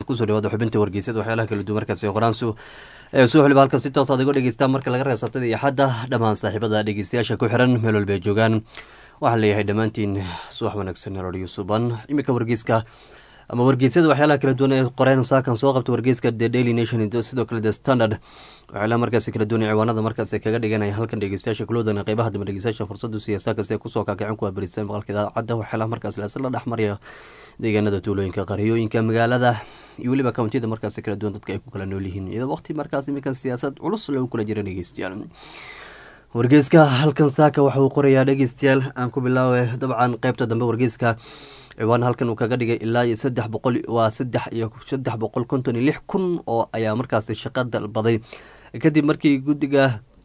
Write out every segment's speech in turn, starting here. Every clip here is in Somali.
kusoo dhawaada xubinta wargeysada waxyaalaha kala duwan markaasi qoraansu soo xiliba halkan si toos aad iga dhegeystaan marka laga reeb sabtada iyo xadda dhammaan saaxiibada dhegeystayaasha ku xiran meel walba ay joogaan waxaan leeyahay dhammaantiin subax wanaagsan radio suban iminka wargeyska ama wargeysyada waxyaalaha kala duwan ee qoreen saakan soo qabta wargeyska the daily nation sidoo kale the standard waxyaalaha markaasi kala duwan ee ciwaanada markaasi kaga dhiganaya halkan dhegeystayaasha kuloodan qeybaha dambe dhegeystayaasha fursadu siyaasa kasta kusoo kaakicin kuwa barisan maqalka idaacadda waxyaalaha markaasi laisla dhexmaraya deegaanada tuulooyinka qaryooyinka magaalada iyo weliba kountiyada markaasi kala duwan dadka ay ku kala nool yihiin iyadoo waqti markaas iminkan siyaasad culus lagu kula jira dhegeystayaal wargeyska halkan saaka waxa uu qorayaa dhegeystayaal aan ku bilaabay dabcan qeybta dambe wargeyska ciwaan halkan uu kaga dhigay ilaa iyo saddex boqol waa saddex iyo saddex boqol konton iyo lix kun oo ayaa markaasi shaqo dalbaday kadib markii guddiga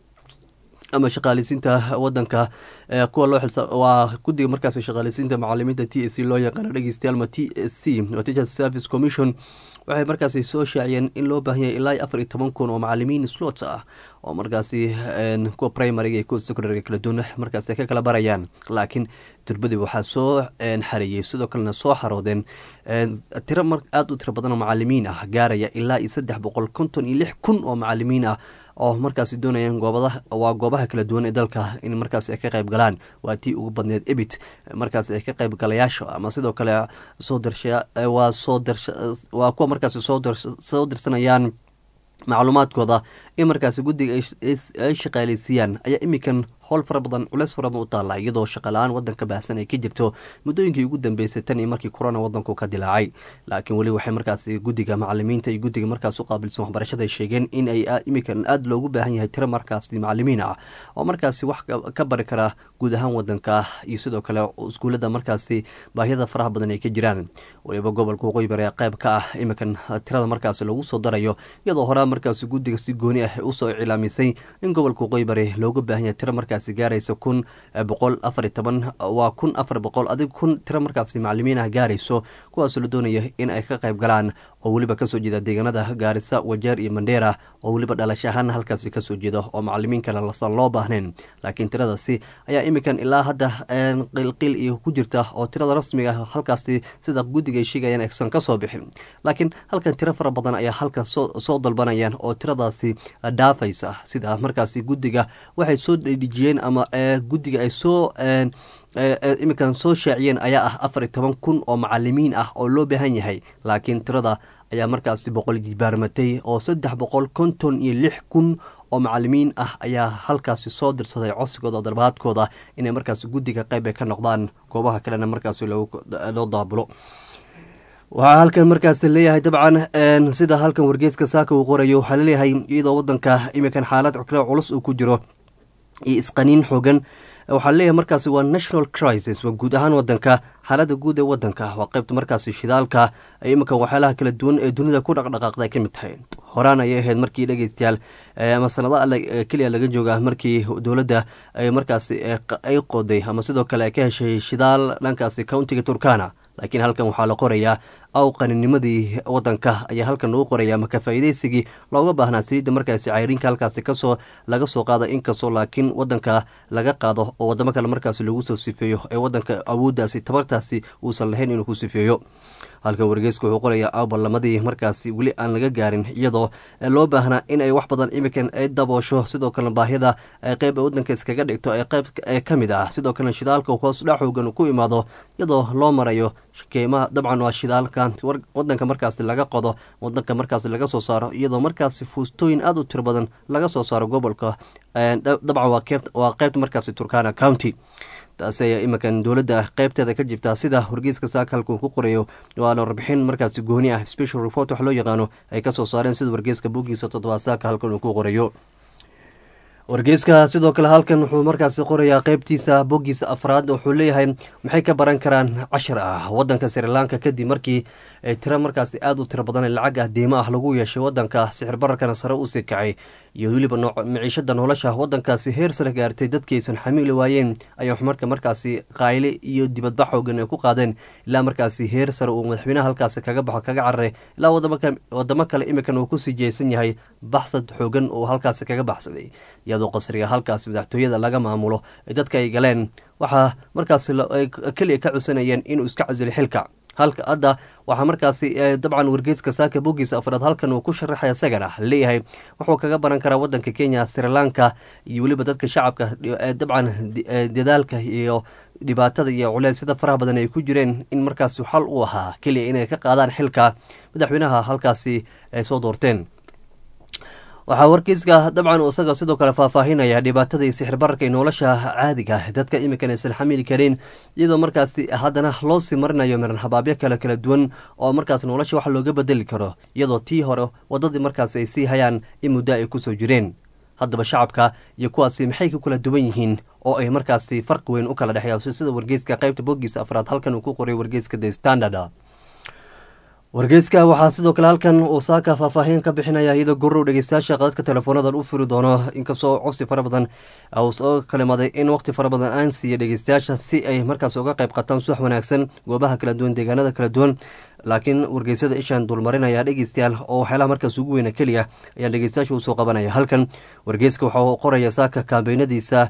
ama shaqaaleysiinta wadanka kuwa loo xilsa waa guddiga markaas shaqaaleysiinta macalimiinta t s c loo yaqaano dhegeystayaal ma t s c oo teachers service commission waxay markaasi soo shaaciyeen in loo baahan yahay ilaa afar iyo toban kun oo macalimiin slots ah oo markaasi kuwa primariga iyo kuwa secondariga kala duwan markaasi ka kala barayaan laakiin turbadii waxaa soo xareeyey sidoo kalena soo xaroodeen tiro aada u tiro badan oo macalimiin ah gaaraya ilaa iyo saddex boqol konton iyo lix kun oo macalimiin ah oo markaasi doonayaan goobada waa goobaha kala duwan ee dalka in markaas ay ka qayb galaan waa tii ugu badneed ebit markaas ay ka qayb galayaasha ama sidoo kale soo darsha waa soo darsha waa kuwa markaasi soo soo dirsanayaan macluumaadkooda in markaasi guddiga ay shaqaaleysiiyaan ayaa iminkan howl fara badan culeys fara badan u taalla iyadoo shaqala-aan wadanka baahsan ay ka jirto muddooyinkii ugu dambeysay tan iyo markii corona wadanku ka dilaacay laakiin weli waxay markaasi guddiga macalimiinta iyo guddiga markaas u qaabilsan waxbarashada ay sheegeen in ay iminkan aada loogu baahan yahay tiro markaasi macalimiin ah oo markaasi wax ka bari kara guud ahaan wadanka iyo sidoo kale iskuullada markaasi baahiyada faraha badan ay ka jiraan waliba gobolka waqooyi bari ee qayb ka ah iminkan tirada markaasi lagu soo darayo iyadoo horaa markaasi guddiga si gooni ah usoo iclaamisay in gobolka waqooyi bari looga baahan yahay tiro markaas gaarayso kun boqol afar iyo toban waa kun afar boqol adig kun tiro markaasi macalimiin ah gaarayso kuwaasoo la doonaya in ay ka qayb galaan oo weliba kasoo jeeda deegaanada gaarisa wajeer iyo mandheera oo weliba dhalasho ahaan halkaasi kasoo jeeda oo macalimiin kale lasan loo baahnayn laakiin tiradaasi ayaa iminkan ilaa hadda qilqiil iyo ku jirta oo tirada rasmiga ah halkaasi sida guddiga ay sheegayaan aysan kasoo bixin laakiin halkan tiro fara badan ayaa halkan soo dalbanayaan oo tiradaasi dhaafaysa sida markaasi guddiga waxay soo dhejiyeen ama guddiga ay soo iminkan soo shaaciyeen ayaa ah afar iyo toban kun oo macalimiin ah oo loo baahan yahay laakiin tirada ayaa markaasi boqol jibaarmatay oo saddex boqol konton iyo lix kun oo macalimiin ah ayaa halkaasi soo dirsaday codsigooda darbaadkooda inay markaasi guddiga qayb ay ka noqdaan goobaha kalena markaasi loo daabulo waxaa halkan markaas leeyahay dabcan sida halkan wargeeska saaka uu qorayo waxaa laleeyahay iyadoo wadanka iminkan xaalad culus uu ku jiro iyo isqaniin xoogan waxaa leeyahay markaasi waa national crisis waa guud ahaan wadanka xaalada guud ee wadanka waa qeybta markaasi shidaalka iminkan waxyaalaha kala duwan ee dunida ku dhaqdhaqaaqda ay ka mid tahay horaan ayay ahayd markii dhegeystayaal ama sanada keliya laga jooga markii dowladda markaasi ay qoday ama sidoo kale ay ka heshay shidaal dhankaasi countiga turkana laakiin halkan waxaa la qorayaa aw qaninimadii wadanka ayaa halkan lagu qoraya ama kafaaideysigii looga baahnaa saliidda markaasi cayriinka halkaasi kasoo laga soo qaada inkastoo laakiin wadanka laga qaado oo wadamo kale markaasi lagu soo sifeeyo ee wadanka awooddaasi tabartaasi uusan lahayn inuu ku sifeeyo halka wargeysku wuxuu qorayaa aw ballamadii markaasi weli aan laga gaarin iyadoo loo baahnaa in ay wax badan imikan ay daboosho sidoo kalena baahida qeyb wadanka iskaga dhigto ee qeyb ka mid ah sidoo kalena shidaalka hoos dha xoogan ku imaado iyadoo loo marayo keymaha dabcan waa shidaalka wadanka markaasi laga qodo wadanka markaasi laga soo saaro iyadoo markaasi fuustooyin aada u tiro badan laga soo saaro gobolka dabcan waa qeybta markaasi turkana county taasi ayaa iminkan dowladda qeybteeda ka jirtaa sida wargeyska saaka halkuu ku qorayo waana warbixin markaasi gooni ah special report wax loo yaqaano ay kasoo saareen sida wargeyska bogiisa toddobaad saaka halkan uu ku qorayo wargeyska sidoo kale halkan wuxuu markaasi qorayaa qeybtiisa bogiisa afraad wuxuu leeyahay maxay ka baran karaan cashar ah wadanka srilanka kadib markii tiro markaasi aada u tiro badan lacag ah deymo ah lagu yeeshay wadanka sixir bararkana sare usii kacay iyo weliba maciishada nolosha wadankaasi heer sare gaartay dadkiisan xamiili waayeen ayaa marka markaasi qayle iyo dibadbax xoogan ay ku qaadeen ilaa markaasi heer sare uu madaxweynaha halkaasi kaga baxo kaga cararay ilaa wadamo kale imikan uu kusii jeesan yahay baxsad xoogan uu halkaasi kaga baxsaday iyadoo qasriga halkaasi madaxtooyada laga maamulo ee dadka ay galeen waxaa markaasi keliya ka codsanayeen inuu iska casilo xilka halka hadda waxaa markaasi dabcan wargeyska saaka bogiisa afraad halkan uu ku sharaxaya isagana leeyahay wuxuu kaga baran karaa wadanka kenya sri lanka iyo weliba dadka shacabka dabcan dadaalka iyo dhibaatada iyo culeysyada faraha badan ay ku jireen in markaasi xal u ahaa keliya inay ka qaadaan xilka madaxweynaha halkaasi ay soo doorteen waxaa wargeyska dabcan isaga sidoo kale faahfaahinaya dhibaatada iyo sixirbararka iyo nolosha caadiga dadka iminkan aysan xamili karin iyadoo markaasi haddana loo sii marinayo miran habaabyo kale kala duwan oo markaas nolosha wax looga bedeli karo iyadoo tii hore wadadii markaasi ay sii hayaan in muddo ay kusoo jireen haddaba shacabka iyo kuwaasi maxay ku kala duwan yihiin oo ay markaasi farqi weyn u kala dhexeeya sida wargeyska qaybta bogiisa afraad halkan uu ku qoray wargeyska the standard wargeyska waxaa sidoo kale halkan uu saaka faahfaahin ka bixinaya iyadoo gorow dhegeystayaasha qadadka teleefoonadan u furi doono inkastoo codsi fara badan uu soo kalimaday in waqti fara badan aan siiya dhegeystayaasha si ay markaas uga qayb qataan suwax wanaagsan goobaha kala duwan deegaanada kala duwan laakiin wargeysada ishaan dulmarinaya dhegeystayaal oo waxyaalaha markaas ugu weyna keliya ayaan dhegeystayaasha usoo qabanaya halkan wargeyska waxaa qoraya saaka kambeynadiisa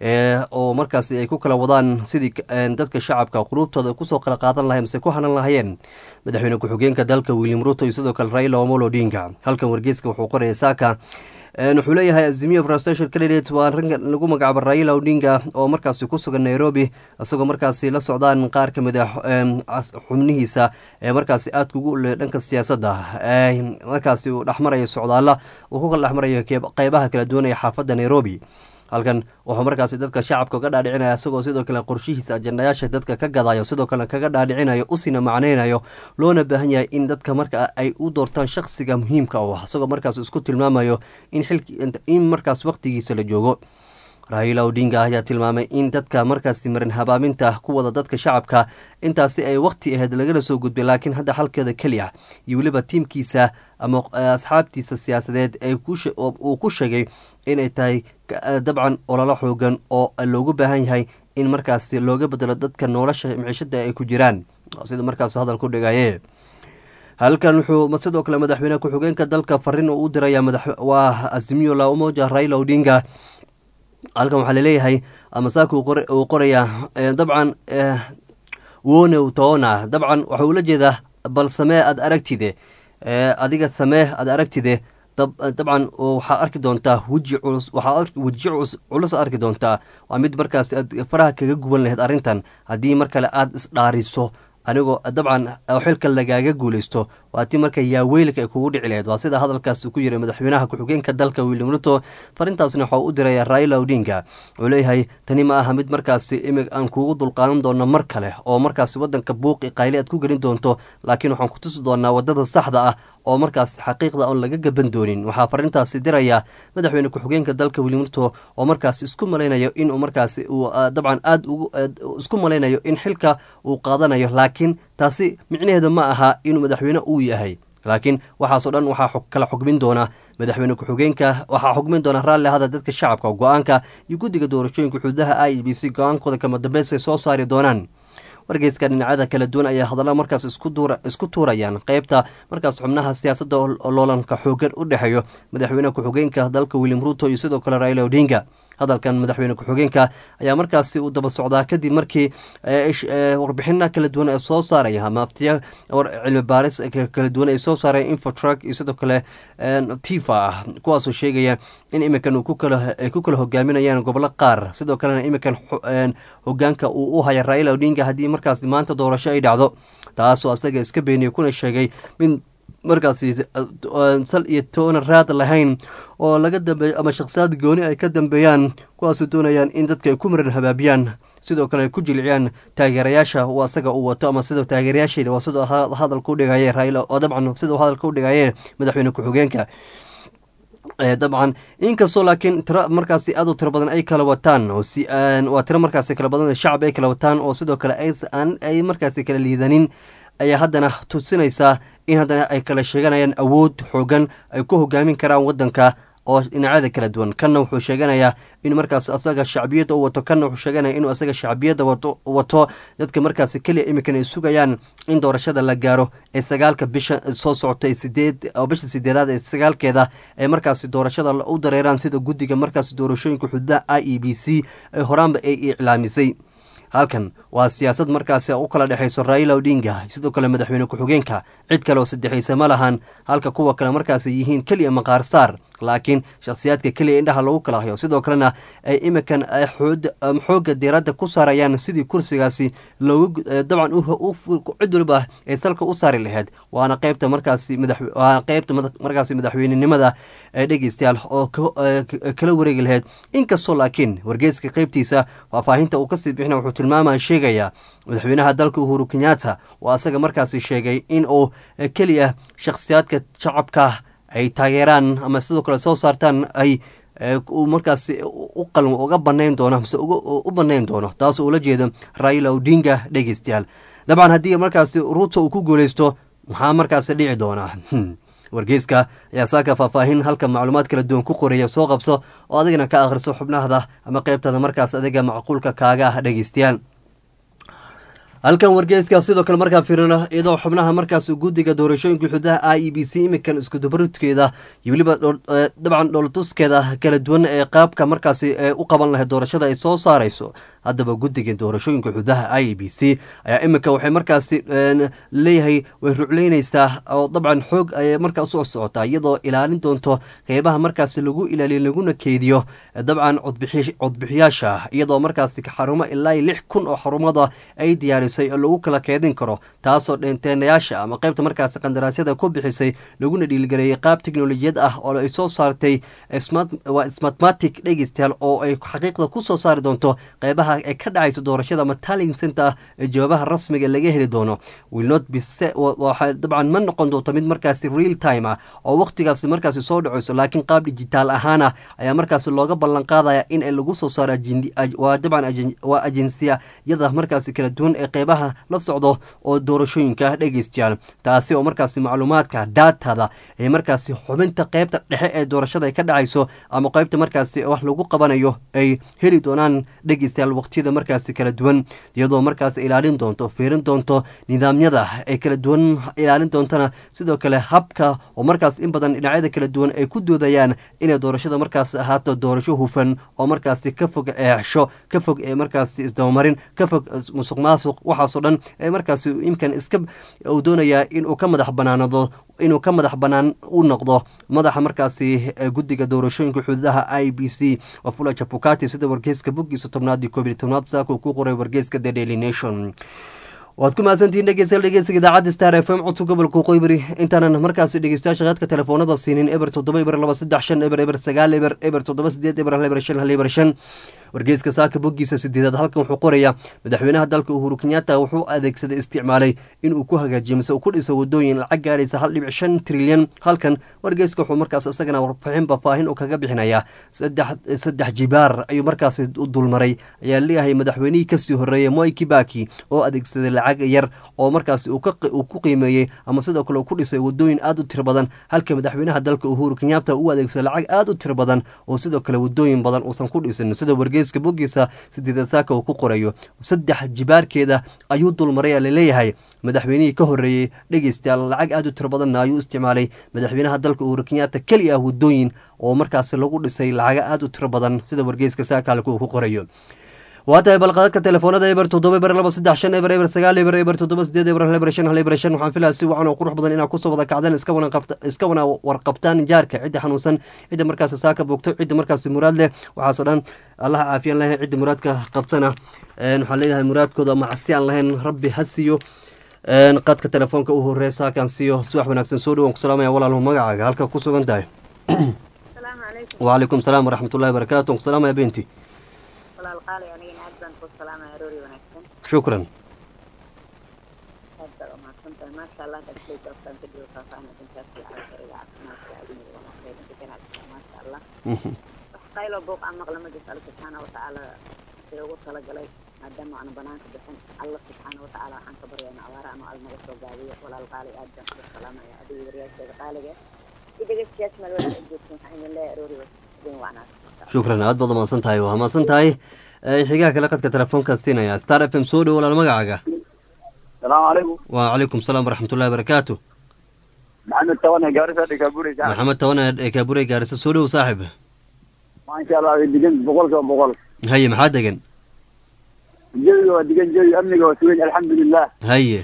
oo markaasi ay ku kala wadaan sidii dadka shacabka quruubtooda kusoo kala qaadan lahay mase ku hanan lahayeen madaxweyne ku-xigeenka dalka william ruto iyo sidoo kale raila omolo odinga halkan wargeyska wuxuu qoraya saaka wuxuu leeyahay azimiya presidential candidate waa ranka lagu magacaabo raila odinga oo markaasi ku sugan nairobi isagoo markaasi la socdaan qaar ka mid a xubnihiisa ee markaasi aadka ugu ule dhanka siyaasadda markaasi uu dhexmarayo socdaalla uu ku kala dhexmarayo qeybaha kala duwan ee xaafadda nairobi halkan wuxuu markaasi dadka shacabka uga dhaadhicinaya isagoo sidoo kale qorshihiisa ajandayaasha dadka ka gadayo sidoo kale kaga dhaadhicinayo usina macnaynayo loona baahan yahay in dadka marka ay u doortaan shakhsiga muhiimka u ah isagoo markaas isku tilmaamayo in markaas waqtigiisa la joogo raila odinga ayaa tilmaamay in dadka markaasi marin habaaminta ku wada dadka shacabka intaasi ay waqti ahayd lagala soo gudbay laakiin hadda xalkeeda keliya iyo weliba tiimkiisa ama asxaabtiisa siyaasadeed uu ku sheegay inay tahay dabcan ololo xoogan oo loogu baahan yahay in markaasi looga bedelo dadka nolosha miciishada ay ku jiraan sida markaas hadal ku dhigaye halkan wuxuu sidoo kale madaxweyne ku-xigeenka dalka farin uu u diraya waa azimiyo la umoja raila odinga halkan waxaa laleeyahay amasaaka uu qorayaa dabcan wone toona dabcan waxa ula jeedaa bal samee aada aragtide adiga samee aada aragtide dabcan waxaa arki doontaa weji culus waxaa weji culus arki doontaa waa mid markaas aad faraha kaga guban lahayd arrintan haddii mar kale aada isdhaariso anigoo dabcan xilka lagaaga guuleysto waa tii marka yaaweylka ay kugu dhici lahayd waa sida hadalkaas ku yiray madaxweynaha ku-xigeenka dalka william ruto farintaasna waxaa u diraya raila odinga wuxuu leeyahay tani ma aha mid markaasi imig aan kugu dulqaadan doono mar kale oo markaasi wadanka buuqi qayli aad ku gelin doonto laakiin waxaan ku tusi doonaa wadada saxda ah oo markaas xaqiiqda oon laga gaban doonin waxaa farintaasi diraya madaxweyne ku-xigeenka dalka william ruto oo markaas isku malaynayo inuu markaasi uu dabcan aada isku malaynayo in xilka uu qaadanayo laakiin taasi micnaheedu ma aha inuu madaxweyne uu yahay laakiin waxaasoo dhan waxaa kala xugmin doona madaxweyne ku-xigeenka waxaa xugmin doona raalli ahada dadka shacabka go-aanka iyo guddiga doorashooyinka xuduudaha i b c go-aankooda kama dambeys ay soo saari doonaan wargeyska dhinacyada kala duwan ayaa hadalla markaas isku tuurayaan qeybta markaas xubnaha siyaasadda loolanka xoogan u dhexeeyo madaxweyne ku-xigeenka dalka william ruto iyo sidoo kale raila odinga hadalkan madaxweyne ku-xigeenka ayaa markaasi u daba socdaa kadib markii warbixina kala duwan ay soo saaraya maaftiya cilmi baaris kala duwan ay soo saareen infotruck iyo sidoo kale tifa ah kuwaasoo sheegaya in iminkan ay ku kala hogaaminayaan gobolo qaar sidoo kalena iminkan hogaanka uu u haya raila odinga haddii markaas maanta doorasho ay dhacdo taasoo asaga iska beeniyey kuna sheegay mid markaasi sal iyo toona raad lahayn oo laga dambeeyo ama shakhsiyaad gooni ay ka dambeeyaan kuwaasoo doonayaan in dadka ay ku maran habaabiyaan sidoo kale ay ku jilciyaan taageerayaasha uu asaga uu wato ama sidoo taageerayaasheeda waa sidoo hadalka u dhigaye raila oo dabcan siduu hadalka u dhigaye madaxweyne ku-xigeenka dabcan inkastoo laakiin tiro markaasi aad u tiro badan ay kala wataan waa tiro markaasi kala badan shacab ay kala wataan oo sidoo kale ay markaasi kala liidanin ayaa haddana tusinaysaa in haddana ay kala sheeganayaan awood xoogan ay ku hogaamin karaan wadanka oo dhinacyada kala duwan kanna wuxuu sheeganayaa in markaas asaga shacbiyadda u wato kanna wuxuu sheeganaya inuu asaga shacbiyadda wato dadka markaasi keliya iminkan ay sugayaan in doorashada la gaaro ee sagaalka bisha soo socotay sideed oo bisha sideedaad ee sagaalkeeda ee markaasi doorashada u dareeraan sida guddiga markaasi doorashooyinka xuduudaha i e b c ee horaanba ay iclaamisay halkan waa siyaasad markaasi u kala dhexayso raila odinga sidoo kale madaxweyne ku-xigeenka cid kale oo saddexaysa ma lahan halka kuwa kale markaasi yihiin keliya maqaar saar laakiin shakhsiyaadka keliya indhaha lagu kala hayo sidoo kalena ay imikan xoogga diiradda ku saarayaan sidii kursigaasi loogu dabcan cid waliba ay salka u saari lahayd waana qeybta markaasi waana qeybta markaasi madaxweynenimada ee dhegeystayaal oo kala wareegi lahayd inkastoo laakiin wargeyska qeybtiisa faahfaahinta uu kasii bixina wuxuu tilmaamaya sheegayaa madaxweynaha dalka uhuru kenyatta oo asaga markaasi sheegay in uu keliya shakhsiyaadka shacabka ay taageeraan ama sidoo kale soo saartaan ay markaas u qalmo uga banayn doono mase u banayn doono taas ula jeedo raila odinga dhegeystayaal dabcan haddii markaasi ruuto uu ku guuleysto maxaa markaasi dhici doonaa wargeyska ayaa saaka faahfaahin halka macluumaad kala duwan ku qoraya soo qabso oo adigana ka akhriso xubnahda ama qeybtada markaas adiga macquulka kaaga ah dhegeystayaal halkan wargeyska sidoo kale markaa fiirino iyadoo xubnaha markaas guddiga doorashooyinka xududaha i e b c imikan iskudubaridkeeda iyo weliba dabcan dhooltuskeeda kala duwan ee qaabka markaasi u qaban lahayd doorashada ay soo saarayso haddaba guddiga doorashooyinka xududaha i e b c ayaa iminka waxay markaasi leeyahay way rucleyneysaa oo dabcan xoog ayay markaa usoo socotaa iyadoo ilaalin doonto qeybaha markaasi lagu ilaaliyo laguna keydiyo dabcan codbixiyaasha iyadoo markaasi xarumo ilaa lix kun oo xarumada ay diyaarisay oo lagu kala keedin karo taasoo dhenteenayaasha ama qeybta markaasi qandaraasyada ku bixisay laguna dhiilgareeyey qaab teknolojiyad ah oo ay soo saartay waa smatmatic dhegeystayaal oo ay xaqiiqda ku soo saari doonto qeybaha ay ka dhacayso doorashada ama talling center ee jawaabaha rasmiga laga heli doono wilnot bwaxa dabcan ma noqon doonto mid markaasi real time ah oo waqtigaasi markaasi soo dhacayso laakiin qaab dijitaal ahaan ah ayaa markaasi looga ballan qaadaya in lagu soo saaro waa dabcan waa ajinsiyada markaasi kala duwan ee qeybaha la socdo oo doorashooyinka dhegeystayaal taasi oo markaasi macluumaadka daatada ee markaasi xubinta qeybta dhexe ee doorashada ay ka dhacayso ama qeybta markaasi wax lagu qabanayo ay heli doonaan dhegeystayaal waqtiyada markaasi kala duwan iyadoo markaas ilaalin doonto fiirin doonto nidaamyada ee kala duwan ilaalin doontana sidoo kale habka oo markaas in badan dhinacyada kala duwan ay ku doodayaan inay doorashada markaas ahaato doorasho hufan oo markaasi ka fog eexsho ka fog ee markaasi isdabamarin ka fog musuq maasuq waxaasoo dhan ee markaasi imkan iska uu doonayaa inuu ka madax banaanado inuu ka madax banaan u noqdo madaxa markaasi guddiga doorashooyinka xuduudaha i b c wafula jabukati sida wargeyska boggiisa tobnaad iyo koob iyo tobnaad saaka uu ku qoray wargeyska the daily nation waad ku mahadsantihiin dhegeystayaal dhegeysiga idaacadda star f m codka gobolka qoybari intaanan markaasi dhegeystayaasha qaadka telefoonada siinin eber toddoba eber laba saddex shan eber eber sagaal eber eber toddoba sideed eber hal eber shan hal eber shan wargeyska saaka boggiisa sideedaad halkan wuxuu qorayaa madaxweynaha dalka uhuru kenyatta wuxuu adeegsaday isticmaalay inuu ku hagaajiyo mise uu ku dhiso wadooyin lacag gaaraysa hal dhibic shan trilyan halkan wargeyska wuxuu markaas isagana warfaxin bafaahin uu kaga bixinayaa saddex jibaar ayuu markaasi u dulmaray ayaa leeyahay madaxweynihii kasii horeeyey moi kibaki oo adeegsaday lacag yar oo markaasi uu ku qiimeeyey ama sidoo kale uu ku dhisay wadooyin aad u tiro badan halka madaxweynaha dalka uhuru kenyatta uu adeegsaday lacag aad u tiro badan oo sidoo kale wadooyin badan uusan ku dhisin sida wargeyska boggiisa sideedad saaka uu ku qorayo saddex jibaarkeeda ayuu dulmaray laleeyahay madaxweynihii ka horeeyey dhegeystayaal lacag aad u tiro badanna ayuu isticmaalay madaxweynaha dalka uhuru kenyatta keli ah wadooyin oo markaasi lagu dhisay lacaga aad u tiro badan sida wargeyska saaka halka uu ku qorayo waa tahay balqadadka telefoonada eber toddoba eber laba saddex shan eber eber sagaal eber eber toddoba sideed eber hal eber shan hal eber shan waxaan filaya si wacan oo qurux badan inaad kusoo wada kacdeen iska wana iska wana warqabtaan jaarka cidda xanuunsan cidda markaasi saaka boogto cidda markaasi muraad leh waxaasoo dhan allaha caafiyan lahayn cidda muraadka qabtana waxaan leeyahay muraadkooda ama casi aan lahayn rabbi ha siiyo qadka telefoonka u horey saakaan siiyo subax wanaagsan soo dhawaan ku salaamaya walaalhu magacaaga halka ku sugan tahay wacalaykum salaam waraxmatullahi wabarakaatu aan ku salaamaya benti shukran qaylo booq aan maqla majlis alla subxaana watacaala sida ugu talagalay maadaama aanu banaanka bixin alla subxaana watacaala waxaan ka baryayna abaara anu al naga soo gaabiyo walaal qaali aad baan uga salaamaya adiga waryaasheeda qaaliga iyo dhegeystayaasha meel wada joogsan waxaan idin leeyahay aroori idin wacnaas shukran aad baad umahadsan tahay waa mahadsan tahay xigaha kale qadka telefoonkaa siinaya star f m soo dhow walaal magacaaga salaamu calaykum wacalaykum salaam waraxmatullahi wabarakaatu maxamed tawane gaarisa dhikaaburi maxamed tawane kaabure gaarisa soo dhow saaxib maasha allah way degan boqol kiiba boqol haye maxaa degan jawiga waa degan jawi amniga waa sugan alxamdulilah haye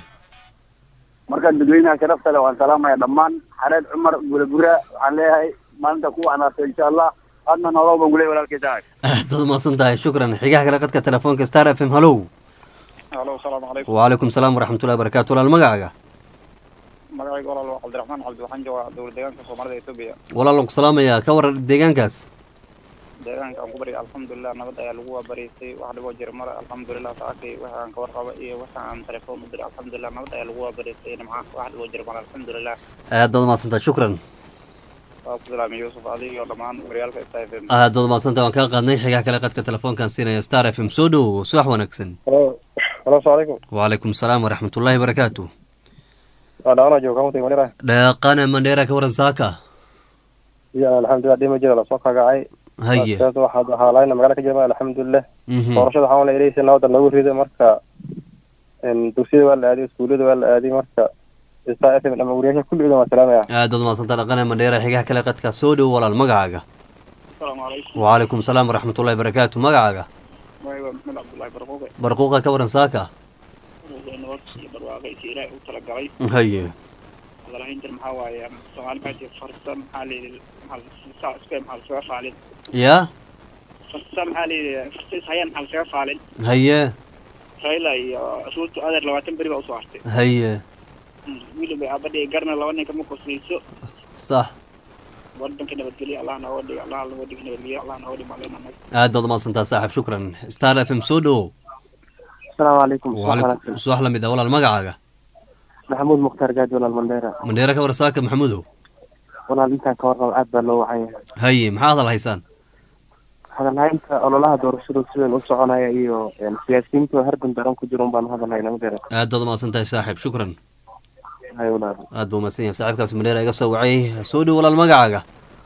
markaan dadweynaha sharafta leh waan salaamaya dhammaan xareed cumar gulagura waxaan leeyahay maalinta ku wanaagsan insha allah adna nolow baan guley walaalkay tahay aad baad umahadsan tahay shukran xigaha kale qadka telefoonka star f m hallow halo asalaamu calaykum wacalaykum salaam waraxmatullahi wabarakaatu walaal magacaaga magacayga walaal waa cabdiraxmaan cabdi waxaan joogaa dowlad deegaanka soomaalida etoobiya walaalan ku salaamayaa ka waran deegaankaas deegaanka aan ku baryay alxamdulilah nabad ayaa lagu waabariysay wax dhiboo jira male alxamdulilah saakay waxa aan ka warqaba iyo waxa aan telefoon u diray alxamdulilah nabad ayaa lagu waabariysay nimca wax dhiboo jira male alxamdulilah aad baad umahadsan tahay shukran waa ku salaamay yuusuf adiga iyo dhammaan waryaalka sta f m aad baad umahadsan tahay waan kaa qaadnay xigaha kale qadka telefoonkaan siinaya star f m soo dhow subax wanaagsan halo halo asalaamu calaykum wacalaykum salaam waraxmatullahi wabarakaatu waa dhawana jooga kamuntay manira dhaqana mandheera ka waran saaka iyo alxamdulilah dhima jira lasoo kagacay haye Sababta waxaa waxaa laayna magaala ka jirma alxamdulilah mhm doorashada waxaa la ilaysa nabada lagu rido marka een, dugsiyada waa la aaday iskuullada waa la aaday marka star f m dhama wariyaasha kulligooda waan salaamaya aad baad umahadsan tahay dhaqana mandheera xigaha kale qadka soo dhow walaal magacaaga asalaamu calaykum wacalaykum salaam waraxmatullahi wabarakaatu magacaaga magacayga maxmed cabdullaahi barquuqe barquuqa ka waran saaka nabad iyo barwaaqaysi ilaahay u talagalay haye hadalhayntan maxaa waaye soomaali maxaa tii farsa maxaa layidhi maxaa iska maxaa laskaga faalin yaa farsa maxaa layidhi farsis hayaan maxaa laskaga faalin haye rayla iyo ruutu adeer labaatan beri baa usoo hartay haye wiilba aabadhi garna laba ninka ma kosayso sax wadanka nabadgelyo allah nooga dhigo allah nooga dhigo nabadgelyo allah nooga dhigo maalin annaga aad baad umahadsan tahay saaxib shukran star f m soo dhow asalaamu calaykum wacalaykum subax lamid ah walaal magacaaga maxamuud mukhtaar gaadi walaal mandheera mandheera ka waran saaka maxamudow walaal intaan ka warqabo aad baa loo wacaya haye maxaa hadal haysaan hadalhaynta ololaha doorashadu sidan u soconaya iyo siyaasiyiinta hardan daran ku jira un baan hadalhayna ma garan aad baad umahadsan tahay saaxib shukran hay walaal aad buu umahadsan yahay saaxiibkaas mandheera iga soo wacay soo dhow walaal magacaaga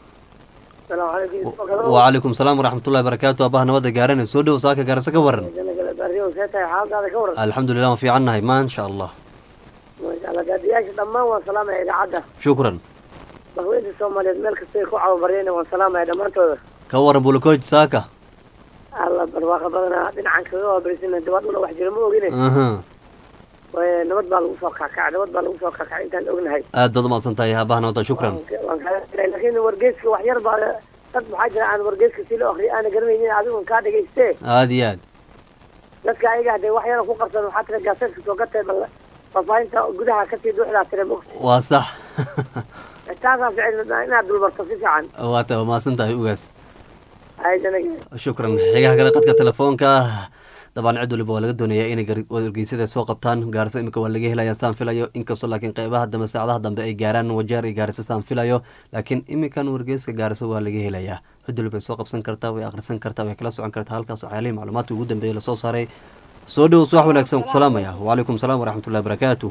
wacalaykum salaam waraxmatullahi wabarakaatu abaha nabadda gaarana soo dhow saaka gaarasa ka waran alxamdulilah waan fiican nahay maasha allah gaadiyaasha dhammaan waan salaamaya idaacadda shukran bahweynta soomaaliyeed meel kastay ku cababaryeen waan salaamaya dhammaantooda ka waran bulakooj saaka alla barwaaqa badanaa dhinacan kaga waabarisina dabaduna wax jira ma ogine aha Way- nabad baa lagu soo kakacay nabad baa lagu soo kakacay intaan ognahay aad baad umahadsan tahay abaha nabadda shukran waan kaaga helay laakiin wargeyska wax yar baa dad maxaa jira aan wargeyska si loo akriyo aana garanaynin adigun kaa dhegayste aad iyo aad dadka ayaga hadee wax yara ku qabsan waxaa tira gaaseedka soo gatay bal faafahinta gudaha kasii duuxdaa tira mog waa sax taasaa ficil inaad dulmarto si fiican waa ta waa mahadsan tahay ugaas ayadana shukran xigaha kale qadka telefoonka dabcan cid waliba waa laga doonayaa inay gar- wargeysyada soo qabtaan gaariso imika waa laga helaya saan filayo inkastoo laakiin qeybaha dambe saacadaha dambe ay gaaraan wajeer iyo gaariso saan filayo laakiin imikan wargeyska gaariso waa laga helayaa cid waliba ay soo qabsan kartaa way akhrisan kartaa way kala socon kartaa halkaas waxyaalihii macluumaadka ugu dambeeyay lasoo saaray soo dhow subax wanaagsan ku salaamaya wacalaykum salaam waraxmatullahi wabarakaatu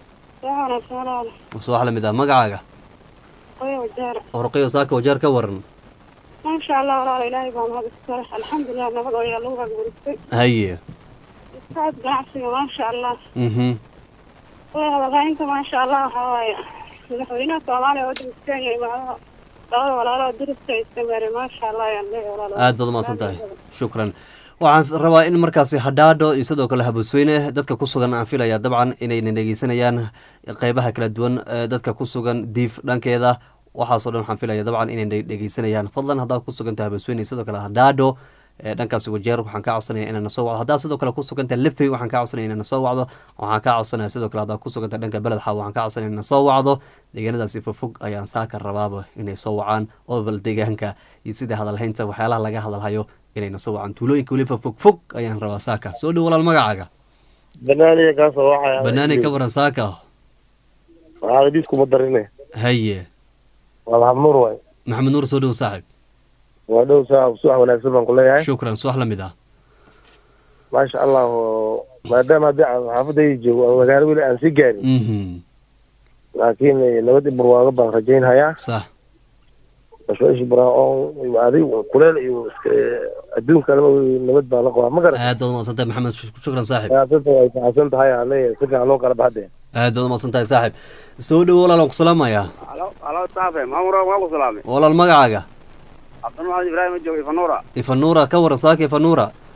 subax lamid ah magacaaga orqayo saaka wajeer ka waran maasha allah walaal ilaahay baa mahad iska leh alxamdulilah nabad oo yaa lagu agburistay haye saad ganacsiga maasha allah mhm way hadalhaynta maasha allah waxaa waaye madaxweynaha soomaaliya waddanka kenya imaadaha labada walaaloo diriska iska meeray maasha allah ayaan leeyahay walaal aad baad umahadsan tahay shukran waxaan rabaa in markaasi hadhaadho iyo sidoo kale habusweyne dadka ku sugan aan filaya dabcan inayna dhegeysanayaan qeybaha kala duwan ee dadka ku sugan diif dhankeeda waxaasoo dhan waxaan filaya dabcan inay dhegeysanayaan fadlan haddaad ku sugantahay habusweyne iyo sidoo kale hadhaadho ee dhankaasi wajeer waxaan kaa codsanaya inaa nasoo wacdo haddaad sidoo kale ku sugantahay lifey waxaan kaa codsanaya inaa nasoo wacdo waxaan kaa codsanaya sidoo kale haddaad ku sugantahay dhanka beled xaw waxaan kaa codsanaya inaa nasoo wacdo deegaanadaasi fofog ayaan saaka rabaaba inay soo wacaan oo bal deegaanka iyo sida hadalhaynta waxyaalaha laga hadalhayo inay nasoo wacaan tuulooyinka weliba fog fog ayaan rabaa saaka soo dhow walaal magacaaga banaaniga kaasoo waxay banaani ka waran saaka waxaa hadiiskuma darine haye waa maxamur waay maxamed nuur soo dhow saaxib waa dhow saa subax wanaagsan baan ku leeyahay shukran subax la mid ah maasha allah oo maadaama haddii aan xaafadayda joogo aan magaalo weli aan sii gaarin mhm laakiin nabad i barwaago baan rajaynhayaa sax bashooshi baraaon iyo adig kuleel iyo iska adduunka laba nabad baan la qabaa ma garan aad baad umaqsan tahay maxamed Shuk- shukran saaxib siyaasada way faxsan tahay aan leeyahay si fiican loo kala baxde aad baad umaqsan tahay saaxib soo dhow walaal waan ku salaamayaa halo halo saafe maamura waa ku salaamay walaal magacaaga cabdulmaxamed ibraahim joogo ifanuura ifanuura ka waran saaka ifanuura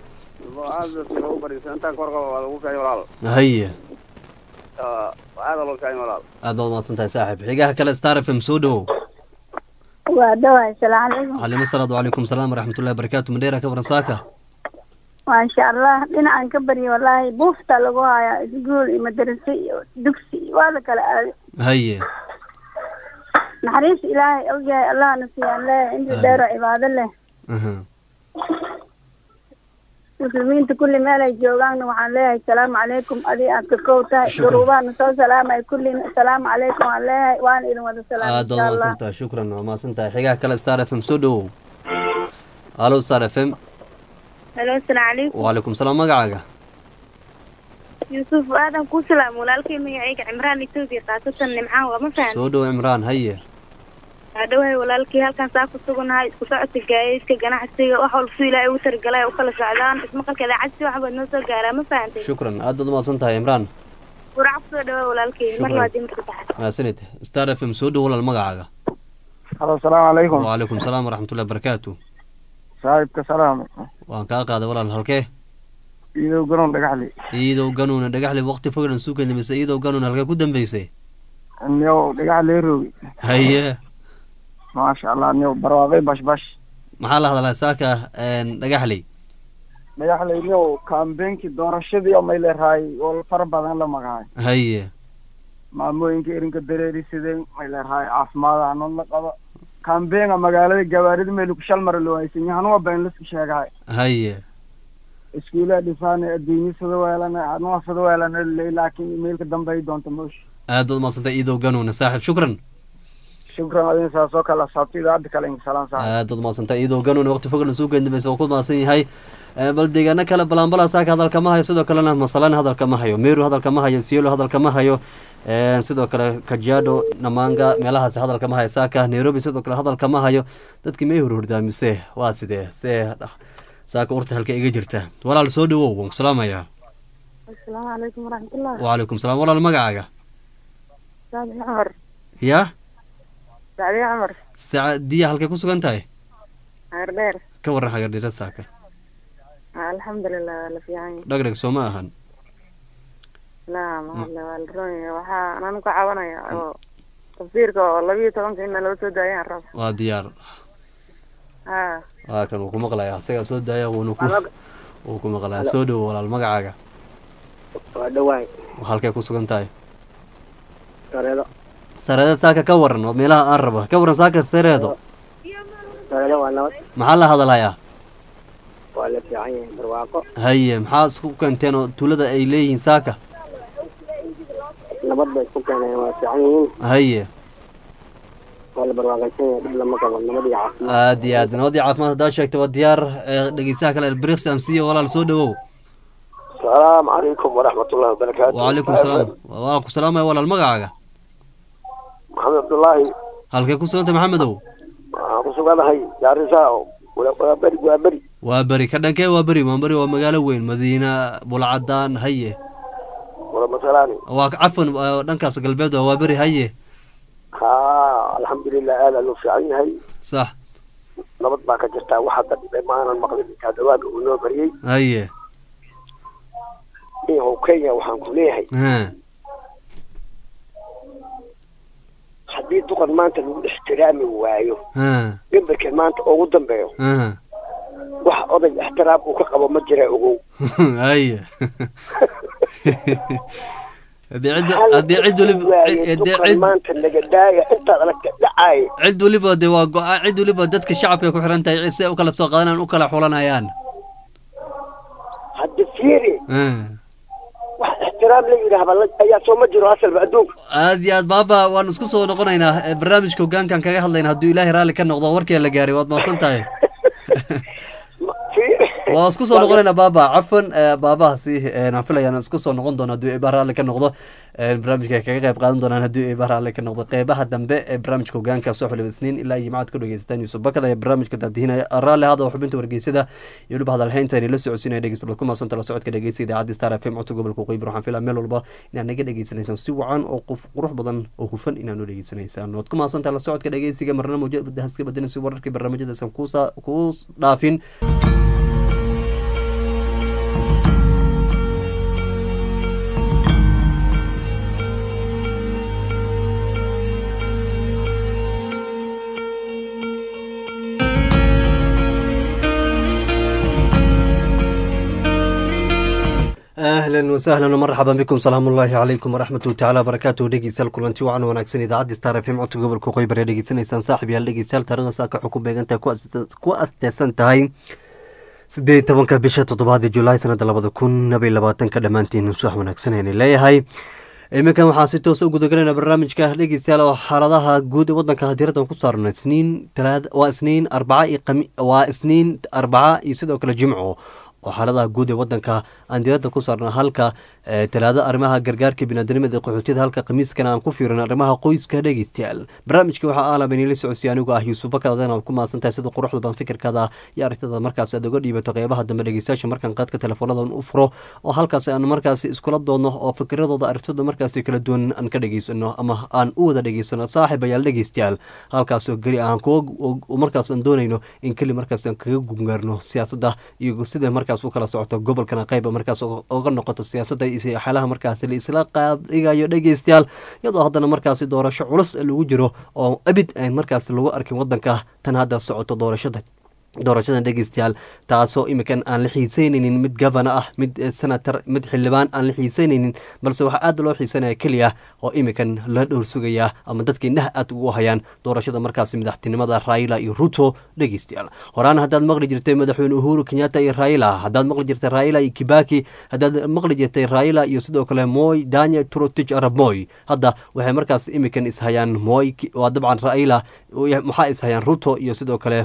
aada loogu bariisa intaan kor qaba waa lagu kaayo walaal haye aada loo kaayo walaal aad baad umahadsan tahay saaxib xigaha kale star f m soo dhowow waa dhawaay salaamu calaykum calima salaad wacalaykum salaam waraxmatullahi wabarakaatu madheera ka waran saaka maasha allah dhinacan ka barya wallaahi buufta lagu hayaa iskuul iyo madarase iyo dugsi iyo waa la kala aaday haye naxariis ilaahay ogyahay allahna siiyaan leeyahay inta dheero cibaado leh aha muslimiinta kulli meel ay joogaanna waxaan leeyahay salaamu calaykum adii aad ka kow tahay Shukran. duruubaana soo salaamay kulli salaamu calaykum waan leeyahay waan idin wada salaamay aad baad insha allah umahadsan tahay shukran waa mahadsan tahay xigaha kale star f m soo dhowow halo star f m halo asalaamu calaykum wacalaykum salaam magacaaga yuusuf aadan kuu salaam walaalkay magacayga cimraan etoobiya khaasatan nimcaan waa ma fahan soo dhow cimraan haye waa dhawahay walaalkii halkan saa ku sugannahay isku socodka gaadiidka ganacsiga wax walba su ilaahay ugu targalay u kala socdaan ismaqalka idaacad si waxbaad noo soo gaaraa ma fahantay shukran aad baad umahadsan tahay cimraan qurac kusoo dhawaa walaalkay mar Shukran. labaad iyo mar saddexaad mahadsanid star f m soo dhow walaal magacaaga halo asalaamu calaykum wacalaykum salaam waraxmatullahi wabarakaatu saaxiibka salaam waan kaa qaaday walaal halkee iidow garoon dhagaxli iidow ganuuna dhagaxli waqti fognan suukan mise iidow ganuun halkee ku dambeysay niyow dhagaxlee roogi haye maasha allah niyow barwaaqay bash bash maxaa la hadlaa saaka dhagaxley dhagaxley niyow kaambeenkii doorashadii oo may leerahay oo fara badan la magahay haye maamooyinka erinka dareeri sideen may leerahay caafimaad hanood la qaba kaambeenga magaalada gawaarida meelku shal mara loo haysan yahanuwa been lasku sheegahay haye iskuulaha dhisaane adduunyo sida weelana hanuwa sida weelana ley laakiin imailka dambe ay doonto moosh aad baad umadsantay iidow ganuuna saaxib shukran shukran adin saas oo kale asaabta idaacadda kale inka salaan saaxiib aad baad umadsantay iidow ganuuna waqti fognan suukan dambaysa waa ku mahadsan yahay Eh, bal deegaano kale balanbala saaka hadalka ma hayo sidoo kalena masalana hadalka ma hayo meru hadalka ma hayo sielo hadalka ma hayo Eh, sidoo kale kajiado namanga meelahaasi hadalka ma hayo saaka nairobi sidoo kale hadalka ma hayo dadkii may horhordaa mise waa sidee see saaka urta halka iga jirta walaal soo dhawow waan ku salaamayaa asalaamu calaykum waraxmatullah wacalaykum salaam walaal magacaaga saadi cumar ya saadi cumar sacadiya halkay ku sugan tahay heer dheer ka waran hagardhira saaka alxamdulilah waa la fiican yahay dhagdhag soo ma ahan laa mahadle waa la roon yahay waxaa anan ku cabanaya oo tafsiirka oo labiyo tobanka in naloo soo daayaan raba waa diyaar ha waa kan uu ku maqlaya isagaa soo daaya wuuna ku uu ku maqlaya soo dhowo walaal magacaaga waa dhawaay halkay ku sugan tahay sareedo sareeda saaka ka waran oo meelaha aan rabo ka waran saaka sareedo sareedo waa nabad maxaa la hadalayaa waa la fiican yahay barwaaqo haye maxaa isku keenteen oo tuulada ay leeyihiin saaka nabad bay isku keeneen waa fiican yihiin haye waa la barwaaqaysan yahay dhib lama qabo nabad iyo caafimaad aad iyo aad nabadii caafimaad haddaa sheegta waa diyaar ee, dhegeystaha kale elbriks aan siiyo walaal soo dhawow السلام عليكم ورحمة الله وبركاته wacalaykum salaam waa ku salaamaya walaal magacaaga محمد عبد الله halkay ku sugantay maxamedow kusugannahay gaarisa waa beri waa beri waa beri ka dhankee waa beri waa beri waa magaalo weyn madiina bulcadaan haye wala masalani waa cafan waa dhankaas galbeed waa beri haye ha alxamdulilah aad aa loo fiican yahay sax nabad baa ka jirtaa wax hadda dhibay maanan maqlin intaa dhawaaga uu noo bariyey haye iyahow kenya waxaan ku leeyahay ha haddii duqan maanta lagu ixtiraami waayo ha gambarkan maanta ugu dambeeyo ha wax oday ixtiraam uu ka qabo ma jira ogow haye haddii cid haddii cid waliba waaye haddii duqan cid maanta naga daaya intaad aragta dhacaaya cid waliba de waa go-a cid waliba dadka shacabka ku xiran tahay si ay u kala soo qaadanayaan u kala xulanayaan hadda fiiri Ha. wax ixtiraam la yidhaahba la- ayaa soo ma jiro asalba adduunka aad iyo aad baaba waan isku soo noqonaynaa Eh, barnaamijka hogaankan kaga hadlayna hadduu ilaahay raalli ka noqdo warkii la gaaray waad mahadsan tahay fiiri waa isku soo noqonaynaa baaba cafan eh, baabahaasi eh, aan filayaan isku soo noqon doono hadduu eeba raalli ka noqdo Eh, barnaamijka ay kaga qayb qaadan doonaan hadduu eeba raalli ka noqdo qeybaha dambe ee barnaamijka hogaanka soo xulib isniin ilaa iyo macad ku dhegeysataan yuusuf bakada ee barnaamijka daadihinaya raalli hada oo xubinta wargeysada iyo weliba hadalhaynta inay la socodsiinaya dhegeystayaal ku maasanta la socodka dhegeysiga idaacadda star f m codka gobolka qeybir waxaan filaa meel walba inaad naga dhegeysanaysaan si wacan oo qof qurux badan oo hufan inaad noo dhegeysanaysaan waad ku maasantaha la socodka dhegeysiga marna mawjada haska badanaysa wararkii barnaamijyadaasan kuusa kuu dhaafin ahlan wasahlan marxaban bikum salaamu ullaahi calaykum waraxmatuhi tacaala barakaatuhu dhegeystayaal kulanti wacan wanaagsan idaacadda star f m codka gobolka qoybar ee dhegeysanaysaan saaxib yaal dhegeystayaal taarikhda saaka waxay ku beegantahay ku asteesan tahay sideed tobanka bisha toddobaad ee julaay sanada labada kun labay labaatanka dhammaantiin suwax wanaagsan ayna leeyahay iminkan waxaan si toosa u gudagelayna barnaamijka dhegeystayaal oo xaaladaha guud ee wadanka diiradan ku saarna isniin talaad waa isniin arbaca iyo qami waa isniin arbaca iyo sidoo kale jimco oo xaaladaha guud ee wadanka aan diirada ku saarna halka talaado arrimaha gargaarka binaadamada qaxootiyada halka khamiiskana aan ku fiirin arrimaha qoyska dhegeystayaal barnaamijka waxaa aalabanila socodsiy anigu ah yuusuf bakar adana ku maasantahay sida quruxda ban fikirkaada iyo aragtada markaas aad uga dhiibato qeybaha dambe dhegeystayaasha markaan qaadka teleefoonadan u furo oo halkaas aan markaas iskula doodno oo fikiradooda aragtida markaas kala duwan aan ka dhegeysano ama aan u wada dhegeysano saaxib ayaal dhegeystayaal halkaasoo geli aan markaas aan doonayno in keli markaas aan kaga gungaarno siyaasadda iyo sida markaas u kala socoto gobolkana qeyba markaas oga noqoto siyaasadda xalaha markaasi la isla qaadhigayo dhegeystayaal iyadoo haddana markaasi doorasho culus lagu jiro oo abid aan markaasi lagu arkin wadanka tan hadda socoto doorashada doorashadan dhegeystayaal taasoo iminkan aan la xiiseyneynin mid gavana ah mid senator mid xildhibaan aan la xiiseyneynin balse waxaa aad loo xiisanaya keliya oo iminkan la dhowr sugayaa ama dadka indhaha aad ugu hayaan doorashada markaasi madaxtinimada raila iyo ruto dhegeystayaal horaan haddaad maqli jirtay madaxweyne uhuru kenyatta iyo raila haddaad maqli jirtay raila iyo kibaki haddaad maqli jirtay raila iyo sidoo kale moy daniel trotich arab moy hadda waxay markaas iminkan ishayaan moy waa dabcan raila maxaa ishayaan ruto iyo sidoo kale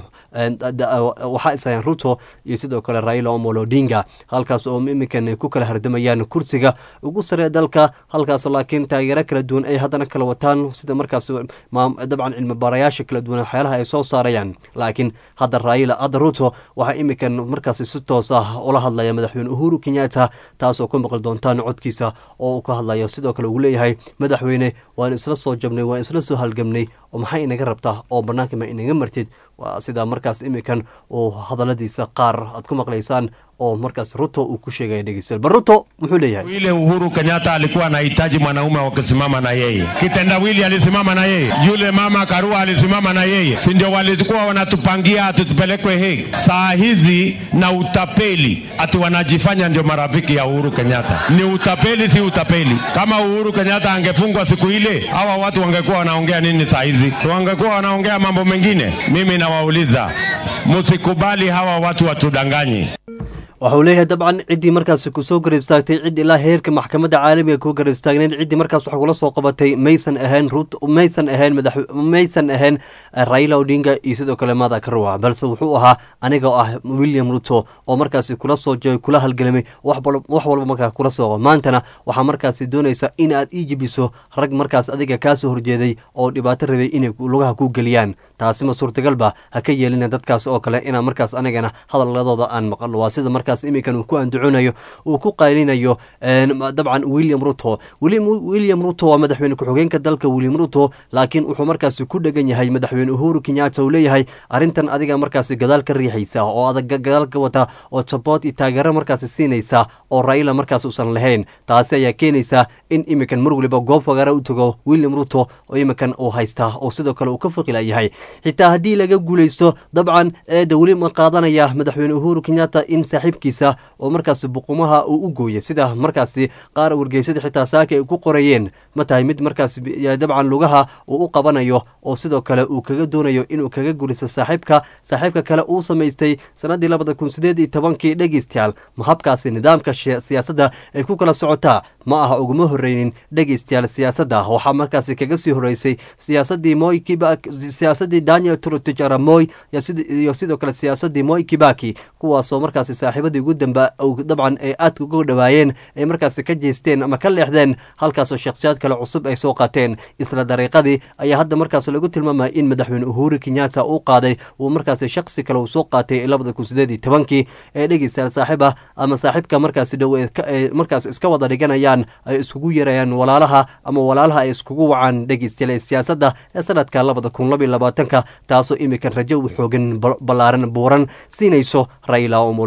waxaa ishayaan ruto iyo sidoo kale raila omolo odinga halkaas oo iminkan ku kala hardamayaan kursiga ugu saree dalka halkaas laakiin taageero kala duwan ay haddana kala wataan sida markaas dabcan cilmi baarayaasha kala duwan waxyaalaha ay soo saarayaan laakiin hadda raila hadda ruto waxaa iminkan markaas si toos ah ula hadlaya madaxweyne uhuru kenyatta taasoo ku maqli doontaan codkiisa oo uu ka hadlayo sidoo kale uu leeyahay madaxweyne waan isla soo jabnay waan isla soo halgamnay oo maxay inaga rabtaa oo bannaanka ma inaga martid waa sidaa markaas iminkan uu hadaladiisa qaar aad ku maqlaysaan oo markaas ruto uu ku sheegaya dhegeystayaal bal ruto muxuu leeyahay ile Uhuru Kenyatta alikuwa anahitaji mwanaume wa kusimama na yeye. Kitendawili alisimama na yeye, yule mama Karua alisimama na yeye, si ndio walikuwa wanatupangia ati tupelekwe Hague. Saa hizi na utapeli ati wanajifanya ndio marafiki ya Uhuru Kenyatta. Ni utapeli, si utapeli. Kama Uhuru Kenyatta angefungwa siku ile, hawa watu wangekuwa wanaongea nini saa hizi? Si wangekuwa wanaongea mambo mengine? Mimi nawauliza, msikubali hawa watu watudanganye. waxa uu leeyahay dabcan ciddii markaas kusoo garab istaagtay cid ilaa heerka maxkamadda caalamiga ku garab istaagnayn ciddii markaas wax kula soo qabatay maysan ahayn rut maysan ahayn madax maysan ahayn raila odinga iyo sidoo kale mada karwa balse wuxuu ahaa aniga oo ah william ruto oo markaasi kula soo joogay kula halgalamay wax walba markaa kula soo maantana waxaa markaasi doonaysa in aad ii jibiso rag markaas adiga kaasoo horjeeday oo dhibaato rabay inay lugaha ku geliyaan taasi ma suurtagalba ha ka yeelina dadkaas oo kale inaa markaas anigana hadaladooda aan maqalno waa sida markaas iminkan uu ku andaconayo uu ku qaylinayo dabcan william ruto william ruto waa madaxweyne ku-xigeenka dalka william ruto laakiin wuxuu markaasi ku dhegan yahay madaxweyne uhuru kenyatta uu leeyahay arrintan adiga markaasi gadaal ka riixaysa oo adag gadaal ka wata oo saboot iyo taageero markaasi siinaysa oo raila markaas uusan lahayn taasi ayaa keenaysa in iminkan mar waliba goob fagaara u tago william ruto oo iminkan uu haystaa oo sidoo kale uu ka faqila yahay xitaa haddii laga guulaysto dabcan eeda weli ma qaadanaya madaxweyne uhuru kenyatta in saaxiibkiisa oo markaasi buqumaha uu u gooyay sida markaasi qaar wargeysada xitaa saaka ay ku qorayeen ma tahay mid markaas dabcan lugaha uu u qabanayo oo sidoo kale uu kaga doonayo inuu kaga guulaysto saaxiibka saaxiibka kale uu samaystay sanadii labada kun sideed iyo tobankii dhegeystayaal ma habkaasi nidaamka siyaasadda ay ku kala socotaa ma aha uguma horeynin dhegeystayaal siyaasadda waxaa markaasi kaga sii horeysay siyaasadii moy siyaasadii daniel trotich aramoy iyo sidoo kale siyaasadii moy kibaki kuwaasoo markaasi saaxiibadii ugu damba dabcan ay aadka uga dhawaayeen ay markaasi ka jeesteen ama ka leexdeen halkaasoo shakhsiyaad kale cusub ay soo qaateen isla dariiqadii ayaa hadda markaas lagu tilmaamaya in madaxweyne uhuru kenyatta uu qaaday uu markaasi shakhsi kale uu soo qaatay labada kun sideed iyo tobankii ee dhegeystayaal saaxiiba ama saaxiibka markaasi dhow markaas iska wada dhiganayaan ay iskugu yarayaan walaalaha ama walaalaha ay iskugu wacaan dhegeystayaal ee siyaasadda ee sanadka labada kun laba iyo labaatanka taasoo imikan rajo xoogan ballaaran buuran siinayso raila omolo odinga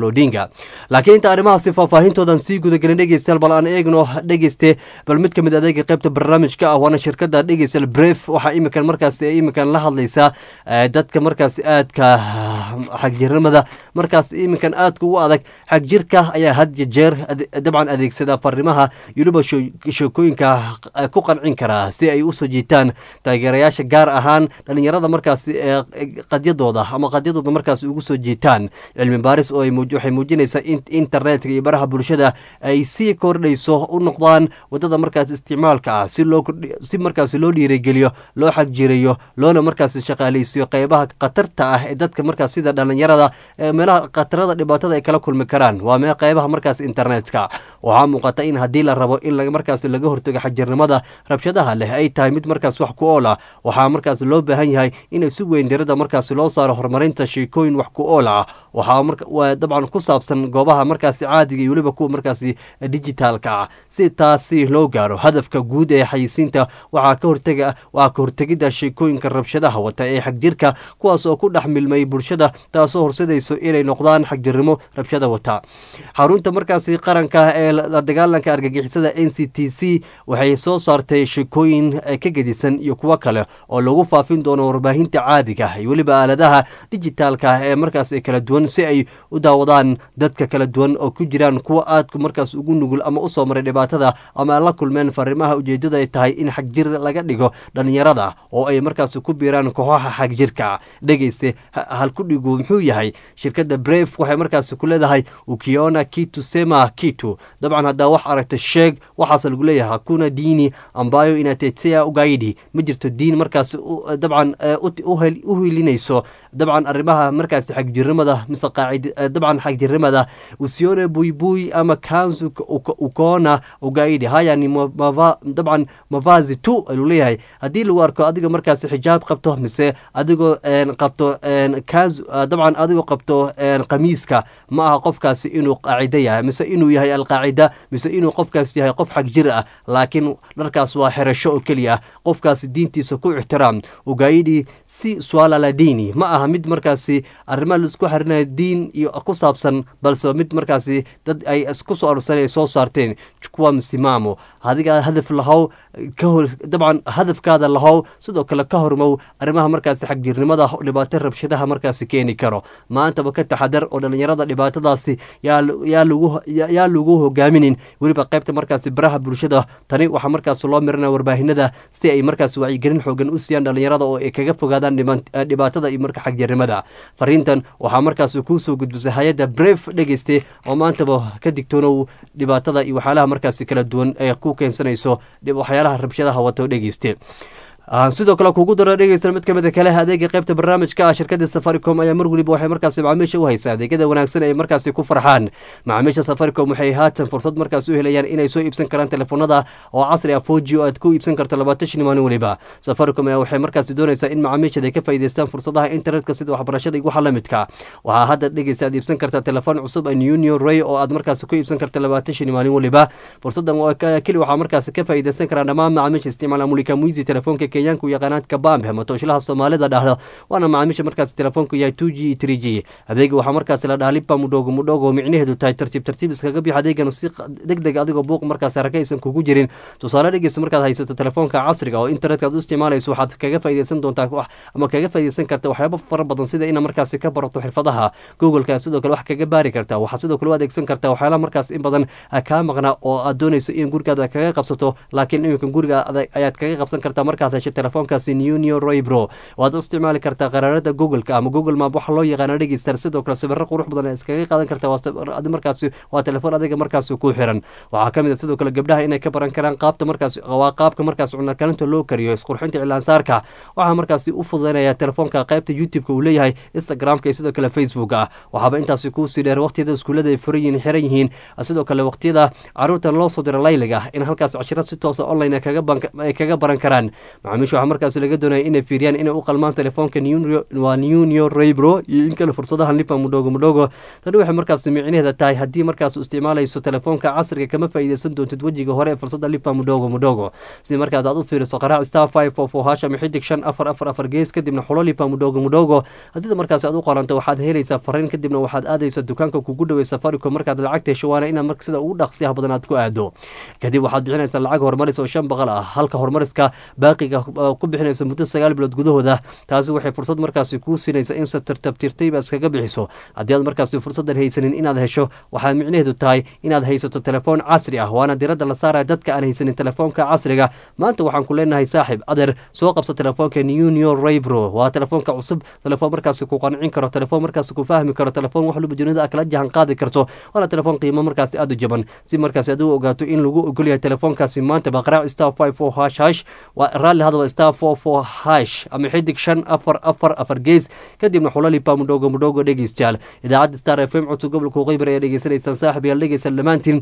laakiin inta arrimahaasi faahfaahintoodan sii gudagelin dhegeystayaal bal aan eegno dhegeyste bal mid ka mid adeega qaybta barnaamijka ah waana shirkada dhegeystayaal bref waxaa iminkan markaasi iminkan la hadlaysaa dadka markaasi aadka xagjirnimada markaas iminkan aadka ugu adag xagjirka ayaa had iyo jeer dabcan adeegsada farimaha yuliba sheekooyinka ku qancin karaa si ay usoo jiitaan taageerayaasha gaar ahaan dhalinyarada markaasi qadyadooda ama qadyadooda markaasi ugu soo jiitaan cilmi baaris oo waxay muujinaysaa in internetka iyo baraha bulshada ay sii kordhayso u noqdaan wadada markaas isticmaalka ah si loo si markaasi loo dhiirigeliyo loo xagjirayo loona markaasi shaqaaleysiyo qeybaha khatarta ah ee dadka markaas sida dhalinyarada meelaha khatarada dhibaatada ay kala kulmi karaan waa meel qeybaha markaas internetka waxaa muuqata in haddii la rabo in markaas laga hortago xajirnimada rabshadaha leh ay tahay mid markaas wax ku ool ah waxaa markaas loo baahan yahay inay si weyn dirada markaas loo saaro horumarinta sheekooyin wax ku ool ah waxaa dabcan ku saabsan goobaha markaasi caadiga iyo weliba kuwa markaasi digitaalka ah si taasi loo gaaro hadafka guud ee xayisiinta waxaa ka hortega waa ka hortegidda sheekooyinka rabshadaha wata ee xagjirka kuwaas oo ku dhex milmay bulshada taasoo horsadayso inay noqdaan xagjirnimo rabshada wata xarunta markaasi qaranka ee la dagaalanka argagixisada n c t c waxay soo saartay sheekooyin ka gedisan iyo kuwo kale oo lagu faafin doono warbaahinta caadiga iyo weliba aaladaha dijitaalka ee markaas kala duwan si ay u daawadaan dadka kala duwan oo ku jiraan kuwa aadku markaas ugu nugul ama usoo maray dhibaatada ama la kulmeen fariimaha ujeedadu ay tahay in xagjir laga dhigo dhalinyarada oo ay markaas ku biiraan kooxaha xagjirka dhegeyste halkudhigu muxuu yahay shirkadda bref waxay markaas ku leedahay ukiona kitu sema kitu dabcan haddaa wax aragta sheeg waxaas lagu leeyahay hakuna diini ambayo inatetea ugaidi ma jirto diin markaas dabcan u hilinayso dabcan arrimaha markaas xagjirnimada mise qaacid dabcan xagjirnimada usione buibui ama kanzu ukona ugaidi haya ni dabcan mavazi tu ayuu leeyahay haddii lagu arko adiga markaas xijaab qabto mise adigoo qabto kanzu dabcan adigoo qabto qamiiska ma aha qofkaasi inuu qaacida yahay mise inuu yahay alqaacida mise inuu qofkaas yahay qof xagjir ah laakiin dharkaas waa xerasho oo keliya ah qofkaasi diintiisa ku ixtiraam ugaidi si swalala diini ma aha mid markaasi arrimaha laisku xarinaya diin iyo ku saabsan balse mid markaasi dad ay isku soo arursan ay soo saarteen kuwa msimamo adiga hadaf lahow kahor dabcan hadafkaada lahow sidoo kale ka hormow arrimaha markaasi xagjirnimada dhibaato rabshadaha markaasi keeni karo maantaba ka taxadar oo dhalinyarada dhibaatadaasi yaa lagu hogaaminin weliba qaybta markaasi baraha bulshada tani waxaa markaas loo miranaya warbaahinada si ay markaas wacyigelin xoogan u siiyaan dhalinyarada oo ay kaga fogaadaan dhibaatada iyo marka xagjirnimada fariintan waxaa markaas kuusoo gudbisay hay-adda bref dhegeyste oo maantaba ka digtoonow dhibaatada iyo waxyaalaha markaasi kala duwan ee ku keensanayso waxyaalaha rabshadaha wato dhegeyste sidoo kale kugu dara dhegeysta mid kamid kale adeega qaybta barnaamijka ah shirkada safaricom ayaa mar weliba waxay markaasi macaamiisha u haysaa adeegyada wanaagsan ay markaasi ku farxaan macaamiisha safaricom waxay haatan fursad markaas u helayaan inay soo iibsan karaan telefoonada oo casri ah foji oo aad ku iibsan karto labaatan shan maalin weliba safaricom ayaa waxay markaasi doonaysaa in macaamiishada ay ka faa'iideystaan fursadaha internetka sida waxbarashada iyo waxa la midka waxaa hadda dhegeysta aad iibsan kartaa telefoon cusub union ray oo aad markaasi ku iibsan karta labaatan shan maalin weliba fursadan keli waxaa markaasi ka faa'iideysan karaan dhammaan macaamiisha isticmaala mulika muizi telefoonka kenyaanku yaqaanaad kabambe ama tooshlaha soomaalida dhahdo waana macaamiisha markaasi telefoonku yahay two g three g adeega waxaa markaasi la dhaha lipa mudhogo mudhogo micnaheedu tahay tartiib tartiib iskaga bix adeegan si deg deg adigoo buuq markaas haraka aysan kugu jirin tusaale dhegeysa markaad haysato telefoonka casriga oo internetka aad u isticmaalayso waxaad kaga faa'iideysan doontaa ama kaga faa'iideysan karta waxyaabo fara badan sida ina markaasi ka barato xirfadaha googleka sidoo kale wax kaga baari kartaa waxaad sidoo kale u adeegsan kartaa waxyaalaha markaas in badan kaa maqnaa oo aad doonayso in gurigaada kaga qabsato laakiin iminka guriga ayaad kaga qabsan kartaa markaad hesho telefoonkaasi nunio roybro waad u isticmaali kartaa qaraarada googleka ama google map waxa loo yaqaana dhegeysta sidoo kale sawiro qurux badan ee iskaga qaadan kartaa markaasi waa telefoon adiga markaasi ku xiran waxaa kamid a sidoo kale gabdhaha inay ka baran karaan qaabta markaas waa qaabka markaas cunakalinta loo kariyo isqurxinta cilaansaarka waxaa markaasi u fududeynaya telefoonka qaybta youtube-ka uu leeyahay instagramka iyo sidoo kale facebook ah waxaaba intaasi kuusii dheer waqtiyada iskuullada ay furan yihiin xiran yihiin sidoo kale waqtiyada caruurtan loo soo diro layliga in halkaas cashiro si toosa online ay kaga baran karaan macaamiisha waxaa markaasi laga doonaya inay fiiriyaan inay u qalmaan telefoonka waa nunio raybro iyo in kale fursadaha lipa mudhogo mudhogo tani waxay markaasi micnaheeda tahay haddii markaas isticmaalayso telefoonka casriga kama faa'iideysan doontid wejiga hore ee fursada lipa mudhogo mudhogo si markaas aad u fiiriso qaraac star five four four hash ama xidig shan afar afar afar gees kadibna xulo lipa mudhogo mudhogo haddii markaas aad u qoranto waxaad helaysaa fariin kadibna waxaad aadaysa dukaanka kugu dhawey safaricom markaad lacagta hesho waana inaad marka sida ugu dhaqsiyaha badan aad ku aado kadib waxaad bixinaysaa lacag horumaris oo shan boqol ah halka horumariska baaqiga ku bixinaysa muddo sagaal bilood gudahooda taasi waxay fursad markaasi kuu siinaysa in se tartabtirtayba iskaga bixiso haddii aad markaasi fursadan haysanin inaad hesho waxaa micnaheedu tahay inaad haysato telefoon casri ah waana diradda la saaraya dadka aan haysanin telefoonka casriga maanta waxaan ku leenahay saaxib adeer soo qabso telefoonka nunio raybro waa telefoonka cusub telefoon markaasi ku qancin karo telefoon markaasi ku fahmi karo telefoon wax luba dunida kala jahan qaadi karto waana telefoon qiimo markaasi aad u jaban si markaasi aad u ogaato in lagu ogol yahay telefoonkaasi maanta baqraac star five four hash hash waa raalli hadaba star four four hash ama xidig shan afar afar afar gees kadibna xulalipa mudhogo mudhogo dhegeystayaal idaacadda star f m codka gobolka qeybar ayaa dhegeysanaysaan saaxib yaal dhegeysan dhammaantiin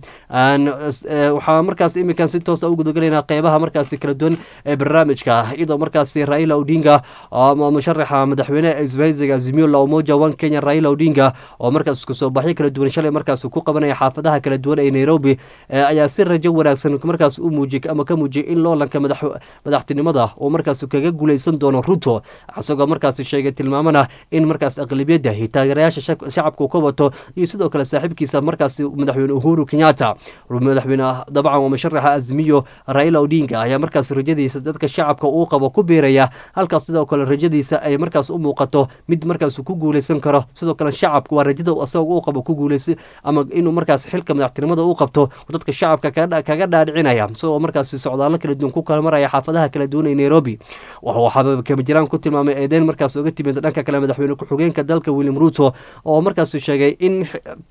waxaa markaas iminkan si toosa u gudagalaynaa qeybaha markaasi kala duwan ee barnaamijka iyadoo markaasi raila odinga musharaxa madaxweyne isbahaysiga azimio la umoja one kenya raila odinga oo markaas isku soo baxyo kala duwan shalay markaas ku qabanaya xaafadaha kala duwan ee nairobi ayaa si rajo wanaagsan markaas u muujiyay ama ka muujiyay in loolanka madaxtinimada uu markaas kaga guuleysan doono ruto isagoo markaas sheegay tilmaamana in markaas aqlabiyadda iyo taageerayaasha shacabka uu ka wato iyo sidoo kale saaxiibkiisa markaas madaxweyne uhuru kenyatta madaxweyne dabcan waa musharaxa azmiyo raila odinga ayaa markaas rajadiisa dadka shacabka uu qabo ku biiraya halkaas sidoo kale rajadiisa ay markaas u muuqato mid markaas ku guuleysan karo sidoo kale shacabka waa rajada asagoo uu qabo ku guuleysa ama inuu markaas xilka madaxtinimada u qabto dadka shacabka kaga dhaadhicinaya isagoo markaas socdaallo kala duwan ku kala maraya xaafadaha kala duwan ee nairobi waxaa kamajiraan ku tilmaamay eedeyn markaas oga timid dhanka kale madaxweyne ku-xigeenka dalka william ruto oo markaas sheegay in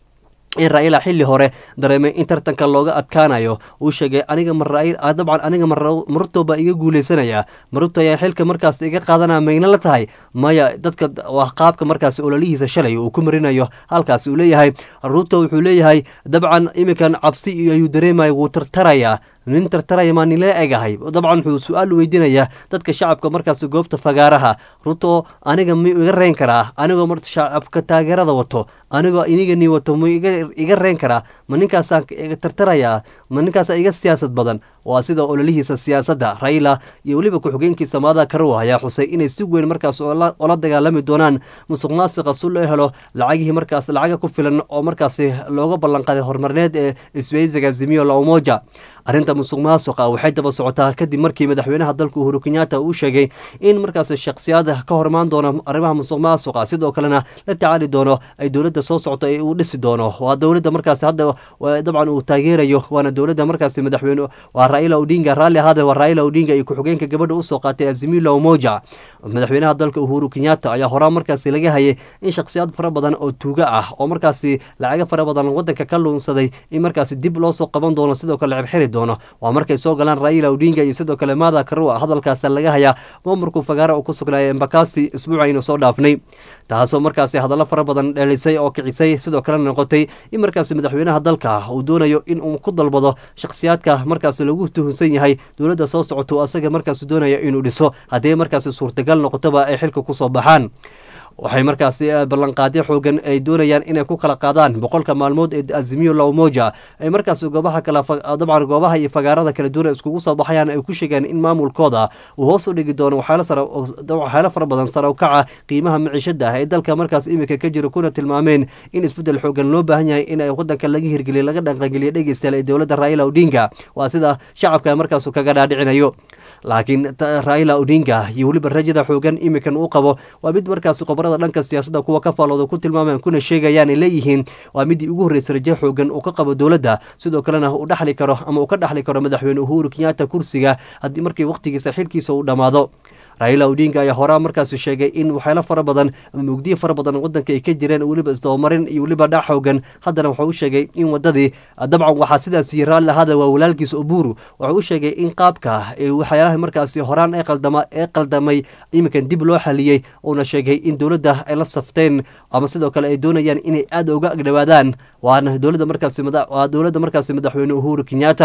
in raila xilli hore dareemay in tartanka looga adkaanayo uu sheegay aniga dabcan aniga maruto baa iga guuleysanaya maruto ayaa xilka markaas iga qaadanaya mayna la tahay maya dadka waa qaabka markaas ololihiisa shalay uu ku marinayo halkaas uu leeyahay ruto wuxuu leeyahay dabcan iminkan cabsi ayuu dareemaya wuu tartarayaa nin tartaraya maa nila egahay dabcan wuxuu su-aal weydiinayaa dadka shacabka markaas goobta fagaaraha ruto aniga mi iga reen karaa anigoo mar shacabka taageerada wato anigoo inigani wato mu iga reen karaa ma ninkaasaan tartarayaa ma ninkaasa iga siyaasad badan waa sida ololihiisa siyaasadda raila iyo weliba ku-xigeenkiisa maada karow ayaa xusay inay si weyn markaas ola dagaalami doonaan musuq maasiqa si loo helo lacagihii markaas lacaga ku filan oo markaasi looga ballanqaaday horumarineed ee isbahaysiga zimiyo la umoja arrinta musuq maasuqa waxay daba socotaa kadib markii madaxweynaha dalka uhuru kenyatta uu sheegay in markaas shakhsiyaad ka hormaan doono arrimaha musuq maasuqa sidoo kalena la tacaali doono ay dowladda soo socto ee uu dhisi doono waa dowladda markaas hadda dabcan uu taageerayo waana dowladda markaas madaxweyne waa raila odinga raalli ahaade waa raila odinga iyo ku-xigeenka gabadha usoo qaatay azimila umoja madaxweynaha dalka uhuru kenyatta ayaa horaa markaasi laga hayay in shakhsiyaad fara badan oo tuuga ah oo markaasi lacaga fara badan wadanka ka luunsaday in markaasi dib loo soo qaban doono sidoo kale xirxiri doono waa markay soo galaan raila odinga iyo sidoo kale maada karua hadalkaas laga hayaa maamurku fagaara uu ku sugnaaya embakasi isbuucaynu soo dhaafnay taasoo markaasi hadallo fara badan dhelisay oo kicisay sidoo kalena noqotay in markaasi madaxweynaha dalka uu doonayo in uu ku dalbado shakhsiyaadka markaasi lagu tuhunsan yahay dowladda soo socoto asaga markaasi doonaya inuu dhiso haddii markaasi suurtagal noqotoba ay xilka kusoo baxaan waxay markaasi ballanqaadyo xoogan ay doonayaan inay ku kala qaadaan boqolka maalmood ee azimiyo la umoja ay markaas goobaha kala dabcan goobaha iyo fagaarada kala duwan iskugu soo baxayaan ay ku sheegeen in maamulkooda uu hoos u dhigi doono waxyaalo fara badan sare u kaca qiimaha maciishada ah ee dalka markaas iminka ka jira kuna tilmaameen in isbeddel xoogan loo baahan yahay in wadanka laga hirgeliya laga dhaqangeliya dhegeystayaal ee dowladda raila odinga waa sida shacabka markaas kaga dhaadhicinayo laakiin raila odinga iyo weliba rajada xoogan iminkan uu qabo waa mid markaasi qobarada dhanka siyaasadda kuwa ka faalooda ku tilmaamaan kuna sheegayaan ay leeyihiin waa midii ugu horreysay rajo xoogan uu ka qabo dowladda sidoo kalena uu dhaxli karo ama uu ka dhaxli karo madaxweyne uhuru kenyatta kursiga haddii markii wakhtigiisa xilkiisa uu dhammaado raila odinga ayaa horaa markaasi sheegay in waxyaalo fara badan ama mugdiyo fara badan wadanka ay ka jireen weliba isdabamarin iyo weliba dhac xoogan haddana wuxuu u sheegay in wadadii dabcan waxaa sidaas yii raalli ahaada waa walaalkiisa oburu wuxuu u sheegay in qaabka waxyaalaha markaasi horaan ee qaldama ee qaldamay iminkan dib loo xaliyey uuna sheegay in dowladda ay la safteen ama sidoo kale ay doonayaan inay aada uga agdhowaadaan waana dowladda markaasi waa dowladda markaasi madaxweyne uhuru kenyatta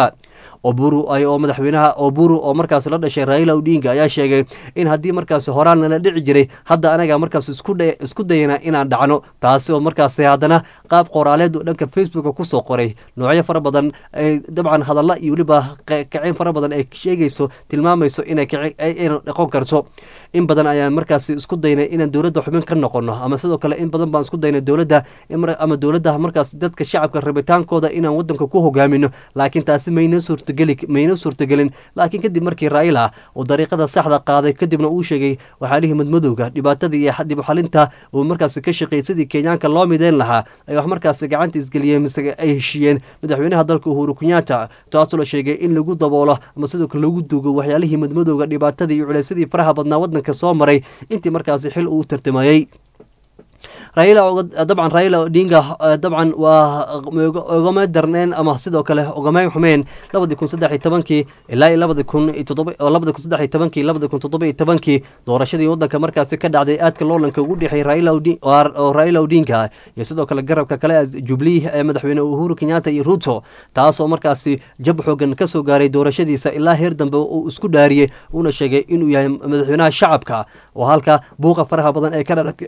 oburu oo madaxweynaha oburu oo markaas la dhashay raila odinga ayaa sheegay in haddii markaas horaan lala dhici jiray hadda anaga markaas isku dayana inaan dhacno taasi oo markaas haddana qaab qoraaleed oo dhanka facebooka kusoo qoray noocyo fara badan dabcan hadalla iyo weliba kaceen fara badan ay sheegayso tilmaamayso inay dhaqon karto in badan ayaan markaas isku daynay inaan dowladda xubin ka noqono ama sidoo kale in badan baan isku daynay dowladda ama dowladda markaas dadka shacabka rabitaankooda inaan wadanka ku hogaamino laakiin taasi mayna suurtageli mayna suurtagelin laakiin kadib markii raila uu dariiqada saxda qaaday kadibna uu sheegay waxaalihii madmadowga dhibaatada iyo dib u xalinta uu markaas ka shaqeeyay sidii kenyaanka loo mideyn lahaa ay wax markaas gacanta isgeliyeen mise ay heshiiyeen madaxweynaha dalka uhuru kenyatta taasoo la sheegay in lagu daboolo ama sidoo kale lagu duugo waxyaalihii madmadowga dhibaatada iyo culaysadii faraha badnaa wadanka soo maray intii markaasi xil uu tartamayey raila dabcan raila odinga dabcan waa ogama darneen ama sidoo kale ogamay xumeen labadii kun saddex iyo tobankii ilaa iyo labadi kun todoba labadi kun saddex iyo tobankii labadi kun toddoba iyo tobankii doorashadii wadanka markaasi ka dhacday aadka loolanka ugu dhexeey raila oo raila odinga iyo sidoo kale garabka kale jubilee ee madaxweyne uhuru kenyatta iyo ruto taasoo markaasi jab xoogan ka soo gaaray doorashadiisa ilaa heer dambe uu isku dhaariyey uuna sheegay inuu yahay madaxweynaha shacabka oo halka buuqa faraha badan ee ka dhalatay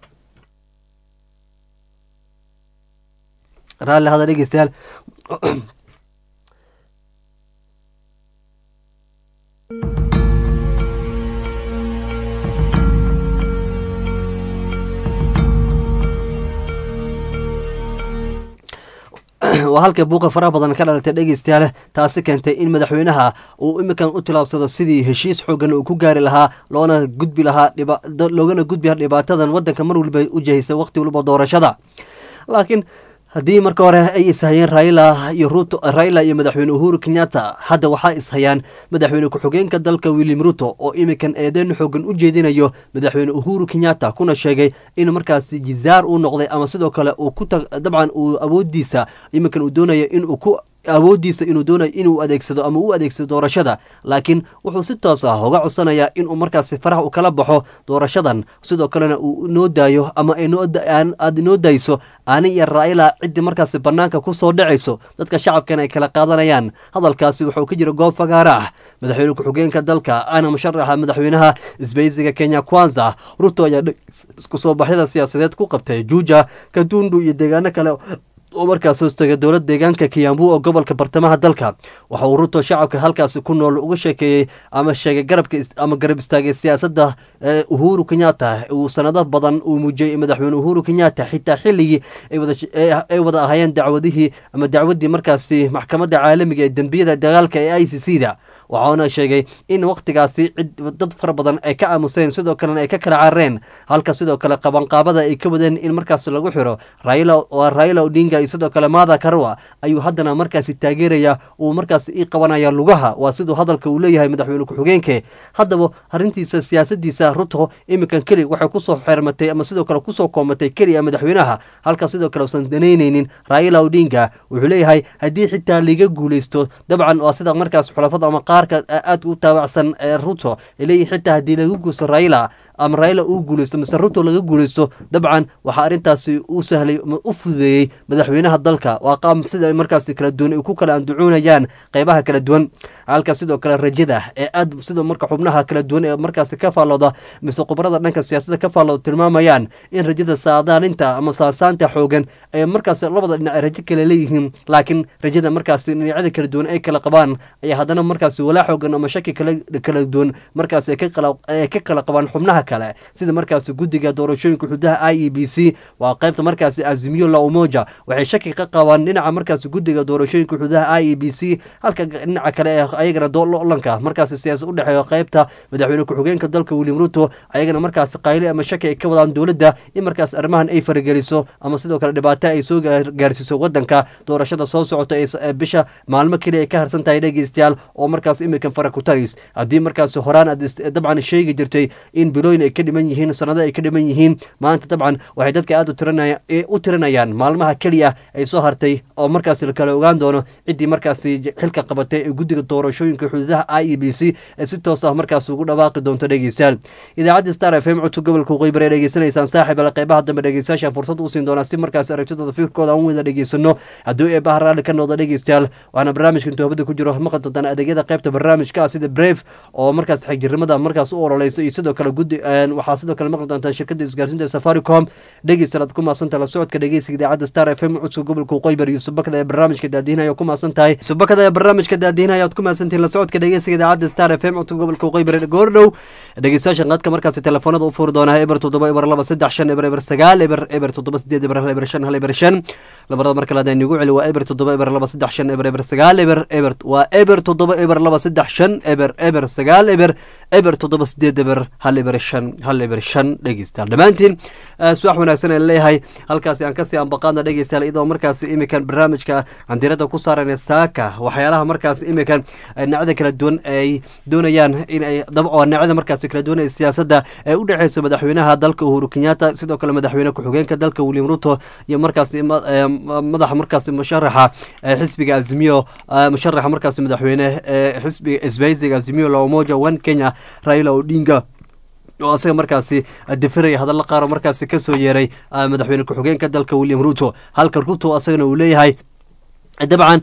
raalli hada dhegeystayaal waa halkay buuqa faraha badan ka dhalatay dhegeystayaal taasi keentay in madaxweynaha uu iminkan u tilaabsado sidii heshiis xoogan uu ku gaari lahaa loona gudbi lahaa loogana gudbi lahaa dhibaatadan wadanka mar waliba u jahaysa waqti waliba doorashada laakiin haddii marka hore ay ishayeen raila iyo ruto raila iyo madaxweyne uhuru kenyatta hadda waxaa ishayaan madaxweyne ku-xigeenka dalka william ruto oo iminkan eedeyn xoogan u jeedinayo madaxweyne uhuru kenyatta kuna sheegay in markaasi jizaar uu noqday ama sidoo kale uu ku dabcan uu awoodiisa iminkan uu doonayo inuu ku awooddiisa inuu doonayo inuu adeegsado ama u adeegsado doorashada laakiin wuxuu si toos ah uga codsanayaa inuu markaasi faraha u kala baxo doorashadan sidoo kalena uu noo daayo ama aad noo dayso ani iyo raila ciddii markaasi bannaanka ku soo dhacayso dadka shacabkan ay kala qaadanayaan hadalkaasi wuxuu ka jira goob fagaara ah madaxweyne ku-xigeenka dalka ana musharaxa madaxweynaha isbaysiga kenya kwanza ruto ayaa isku soo baxyada siyaasadeed ku qabtay juuja kadundu iyo deegaano kale oo markaas hoostagay dowlad deegaanka kiyambu oo gobolka bartamaha dalka waxa uu ruto shacabka halkaasi ku nool uga sheekeeyey ama sheegay garabka ama garab istaagay siyaasadda uhuru kenyatta uu sanado badan uu muujiyey madaxweyne uhuru kenyatta xitaa xilligii ay wada ahaayeen dacwadihii ama dacwaddii markaasi maxkamadda caalamiga ee dembiyada dagaalka ee i c c da waxaana sheegay in wakhtigaasi cid dad fara badan ay ka aamuseen sidoo kalena ay ka kala carareen halka sidoo kale qabanqaabada ay ka wadeen in markaas lagu xiro raila odinga iyo sidoo kale maada karua ayuu haddana markaasi taageeraya uu markaas ii qabanaya lugaha waa siduu hadalka uu leeyahay madaxweyne ku-xigeenke haddaba arrintiisa siyaasadiisa ruto iminkan keli waxay kusoo xermatay ama sidoo kale kusoo koomatay keliya madaxweynaha halka sidoo kale usan danaynaynin raila odinga wuxuu leeyahay haddii xitaa liga guuleysto dabcan waa sida markaas xulafada ama qaarka aada u taabacsan ee ruto ay leeyihin xitaa haddii laga guusto raila ama raila uu guuleysto mise ruto laga guuleysto dabcan waxaa arrintaasi u sahlay u fududeeyey madaxweynaha dalka waa qaab sida markaasi kala duwan ay ku kala andacoonayaan qeybaha kala duwan halka sidoo kale rajada ee aad sidoo marka xubnaha kala duwan ee markaasi ka faallooda mise khubarada dhanka siyaasadda ka faallooda tilmaamayaan in rajada saadaalinta ama saasaanta xoogan ay markaasi labada dhinac ay rajo kale leeyihiin laakiin rajada markaasi dhinacyada kala duwan ay kala qabaan ayaa haddana markaasi walaa xoogan ama shaki kala duwan markaasi ay ka kala qabaan xubnaha kale sida markaasi guddiga doorashooyinka xududaha i e b c waa qaybta markaasi azimiyo la umoja waxay shaki ka qabaan dhinaca markaasi guddiga doorashooyinka xududaha i e b c halka dhinaca kale ee ayagana doolanka markaasi siyaasad udhexeeyo qaybta madaxweyne ku-xigeenka dalka william ruto ayagana markaasi qayli ama shaki ay ka wadaan dowladda in markaas arrimahan ay farageliso ama sidoo kale dhibaato ay soo gaarsiiso wadanka doorashada soo socota ee bisha maalmo keliya ay ka harsan tahay dhegeystayaal oo markaas iminkan fara ku taris haddii markaasi horaan aad dabcan sheegi jirtay in bilooyin bilooyin ay ka dhiman yihiin sanado ay ka dhiman yihiin maanta dabcan waxay dadka aad u tirinayaan maalmaha keliya ay soo hartay oo markaasi la kala ogaan doono ciddii markaasi xilka qabatay ee guddiga doorashooyinka xuduudaha i e b c ee si toos ah markaas ugu dhawaaqi doonto dhegeystayaal idaacadda star f m codka gobolka waqooyi ee dhegeysanaysaan saaxiib ale qeybaha dambe dhegeystayaasha fursad u siin doonaa si markaasi aragtidooda fikirkooda aan wada dhegeysano hadduu eebaha raalli ka noqda dhegeystayaal waxaana barnaamijka intoobada ku jiro maqan doontaan adeegyada qeybta barnaamijka ah sida brave oo markaas xigjirimada markaas u ololeyso iyo sidoo kale guddi waxaa sidoo kale maqli doontaan shirkadda isgaarsiinta safaricom dhegeystayaal aad ku maasanta la socodka dhegeysiga idaacadda star f m codka gobolka waqooyi bari yuusuf bakada ee barnaamijka daadihinaya ku maasan tahay yuusuf bakada ee barnaamijka daadihinaya aad ku maasantihin la socodka dhegeysiga idaacadda star f m codka gobolka waqooyi bari goordhow dhegeystayaasha qadka markaasi telefoonada u furi doonaa eber toddoba eber laba saddex shan eber eber sagaal eber eber toddoba sideed eber hal eber shan hal eber shan lamarada marka laada inugu celi waa eber toddoba eber laba saddex shan eber eber sagaal eber eber waa eber toddoba eber laba saddex shan eber eber sagaal eber eber toddoba sideed eber hal eber shan hal eber shan dhegeystayaal dhammaantiin suwax wanaagsan aan leeyahay halkaasi aan kasii ambaqaadna dhegeystayaal iyadoo markaasi imikan barnaamijka candirada ku saaran saaka waxyaalaha markaasi imikan dhinacada kala duwan ay doonayaan in ay oo dhinacada markaasi kala duwan ee siyaasadda ee u dhexeyso madaxweynaha dalka uhuru kenyatta sidoo kale madaxweyne ku-xigeenka dalka william ruto iyo markaasi madaxa markaasi musharaxa xisbiga azimiyo musharaxa markaasi madaxweyne ee xisbiga isbaysiga azimiyo la umoja one kenya raila odinga oo asaga markaasi difiraya hadalla qaar oo markaasi kasoo yeeray madaxweyne ku-xigeenka dalka william ruto halka ruto asagana uu leeyahay dabcan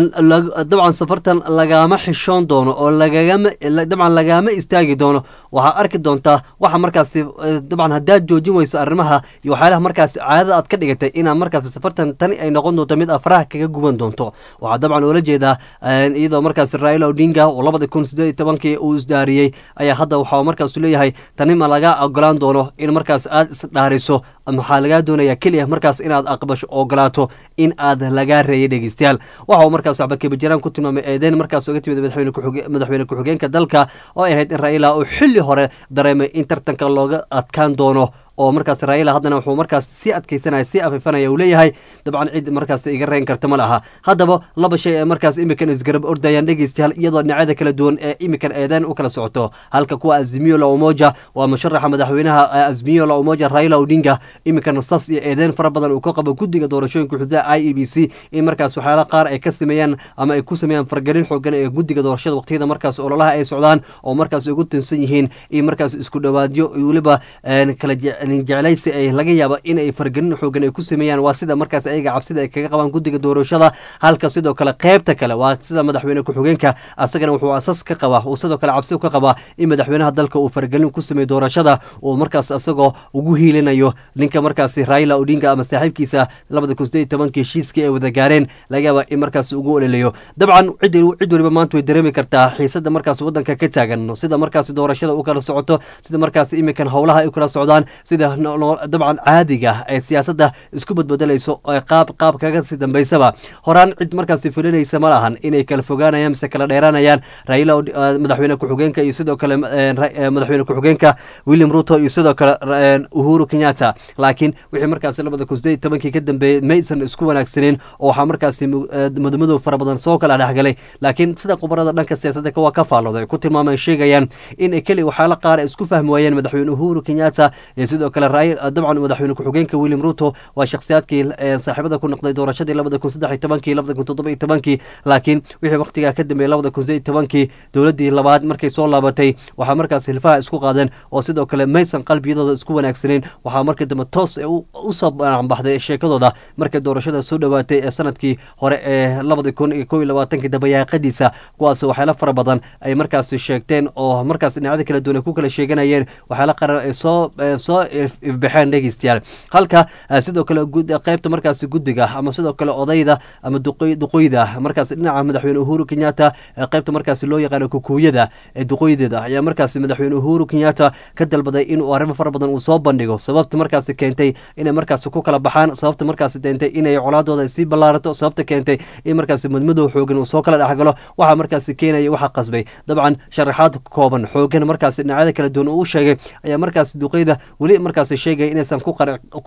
dabcan safartan lagama xishoon doono oo lagagama dabcan lagama istaagi doono waxaa arki doontaa waxa markaasi dabcan haddaad joojin weyso arrimaha iyo waxyaalaha markaasi caadada aad ka dhigatay inaad markaasi safartan tani ay noqon doonto mid afraha kaga guban doonto waxaa dabcan oola jeedaa iyadoo markaasi raila odinga oo labada kun sideed iyo tobankii uu isdaariyey ayaa hadda waxaa markaasu leeyahay tani ma laga ogolaan doono in markaas aad isdhaariso maxaa lagaa doonaya keliya markaas inaad aqbasho ogolaato in aad lagaa reeyay dhegeystayaal waxa uu markaas waxba kabajiraan ku tilmaamay eedeyn markaas oga timid madaxweyne ku-xigeenka dalka oo ay ahayd in raila uu xilli hore dareemay in tartanka looga adkaan doono oo markaas raila haddana wuxuu markaas sii adkeysanaya sii afifanaya uu leeyahay dabcan cid markaas iga reyn karta ma laha haddaba laba shay ee markaas imikan isgarab ordayaan dhegeystayaal iyadoo dhinacyada kala duwan ee imikan eedeen u kala socoto halka kuwa azimiyo la umoja waa musharaxa madaxweynaha azimiyo la umoja raila odinga imikan sas iyo eedeen fara badan uu ka qabo guddiga doorashooyinka xuduudaha i e b c in markaas waxyaala qaar ay ka sameeyaan ama ay ku sameeyaan fargelin xoogan ee guddiga doorashada waqtiyada markaas ololaha ay socdaan oo markaas ugu tinsan yihiin in markaas isku dhowaadyo weliba kala jeclaysi ay laga yaabo in ay fargelin xoogan ay ku sameeyaan waa sida markaas ayaga cabsida ay kaga qabaan guddiga doorashada halka sidoo kale qeybta kale waa sida madaxweyne ku-xigeenka asagana wuxuu asas ka qabaa uu sidoo kale cabsi ka qabaa in madaxweynaha dalka uu fargelin ku sameeyo doorashada uu markaas isagoo ugu hiilinayo ninka markaasi raila odinga ama saaxiibkiisa labada kun sideed iyo tobankii heshiiskii ay wada gaareen laga yaaba in markaas ugu ololayo dabcan cid cid waliba maanta way dareemi kartaa xiisada markaas wadanka ka taagan sida markaasi doorashada u kala socoto sida markaas imikan howlaha ay kala socdaan sida dabcan caadiga ee siyaasadda isku badbedelayso qaab qaab kaga sii dambeysaba horaan cid markaasi filinaysa ma lahan inay kala fogaanayaan mise kala dheeraanayaan raila madaxweyne ku-xigeenka iyo sidoo kale madaxweyne ku-xigeenka william ruto iyo sidoo kale uhuru kenyatta laakiin wixii markaasi labada kun sideed tobankii ka dambeeyey maysan isku wanaagsaneyn oo waxaa markaasi mudmadow fara badan soo kala dhexgalay laakiin sida khubarada dhanka siyaasadda waa ka faallooday ku tilmaamay sheegayaan in keli waxyaala qaar ay isku fahmi waayeen madaxweyne uhuru kenyatta iyo sidoo kale dabcan madaxweyne ku-xigeenka william ruto waa shakhsiyaadkii saaxiibada ku noqday doorashadii labada kun saddex iyo tobankii labada kun toddoba iyo tobankii laakiin wixii waqtigaa ka dambeeyey labada kun sideed iyo tobankii dowladdii labaad markay soo laabatay waxaa markaas hilfaha isku qaadeen oo sidoo kale maysan qalbiyadooda isku wanaagsaneyn waxaa markii dambe toos usoo banacbaxday sheekadooda markay doorashada soo dhowaatay ee sanadkii hore ee labada kun iyo kow iyo labaatankii dabayaaqadiisa kuwaas waxyaala fara badan ay markaasi sheegteen oo markaas dhinacyada kala duwan ay ku kala sheeganayeen waxyaala qarar ay soo soo ifbaxeen dhegeystayaal halka sidoo kale qeybta markaasi guddiga ama sidoo kale odayda ama duqoyda markaas dhinaca madaxweyne uhuru kenyatta qeybta markaasi loo yaqaano kukuuyada ee duqoydeeda ayaa markaasi madaxweyne uhuru kenyatta ka dalbaday inuu arrimo fara badan uu soo bandhigo sababta markaasi keentay inay markaasi ku kala baxaan sababta markaasi keentay inay colaadooda sii ballaarato sababta keentay in markaasi mudmadow xoogan uu soo kala dhexgalo waxaa markaasi keenaya waxa qasbay dabcan sharaxaad kooban xoogan markaasi dhinacyada kala duwan uu sheegay ayaa markaasi duqeyda weli markaasi sheegaya inaysan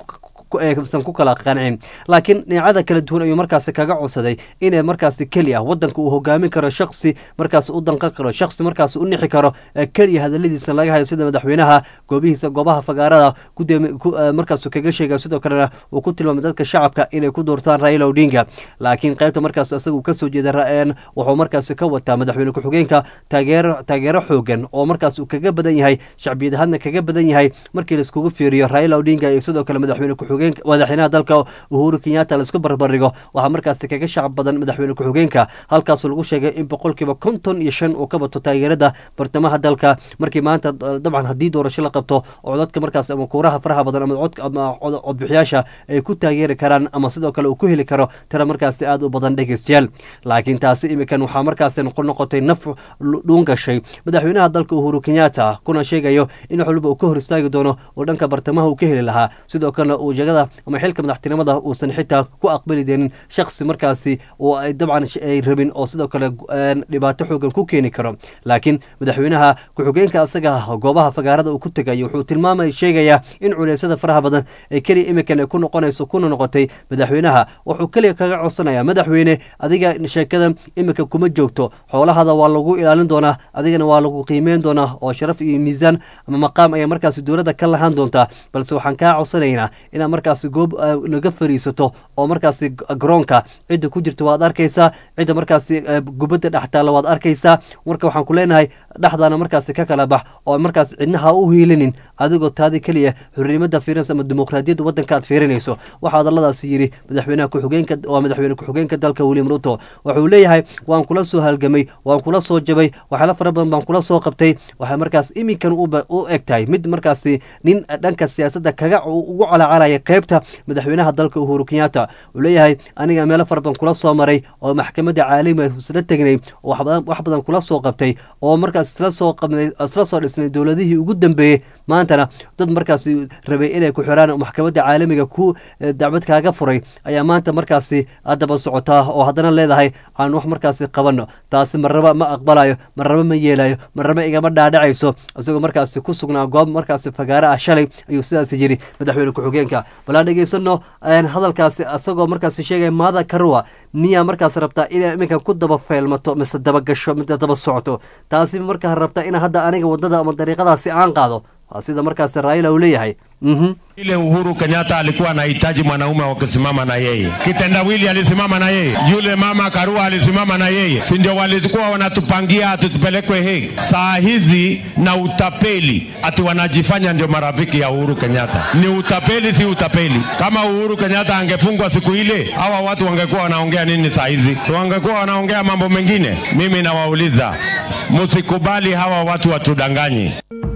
aysan ku kala qancin laakiin dhinacada kala duwan ayuu markaasi kaga codsaday inay markaasi keliya wadanka uu hogaamin karo shaksi markaasi u danqan karo shaksi markaasi u nixi karo keliya hadaladiisa laga hayo sida madaxweynaha goobihiisa goobaha fagaarada markaasu kaga sheega sidoo kalena uu ku tilmaamay dadka shacabka inay ku doortaan raila odinga laakiin qaybta markaas isagu kasoo jeeda ra-een wuxuu markaasi ka wataa madaxweyne ku-xigeenka taageero taageero xoogan oo markaas uu kaga badan yahay shacbiyad ahaadna kaga badan yahay markii laiskugu fiiriyo raila odinga iyo sidoo kale madaxweyne ku-xigeenka madaxweynaha dalka uhuru kenyatta laisku barbardhigo waxaa markaasi kaga shacab badan madaxweyne ku-xigeenka halkaasoo lagu sheegay in boqolkiiba konton iyo shan uu ka bato taageerada bartamaha dalka markii maanta dabcan haddii doorasho la qabto oo codadka markaas ama kuuraha faraha badan ama cod ama codbixiyaasha ay ku taageeri karaan ama sidoo kale uu ku heli karo tira markaasi aada u badan dhegeystayaal laakiin taasi imikan waxaa markaasi noqotay naf dhuun gashay madaxweynaha dalka uhuru kenyatta kuna sheegayo in wax waliba uu ka hor istaagi doono oo dhanka bartamaha uu ka heli lahaa sidoo kalena uu jagada ama xilka madaxtinimada uusan xitaa ku aqbali deenin shaksi markaasi oo ay dabcan ay rabin oo sidoo kale dhibaato xoogan ku keeni karo laakiin madaxweynaha ku-xigeenka asaga goobaha fagaarada uu ku tegayo wuxuu tilmaamay sheegayaa in culeysyada faraha badan ee keliya imikan ay ku noqonayso kuna noqotay madaxweynaha wuxuu keliya kaga codsanayaa madaxweyne adiga sheekada iminka kuma joogto xoolahada waa lagu ilaalin doonaa adigana waa lagu qiimeyn doonaa oo sharaf iyo miisaan ama maqaam ayaa markaasi dowladda ka lahaan doontaa balse waxaan kaa codsanaynaa inaad markaasi goob naga fariisato oo markaasi garoonka cidda ku jirta waad arkaysaa cidda markaasi gubadda dhextaalla waad arkaysaa marka waxaan ku leenahay dhexdaana markaasi ka kala bax oo markaas cidnaha u hiilinin adigoo taadi keliya xornimada fiirinaysa ama dimuqraadiyadda waddanka aad fiirinayso waxaa hadalladaasi yidhi madaxweynaha ku-xigeenka waa madaxweyne ku-xigeenka dalka william ruto wuxuu leeyahay waan kula soo halgamay waan kula soo jabay waxyaala fara badan baan kula soo qabtay waxay markaas iminkan u eg tahay mid markaasi nin dhanka siyaasadda kaga ugu calacalaya qaybta madaxweynaha dalka uhuru kenyatta uu leeyahay aniga meelo fara badan kula soo maray oo maxkamadda caalamiga isla tegnay oo wax badan kula soo qabtay oo markaas isla soo qabnay isla soo dhisnay dowladihii ugu dambeeyey maantana dad markaasi rabay inay ku xiraan maxkamadda caalamiga ku dacbad kaaga furay ayaa maanta markaasi daba socotaa oo haddana leedahay aan wax markaasi qabanno taasi marraba ma aqbalayo marraba ma yeelayo marraba igama dhaadhacayso isagoo markaasi ku sugnaa goob markaasi fagaare ah shalay ayuu sidaas yidhi madaxweyne ku-xigeenka balaa dhegeysano hadalkaasi isagoo markaasi sheegaya maada karuwa miyaa markaas rabtaa inay iminkan ku daba feelmato mise daba gasho mise daba socoto taasi markaa rabtaa in hadda aniga waddada ama dariiqadaasi aan qaado waa sida markaasi raila uu leeyahay ile Uhuru Kenyatta alikuwa anahitaji mwanaume wa kusimama na yeye. Kitendawili alisimama na yeye, yule mama Karua alisimama na yeye, si ndio walikuwa wanatupangia ati tupelekwe Hague. Saa hizi na utapeli ati wanajifanya ndio marafiki ya Uhuru Kenyatta. Ni utapeli, si utapeli. Kama Uhuru Kenyatta angefungwa siku ile, hawa watu wangekuwa wanaongea nini saa hizi? Si wangekuwa wanaongea mambo mengine? Mimi nawauliza, msikubali hawa watu watudanganye.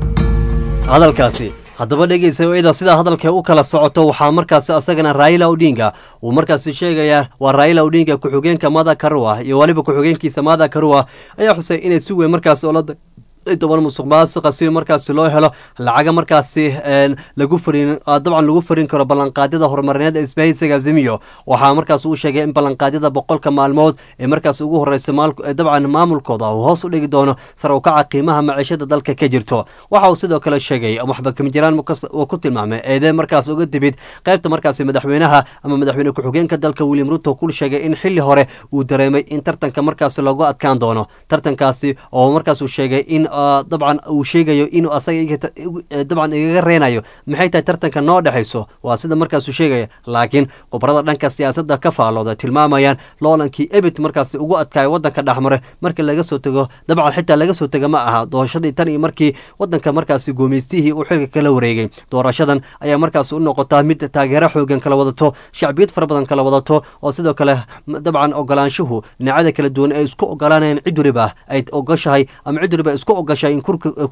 hadalkaasi haddaba dhegeysa iyadoo sidaa hadalka u kala socoto waxaa markaasi asagana raila odinga uu markaasi sheegayaa waa raila odinga ku-xigeenka mada karua iyo weliba ku-xigeenkiisa mada karua ayaa xusay inay si weyn markaasi oola toban musuq maasuqa si markaasi loo helo lacaga markaasi lagu farin dabcan lagu farin karo ballanqaadyada horumarineed ee isbahaysiga azimiyo waxaa markaas uu sheegay in ballanqaadyada boqolka maalmood ee markaas ugu horeysa dabcan maamulkooda uu hoos u dhigi doono sar u kaca qiimaha maciishada dalka ka jirto waxa uu sidoo kale sheegay waxba kamijiraan uu ku tilmaamay eedee markaas uga timid qaybta markaasi madaxweynaha ama madaxweyne ku-xigeenka dalka william ruto ku sheegay in xili hore uu dareemay in tartanka markaasi loogu adkaan doono tartankaasi oo markaas uu sheegay in dabcan uu sheegayo inuu asaga dabcan igaga reenayo maxay tahay tartanka noo dhexayso waa sida markaasuu sheegaya laakiin khubarada dhanka siyaasadda ka faalooda tilmaamayaan loolankii ebit markaasi ugu adkaaya waddanka dhexmare marka laga soo tego dabcan xitaa laga soo tego ma aha doorashadii tan iyo markii waddanka markaasi guumeystihii uu xilka kala wareegay doorashadan ayaa markaas u noqotaa mid taageero xoogan kala wadato shacbiyad fara badan kala wadato oo sidoo kale dabcan ogolaanshuhu dhinacyada kala duwan ay isku ogolaanayaan cid waliba ay ogoshahay ama cid waliba isku ogashay in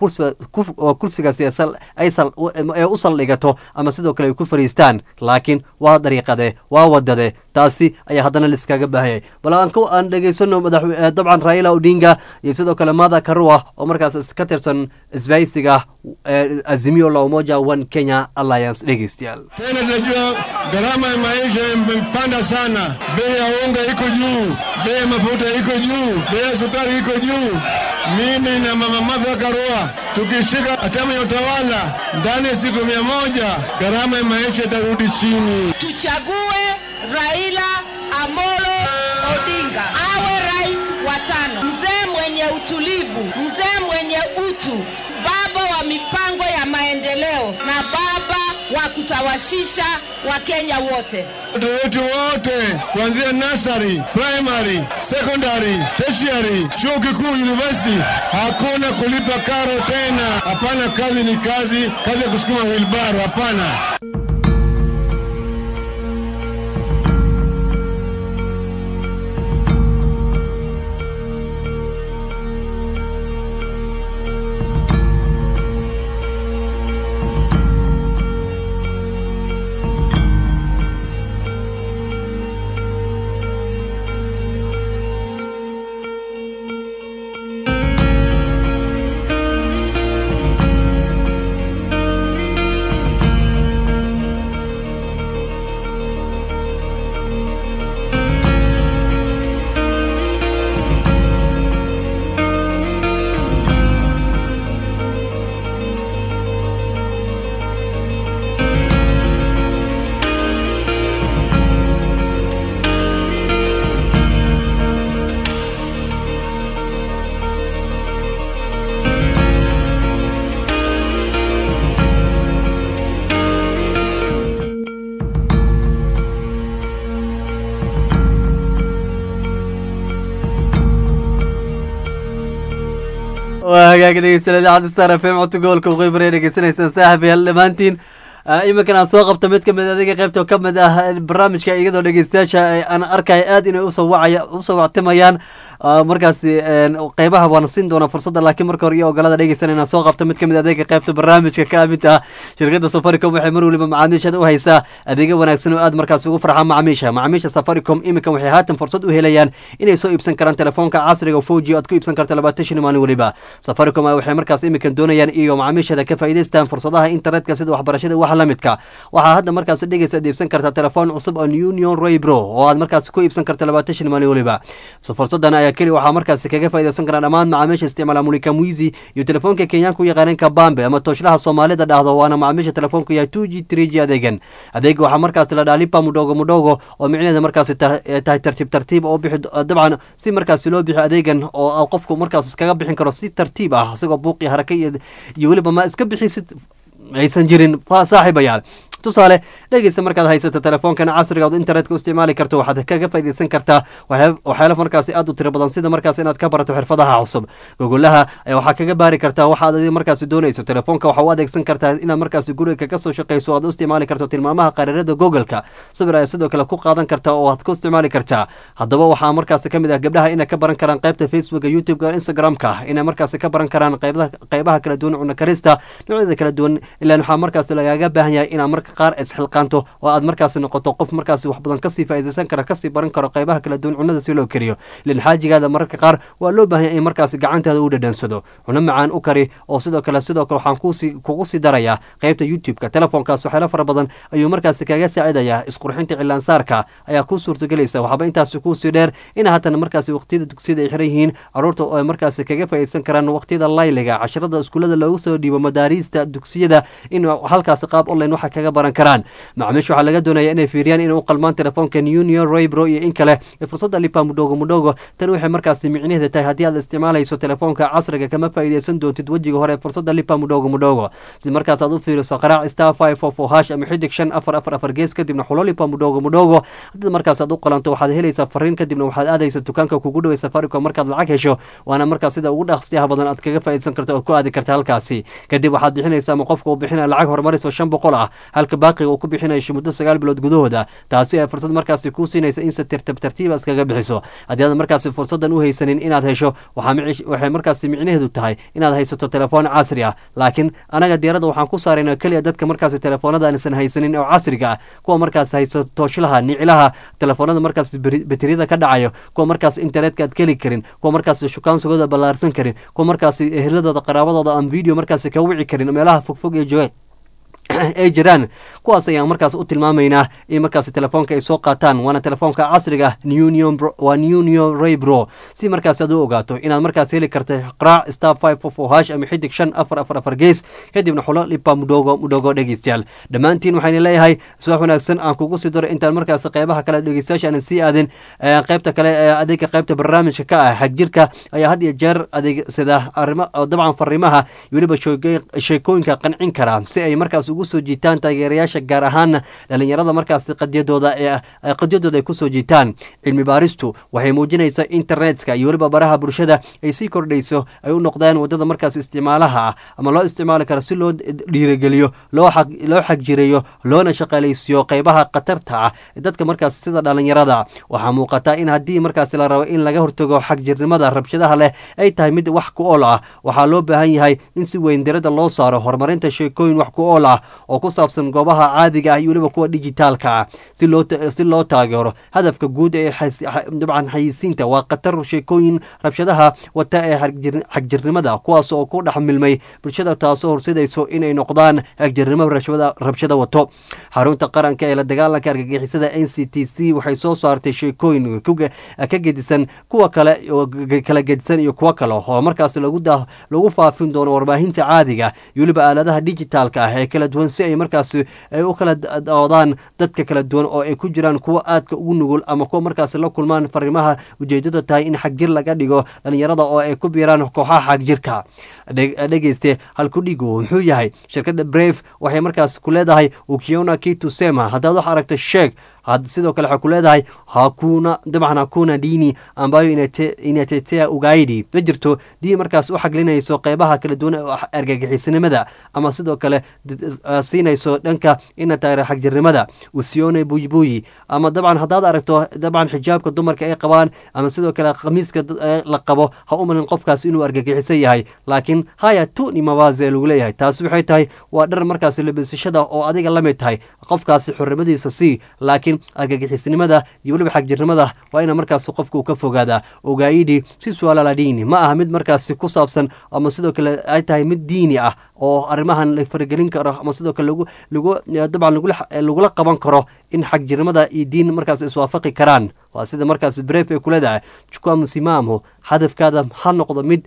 kursigaasi ee u saldhigato ama sidoo kale ay ku fariistaan laakiin waa dariiqade waa wadade taasi ayaa haddana liskaga baahayay bal aan dhegeysano dabcan raila odinga iyo sidoo kale mada karua oo markaas ka tirsan isbahaysiga azimio la umoja one kenya alliance dhegeystayaal tena tunajua gharama ya maisha imepanda sana bei ya unga iko juu bei ya mafuta iko juu bei ya sukari iko juu mimi na mama Martha Karua tukishika hatamu ya utawala ndani ya siku mia moja gharama ya maisha itarudi chini. tuchague Raila Amolo Odinga awe rais wa tano, mzee mwenye utulivu, mzee mwenye utu, baba wa mipango ya maendeleo na baba wa kusawasisha Wakenya wote. Watoto wetu wote kuanzia nursery, primary, secondary, tertiary, chuo kikuu, university, hakuna kulipa karo tena. Hapana, kazi ni kazi, kazi ya kusukuma wilbaro, hapana. waa hagaag dhegeysanada idaacadda star f m codka gobolka waqooyi bari dhegeysanaysaan saaxib yaal dhammaantiin iminkan aan soo qabta mid kamid adiga qeybta ka mid ah barnaamijka iyadoo dhegeystayaasha aan arkaya aad inay usoo wacaya usoo wactimayaan markaasi qeybaha waana siin doonaa fursadda laakiin marka hore iyo ogolada dhegeysan inaan soo qabta mid kamid adeega qeybta barnaamijka ka mid ah shirkadda safaricom waxay mar waliba macaamiishada u haysaa adeegyo wanaagsan oo aad markaasi ugu farxaan macaamiisha macaamiisha safaricom iminkan waxay haatan fursad u helayaan inay soo iibsan karaan telefoonka casriga foji aad ku iibsan karta labaatan shan maalin weliba safaricom waxay markaas iminkan doonayaan iyo macaamiishada ka faa'iidaystaan fursadaha internetka sida waxbarashada wax la midka waxaa hadda markaas dhegeysa aad iibsan kartaa telefoon cusub oo union roybro oo aad markaas ku iibsan karta labaatan shan maalin weliba fursadan ayaa keli waxaa markaasi kaga faa'iidaysan karaa dhammaan macaamiisha isticmaala mulika mwizi iyo telefoonka kenyaanka u yaqaaneen kabambe ama tooshlaha soomaalida dhahdo waana macaamiisha telefoonka yahay two g three g adeegan adeega waxaa markaasi la dhaha lipa mudhogo mudhogo oo micnaheeda markaasi tahay tartiib tartiib oo bixi dabcan si markaasi loo bixiyo adeegan oo qofku markaas iskaga bixin karo si tartiib ah isagoo buuqi haraka iyo iyo weliba ma iska bixisid aysan jirin saaxiibayaal tusaale dhegeysa markaad haysato telefoonkan casriga ood internetka u isticmaali karto waxaad kaga faaideysan kartaa waxyaalo markaasi aad u tiro badan sida markaas inaad ka barato xirfadaha cusub gogolaha waxaa kaga baari kartaa waxaad adi markaasi doonayso telefoonka waxaa u adeegsan kartaa inaad markaasi guriga kaga soo shaqeyso aad u isticmaali karto tilmaamaha qariirada googoleka sawir ayaa sidoo kale ku qaadan kartaa oo aad ku isticmaali kartaa haddaba waxaa markaasi kamid ah gabdhaha inay ka baran karaan qaybta facebooka youtubeka instagramka inay markaasi ka baran karaan qeybaha kala duwan cuna karista noocyada kala duwan ilaan waxaa markaasi lagaaga baahan yahay inaad marka qaar isxilqaanto oo aad markaasi noqoto qof markaasi wax badan kasii faaideysan kara kasii baran karo qeybaha kala duwan cunada si loo kariyo ilan xaajigaada mararka qaar waa loo baahan yahay in markaasi gacantaada u dhadhansado cuno macaan u kari oo sidoo kale sidoo kale waxaan kusi kugu sii darayaa qeybta youtube-ka telefoonkaas waxyaalo fara badan ayuu markaasi kaga saacidayaa isqurxinta cilaansaarka ayaa kuu suurtagelaysa waxaaba intaasi kuusii dheer in haatan markaasi waqtiyada dugsiyada ay xiran yihiin caruurta oo ay markaasi kaga faaideysan karaan waqtiyada layliga casharada iskuulada loogu soo dhiibo madaariista dugsiyada in halkaasi qaab online waxa kaga baran karaan macaamiisha waxaa laga doonaya inay fiiriyaan inay u qalmaan telefoonkan union roybro iyo in kale fursadda lipa mudhogo mudhogo tan waxay markaasi micnaheeda tahay haddii aad isticmaalayso telefoonka casriga kama faa'iideysan doontid wejiga hore fursadda lipa mudhogo mudhogo si markaas aad u fiiriso qaraac star five four four hash ama xidig shan afar afar afar gees kadibna xulo lipa mudhogo mudhogo haddii markaas aad u qalanto waxaad helaysaa fariin kadibna waxaad aadaysa dukaanka kugu dhaway safaricom markaad lacag hesho waana markaas sida ugu dhaqsiyaha badan aad kaga faa'iideysan karto oo ku aadi karta halkaasi kadib waxaad bixinaysa ama qofka uu bixinaya lacag horumaris oo shan boqol ah halka baaqiga uu ku bixinayo muddo sagaal bilood gudahooda taasi ay fursad markaasi kuu siinaysa in si tirtab tartiiba iskaga bixiso haddii aad markaasi fursaddan u haysanin inaad hesho waxay markaasi micnaheedu tahay inaad haysato telefoon casri ah laakiin anaga diiradda waxaan ku saarayna keliya dadka markaasi telefoonada aansan haysanin oo casriga ah kuwa markaas haysato tooshlaha nicilaha telefoonada markaas bateriyada ka dhacayo kuwa markaas internetka aad keli karin kuwa markaas shukaansigooda ballaarsan karin kuwa markaasi ehladooda qaraabadooda aan video markaasi ka wici karin meelaha fogfog ee jooga ay jiraan kuwaas ayaan markaas u tilmaamaynaa in markaas telefoonka ay soo qaataan waana telefoonka casriga union waa union raybro si markaas aad u ogaato inaad markaas heli karta qraac star five four four hash ama xidig shan afar afar afar gees kadibna xulo lipa mudhogo mudhogo dhegeystayaal dhammaantiin waxayna leeyahay subax wanaagsan aan kugu sii daro intaan markaas qeybaha kale dhegeystayaasha aanan sii aadin qeybta kale ee adeega qeybta barnaamijka ka ah xagjirka ayaa had iyo jeer adeegsada arrimo dabcan fariimaha iyo weliba sheekooyinka qancin kara si ay markaas ugu soo jiitaan taageerayaasha gaar ahaan dhalinyarada markaas qadyadooda ee qadyadooda ay kusoo jiitaan cilmi baaristu waxay muujinaysaa internetka iyo weliba baraha bulshada ay sii kordhayso ay u noqdaan wadada markaas isticmaalaha ah ama loo isticmaali karo si loo dhiirigeliyo loo xagjireeyo loona shaqaalaysiiyo qeybaha khatarta ah ee dadka markaas sida dhalinyarada waxaa muuqata in haddii markaas la rabo in laga hortago xagjirnimada rabshadaha leh ay tahay mid wax ku ool ah waxaa loo baahan yahay in si weyn dirada loo saaro horumarinta sheekooyin wax ku ool ah oo ku saabsan goobaha caadiga ah iyo weliba kuwa dijitaalka ah si loo si loo taageero hadafka guud ee dabcan xayisiinta waa khatar sheekooyin rabshadaha wata ee xagjirnimada kuwaas oo ku dhex milmay bulshada taasoo horsidayso inay noqdaan xagjirnimo rabshada wato xarunta qaranka ee la dagaalanka argagixisada n c t c waxay soo saartay sheekooyin ka gedisan kuwa kale kala gedisan iyo kuwo kale oo markaas lagu faafin doono warbaahinta caadiga iyo weliba aaladaha dijitaalka ah ee kala duwan si ay markaas ay u kala doodaan dadka kala duwan oo ay ku jiraan kuwa aadka ugu nugul ama kuwa markaas la kulmaan fariimaha ujeedada tahay in xagjir laga dhigo dhalinyarada oo ay ku biiraan kooxaha xagjirka dhegeyste halkudhigu muxuu yahay shirkadda brave waxay markaas ku leedahay ukiona kitusema haddaad wax aragto sheeg sidoo kale waxay ku leedahay hakuna dabcan hakuna dini ambayo inatetea ugaidi ma jirto dii markaas u xaglinayso qeybaha kala duwan ee argagixisnimada ama sidoo kale siinayso dhanka ina taageero xagjirnimada usione buybuyi ama dabcan haddaad aragto dabcan xijaabka dumarka ay qabaan ama sidoo kale khamiiska la qabo ha u malin qofkaas inuu argagixisan yahay laakiin haya tuni mawaze lagu leeyahay taasi waxay tahay waa dhar markaas labisashada oo adiga la mid tahay qofkaasi xornimadiisa sii laakiin argagixisnimada iyo weliba xagjirnimada waa ina markaas qofka uu ka fogaadaa ogaayidhi si suaalala diini ma aha mid markaasi ku saabsan ama sidoo kale ay tahay mid diini ah oo arrimahan la faragelin karo ama sidoo kale lagu lagu dabcan lagula qaban karo in xagjirnimada iyo diin markaas iswaafaqi karaan waa sida markaas bref ay kuleedahay jukwa msimamo hadafkaada ha noqdo mid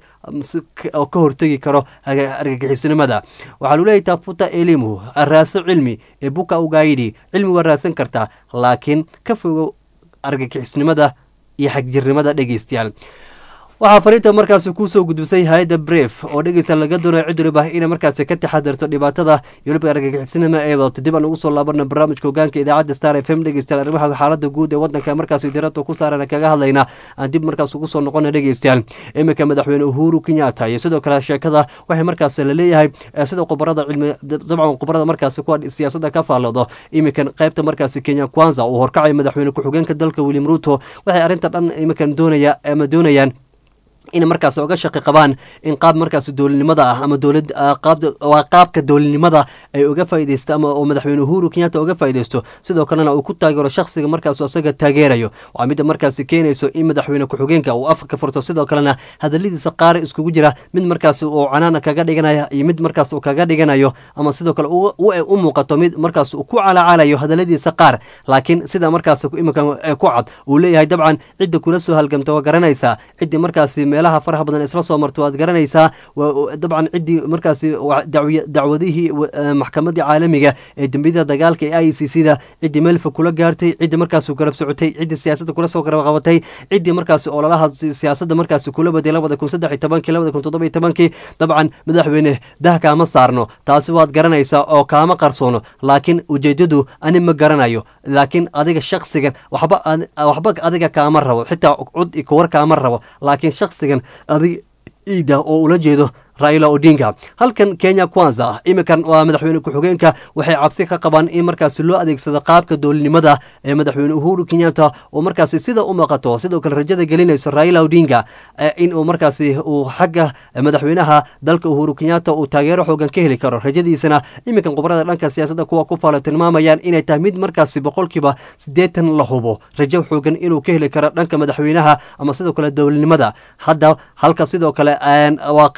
oo ka hortegi karo argagixisnimada waxaa luleeyahy tafuta elimu raaso cilmi ee buka ugaayidhi cilmi waa raasan kartaa laakiin ka fogo argagixisnimada iyo xagjirnimada dhegeystayaal waxaa fariinta markaasi kusoo gudbisay hay-adda bref oo dhegeysta laga doonayo cid waliba inay markaasi ka taxadirto dhibaatada iyo weliba argagixisnima ee wadato dib aan ugu soo laabana barnaamijka hogaanka idaacadda star f m dhegeystayaal arrimaha xaalada guud ee wadanka markaasi diirada ku saaran kaga hadlayna aan dib markaas ugu soo noqona dhegeystayaal iminka madaxweyne uhuru kenyatta iyo sidoo kale sheekada waxay markaas laleeyahay sida khubarada cilmi dabcan khubarada markaasi kuwa siyaasadda ka faalloodo iminkan qaybta markaasi kenya kwanza uu horkacay madaxweyne ku-xigeenka dalka william ruto waxay arrinta dhan iminkan doonaya ama doonayaan in markaas oga shaqi qabaan in qaab markaas dowladnimada ah ama dowlad waa qaabka dowladnimada ay uga faaideysto ama oo madaxweyne uhuru kenyatta uga faaideysto sidoo kalena uu ku taageero shakhsiga markaas isaga taageerayo waa midda markaasi keenayso in madaxweyne ku-xigeenka uu afka ka furto sidoo kalena hadaladiisa qaar iskugu jira mid markaas uu canaana kaga dhiganaya iyo mid markaas uu kaga dhiganayo ama sidoo kale u muuqato mid markaas uu ku calacalayo hadaladiisa qaar laakiin sida markaas iminka ku cad uu leeyahay dabcan cidda kula soo halgamta waa garanaysaa ciddii markaasi meelaha faraha badan isla soo marto waad garanaysaa dabcan ciddii markaasi dacwadihii maxkamadii caalamiga ee dembiyada dagaalka ee i c c da ciddii meelfa kula gaartay ciddii markaas garab socotay ciddii siyaasadda kula soo garab qabatay ciddii markaasi ololaha siyaasadda markaasi kula baday labada kun saddex iyo tobankii labada kun toddoba iyo tobankii dabcan madaxweyne dah kaama saarno taasi waad garanaysaa oo kaama qarsoono laakiin ujeedadu ani ma garanayo laakiin adiga shaksigan waxba waxba adiga kaama rabo xitaa cud kuwar kaama rabo laakiin shaksigan adig iida oo ula jeedo raila odinga halkan kenya kwanza iminkan waa madaxweyne ku-xigeenka waxay cabsi ka qabaan in markaasi loo adeegsado qaabka dowladnimada ee madaxweyne uhuru kenyatta oo markaasi sida u muuqato sidoo kale rajada gelinayso raila odinga in uu markaasi uu xagga madaxweynaha dalka uhuru kenyatta uu taageero xoogan ka heli karo rajadiisana iminkan khubarada dhanka siyaasadda kuwa ku faalo tilmaamayaan inay tahay mid markaasi boqolkiiba siddeetan la hubo rajo xoogan inuu ka heli karo dhanka madaxweynaha ama sidoo kale dowladnimada hadda halka sidoo kale waa qaybta markaas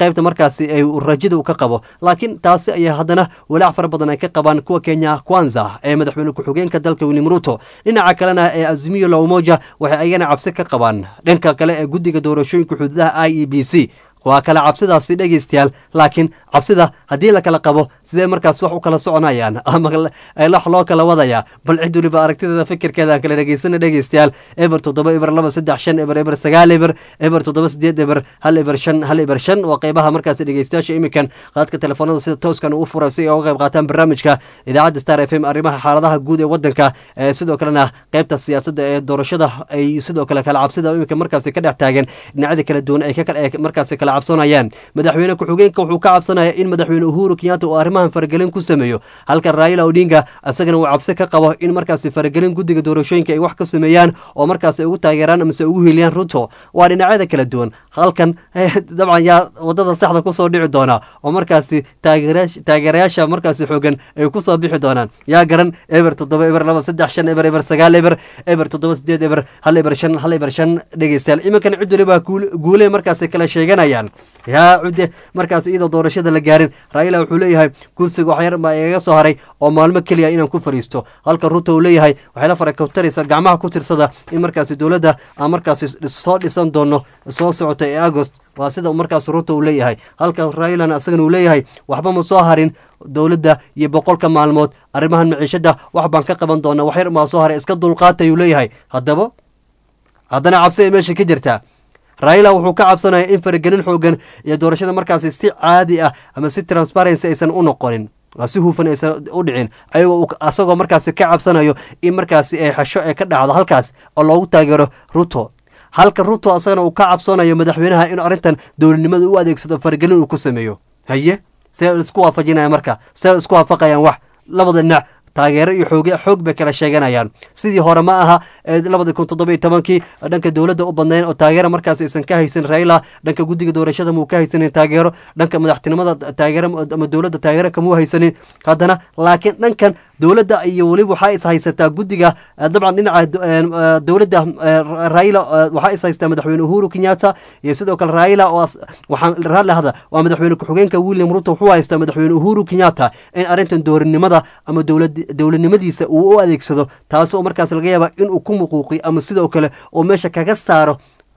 markaasi ay rajada u ka qabo laakiin taasi ayaa haddana walaac fara badan ay ka qabaan kuwa kenya kwanza ee madaxweyne ku-xigeenka dalka william ruto dhinaca kalena ee azimiyo la umoja waxay ayagana cabsi ka qabaan dhanka kale ee guddiga doorashooyinka xuduudaha i e b c waa kale cabsidaasi dhegaystayaal laakiin cabsida haddii la kala qabo sidee markaas wax u kala soconayaan ama wax loo kala wadayaa bal cid weliba aragtideeda fikirkeeda aan kala dhegaysana dhegaystayaal eber toddoba eber laba saddex shan eber eber sagaal eber eber toddoba sideed eber hal eber shan hal eber shan waa qeybaha markaasi dhegaystayaasha iminkan qaadka telefoonada sida tooskan ugu furay si ay uga qayb qaataan barnaamijka idaacadda star f m arrimaha xaaladaha guud ee wadanka sidoo kalena qeybta siyaasadda ee doorashada ay sidoo kale kala cabsida iminka markaasi ka dhex taagan dhinacyada kala duwan ay markaasi kala cabsanayaan madaxweyne ku-xigeenka wuxuu ka cabsanaya in madaxweyne uhuru kenyatta uu arrimahan faragelin ku sameeyo halka raila odinga isagana uu cabsi ka qabo in markaasi faragelin guddiga doorashooyinka ay wax ka sameeyaan oo markaasi ugu taageeraan amase ugu hiiliyaan ruto waa dhinacyada kala duwan halkan dabcan yaa wadada saxda kusoo dhici doona oo markaasi taageerayaasha markaasi xoogan ay kusoo bixi doonaan yaa garan eber toddoba eber laba saddex shan eber eber sagaal eber eber toddoba sideed eber hal eber shan hal eber shan dhegeystayaal iminkan cid waliba guule markaasi kala sheeganayaan yaa cudde markaas iyadoo doorashada la gaarin raila wuxuu leeyahay kursiga waxyar baa igaga soo haray oo maalmo keliya inaan ku fadhiisto halka ruto uu leeyahay waxay la faraktaraysa gacmaha ku tirsada in markaasi dowladda aan markaasi soo dhisan doono soo socota ee agost waa sida markaas ruto uu leeyahay halka railana isagana uu leeyahay waxba ma soo harin dowladda iyo boqolka maalmood arrimahan maciishada wax baan ka qaban doonaa waxyar maa soo haray iska dulqaatay uu leeyahay haddaba haddana cabsi ay meesha ka jirtaa raila wuxuu ka cabsanaya in faragelin xoogan iyo doorashada markaasi si caadi ah ama si transparency aysan u noqonin waa si hufan aysan u dhicin ayagoo asagoo markaasi ka cabsanayo in markaasi ay xesho ee ka dhacdo halkaas oo loogu taageero ruto halka ruto asagana uu ka cabsanayo madaxweynaha inuu arrintan dowladnimada u adeegsado faragelin uu ku sameeyo haye see isku waafajinaya marka see isku waafaqayaan wax labada dhinac taageero iyo xooge xoog bay kala sheeganayaan sidii hore ma aha labadi kun toddoba iyo tobankii dhanka dowladda u badnayn oo taageero markaas aysan ka haysan raila dhanka guddiga doorashada muu ka haysanin taageero dhanka madaxtinimada taageero ama dowladda taageero kamuu haysanin haddana laakiin dhankan dowladda iyo weliba waxaa is haysataa guddiga dabcan dhinaca dowladda raila waxaa is haystaa madaxweyne uhuru kenyatta iyo sidoo kale raila oo waxaan raalli hada waa madaxweyne ku-xigeenka william ruto wuxuu haystaa madaxweyne uhuru kenyatta in arrintan doorinimada ama dowlad dowladnimadiisa uu u adeegsado taasi oo markaas laga yaaba inuu ku muquuqiy ama sidoo kale oo meesha kaga saaro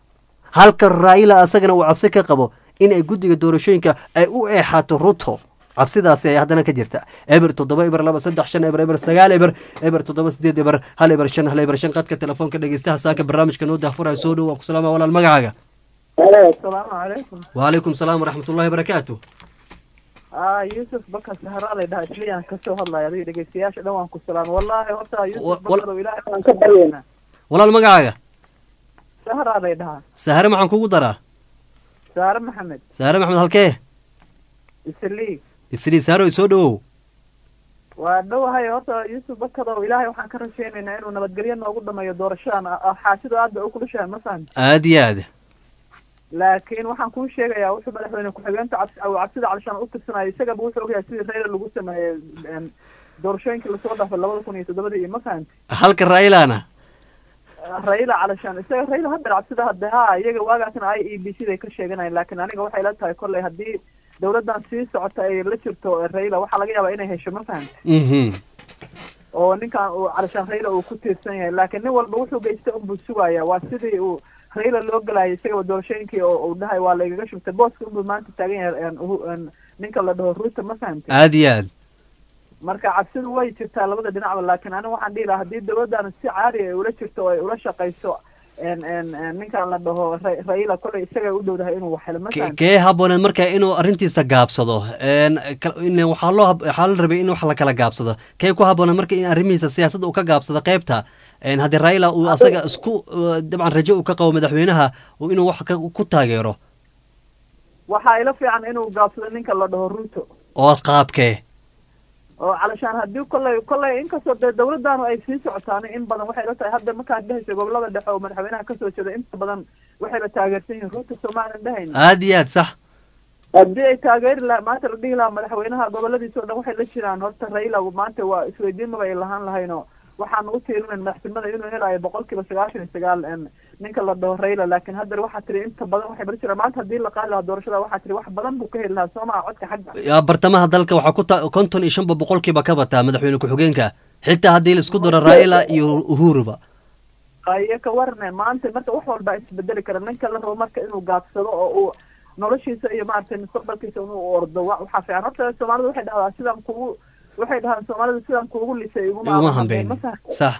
halka raila isagana uu cabsi ka qabo in ay guddiga doorashooyinka ay u eexato ruto cabsidaasi ay haddana ka jirta eber toddoba eber laba saddex shan eber eber sagaal eber eber toddoba sideed eber hal eber shan hal eber shan qadka telefoonka dhegeystaha saaka barnaamijka noo dahfuraya soo dhow waa ku salaama walaal magacaaga asalaamu calaykum waalaykum salaam waraxmatullahi barakaatu a yuusuf bakar saharaalay dhaha isliyaan kasoo hadlaya adiga dhegeystayaasha dhan waan ku salaama wallahi horta yuusuf bakarow ilaahay waan ka baryeynaa walaal magacaaga saharaalay dhahaa sahare maxaan kugu daraa saare maxamed sahare maxamed halkee islii islii saharo soo dhowow waa dhowahay horta yuusuf bakarow ilaahay waxaan ka rajeynaynaa inuu nabadgelyo noogu dhameeyo doorashadan xaasido aad bay u kulushahay ma fahamti aada iyo aad laakiin waxaan kuu sheegayaa wuxuu madaxweyne ku-xigeenta cabs cabsida calishaan u tirsanayo isagaba wuxuu ogyahay sidii rayla lagu sameeyey doorashooyinkii lasoo dhaafay labada kun iyo toddobadii iyo ma fahamti halka railana rayla calishaan isaga rayla hadda cabsida hadde ha iyaga waagaasna i e b c day ka sheeganayaan laakiin aniga waxay la tahay kolley haddii dowladdan sii socota ay la jirto rayla waxaa laga yaabaa inay hesho ma fahamti oo ninkan uu calishaan rayla uu ku tiirsan yahay laakiin nin walba wuxuu geystay unbuu sugaya waa sidii uu rayla loo galaayay isagaba doorashooyinkii oo uu dhahay waa laigaga shubtay booska unbuu maanta taagan yahay ninka la dhaho ruuta ma fahamtay aada iyo aad marka cabsidu way jirtaa labada dhinacba laakiin aniga waxaan dhihi lahaa haddii dowladdan si caadi ay ula jirto oo ay ula shaqayso ninkan la dhaho raila kolley isaga u dhowdahay inuu waxhelo ma fahamtay kee habooneed marka inuu arrintiisa gaabsado waxaa loo waxaa la rabay in wax la kala gaabsado kee ku habooneed marka in arrimihiisa siyaasadda uu ka gaabsado qaybta haddii raila uu asaga isku dabcan rajo uu ka qabo madaxweynaha inuu wax ku taageero waxaa ila fiican inuu gaabsado ninka la dhaho ruto oo qaabkee oo calashaan haddii kolley kolley inkastoo dee dowladdaanu ay sii socotaan in badan waxay la tahay hadda markaad dhehaysa gobolada dhexe oo madaxweynaha kasoo jeeda inta badan waxayba taageersan yihiin ruto soomaalan dhehayna aada iyo aad sax haddii ay taageeri laha maanta la dhihi lahaa madaxweynaha goboladiisa o dhan waxay la jiraan horta raila maanta waa isweydiin maba ay lahaan lahaynoo waxaan u tiirinayn madaxtinimada inuu helayo boqol kiiba sagaashan iyo sagaal ninka la dhaho rayla laakiin haddana waxaa tiri inta badan waxay bari jiraan maanta haddii la qaadi lahaa doorashada waxaa tiri wax badan buu ka heli lahaa soo maha codka xagga yaa bartamaha dalka waxaa ku ta konton iyo shanba boqolkiiba ka bataa madaxweyne ku-xigeenka xitaa haddii la isku daro raila iyo uhuruba aye ka warne maanta marka wax walba isbedeli kara ninka la rabo marka inuu gaabsado oo uu noloshiisa iyo maaragtay mustaqbalkiisa inuu ordo wa- waxaa fiican horta soomaalida waxay dhahdaa sidaan kugu waxay dhahaan soomaalida sidaan kuugu lisay iguma iguma aadan hambeyn ma fahamtay? sax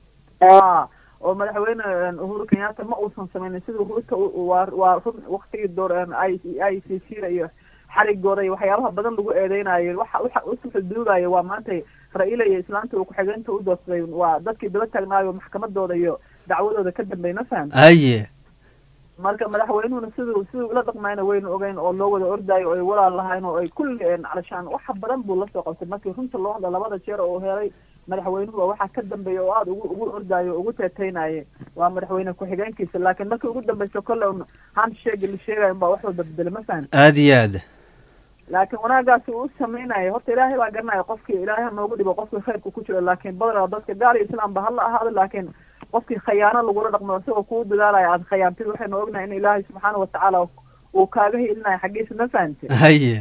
Ah, oo madaxweyne uhuru kenyatta ma uusan sameynin siduu ruuta waa waa run waktigii door i i c c iyo xarigooda iyo waxyaabaha badan lagu eedeynayo waxa waxa usu xuduudayo waa maanta ra-iila iyo islaanta uu ku-xigeenka u doorsaday waa dadkii daba taagnaayo maxkamadooda iyo dacwadooda ka dambeey ma fahamta haye marka madaxweynuhuna siduu siduu ula dhaqmayna waynu ogeyn oo loo wada ordaayo oo ay walaal lahayn oo ay kulli een calashaan waxa badan buu lasoo qabtay markii runta loo hadla labada jeer oo uu helay madaxweynuhu waxaa ka dambeeya oo aada ugu ugu ordaayo ugu teeteynaye waa madaxweyne ku-xigeenkiisa laakiin markii ugu dambeysa kolle un handshake la sheegayo baa wax walba bedele ma fahan aad iyo aad laakiin wanaagaasi uu sameynaya horta ilaahay baa garanaya qofkii ilaahay ha noogu dhibo qofkii khayrku ku jiro laakiin badanaa dadka gaal iyo islaam ba hala ahaado laakiin qofkii khayaano lagula dhaqmo isagoo kuu dadaalaya aad khayaantid waxaynu ognahay in ilaahay subxaana watacaala uu kaaga helinayo xaggiisa ma fahante haye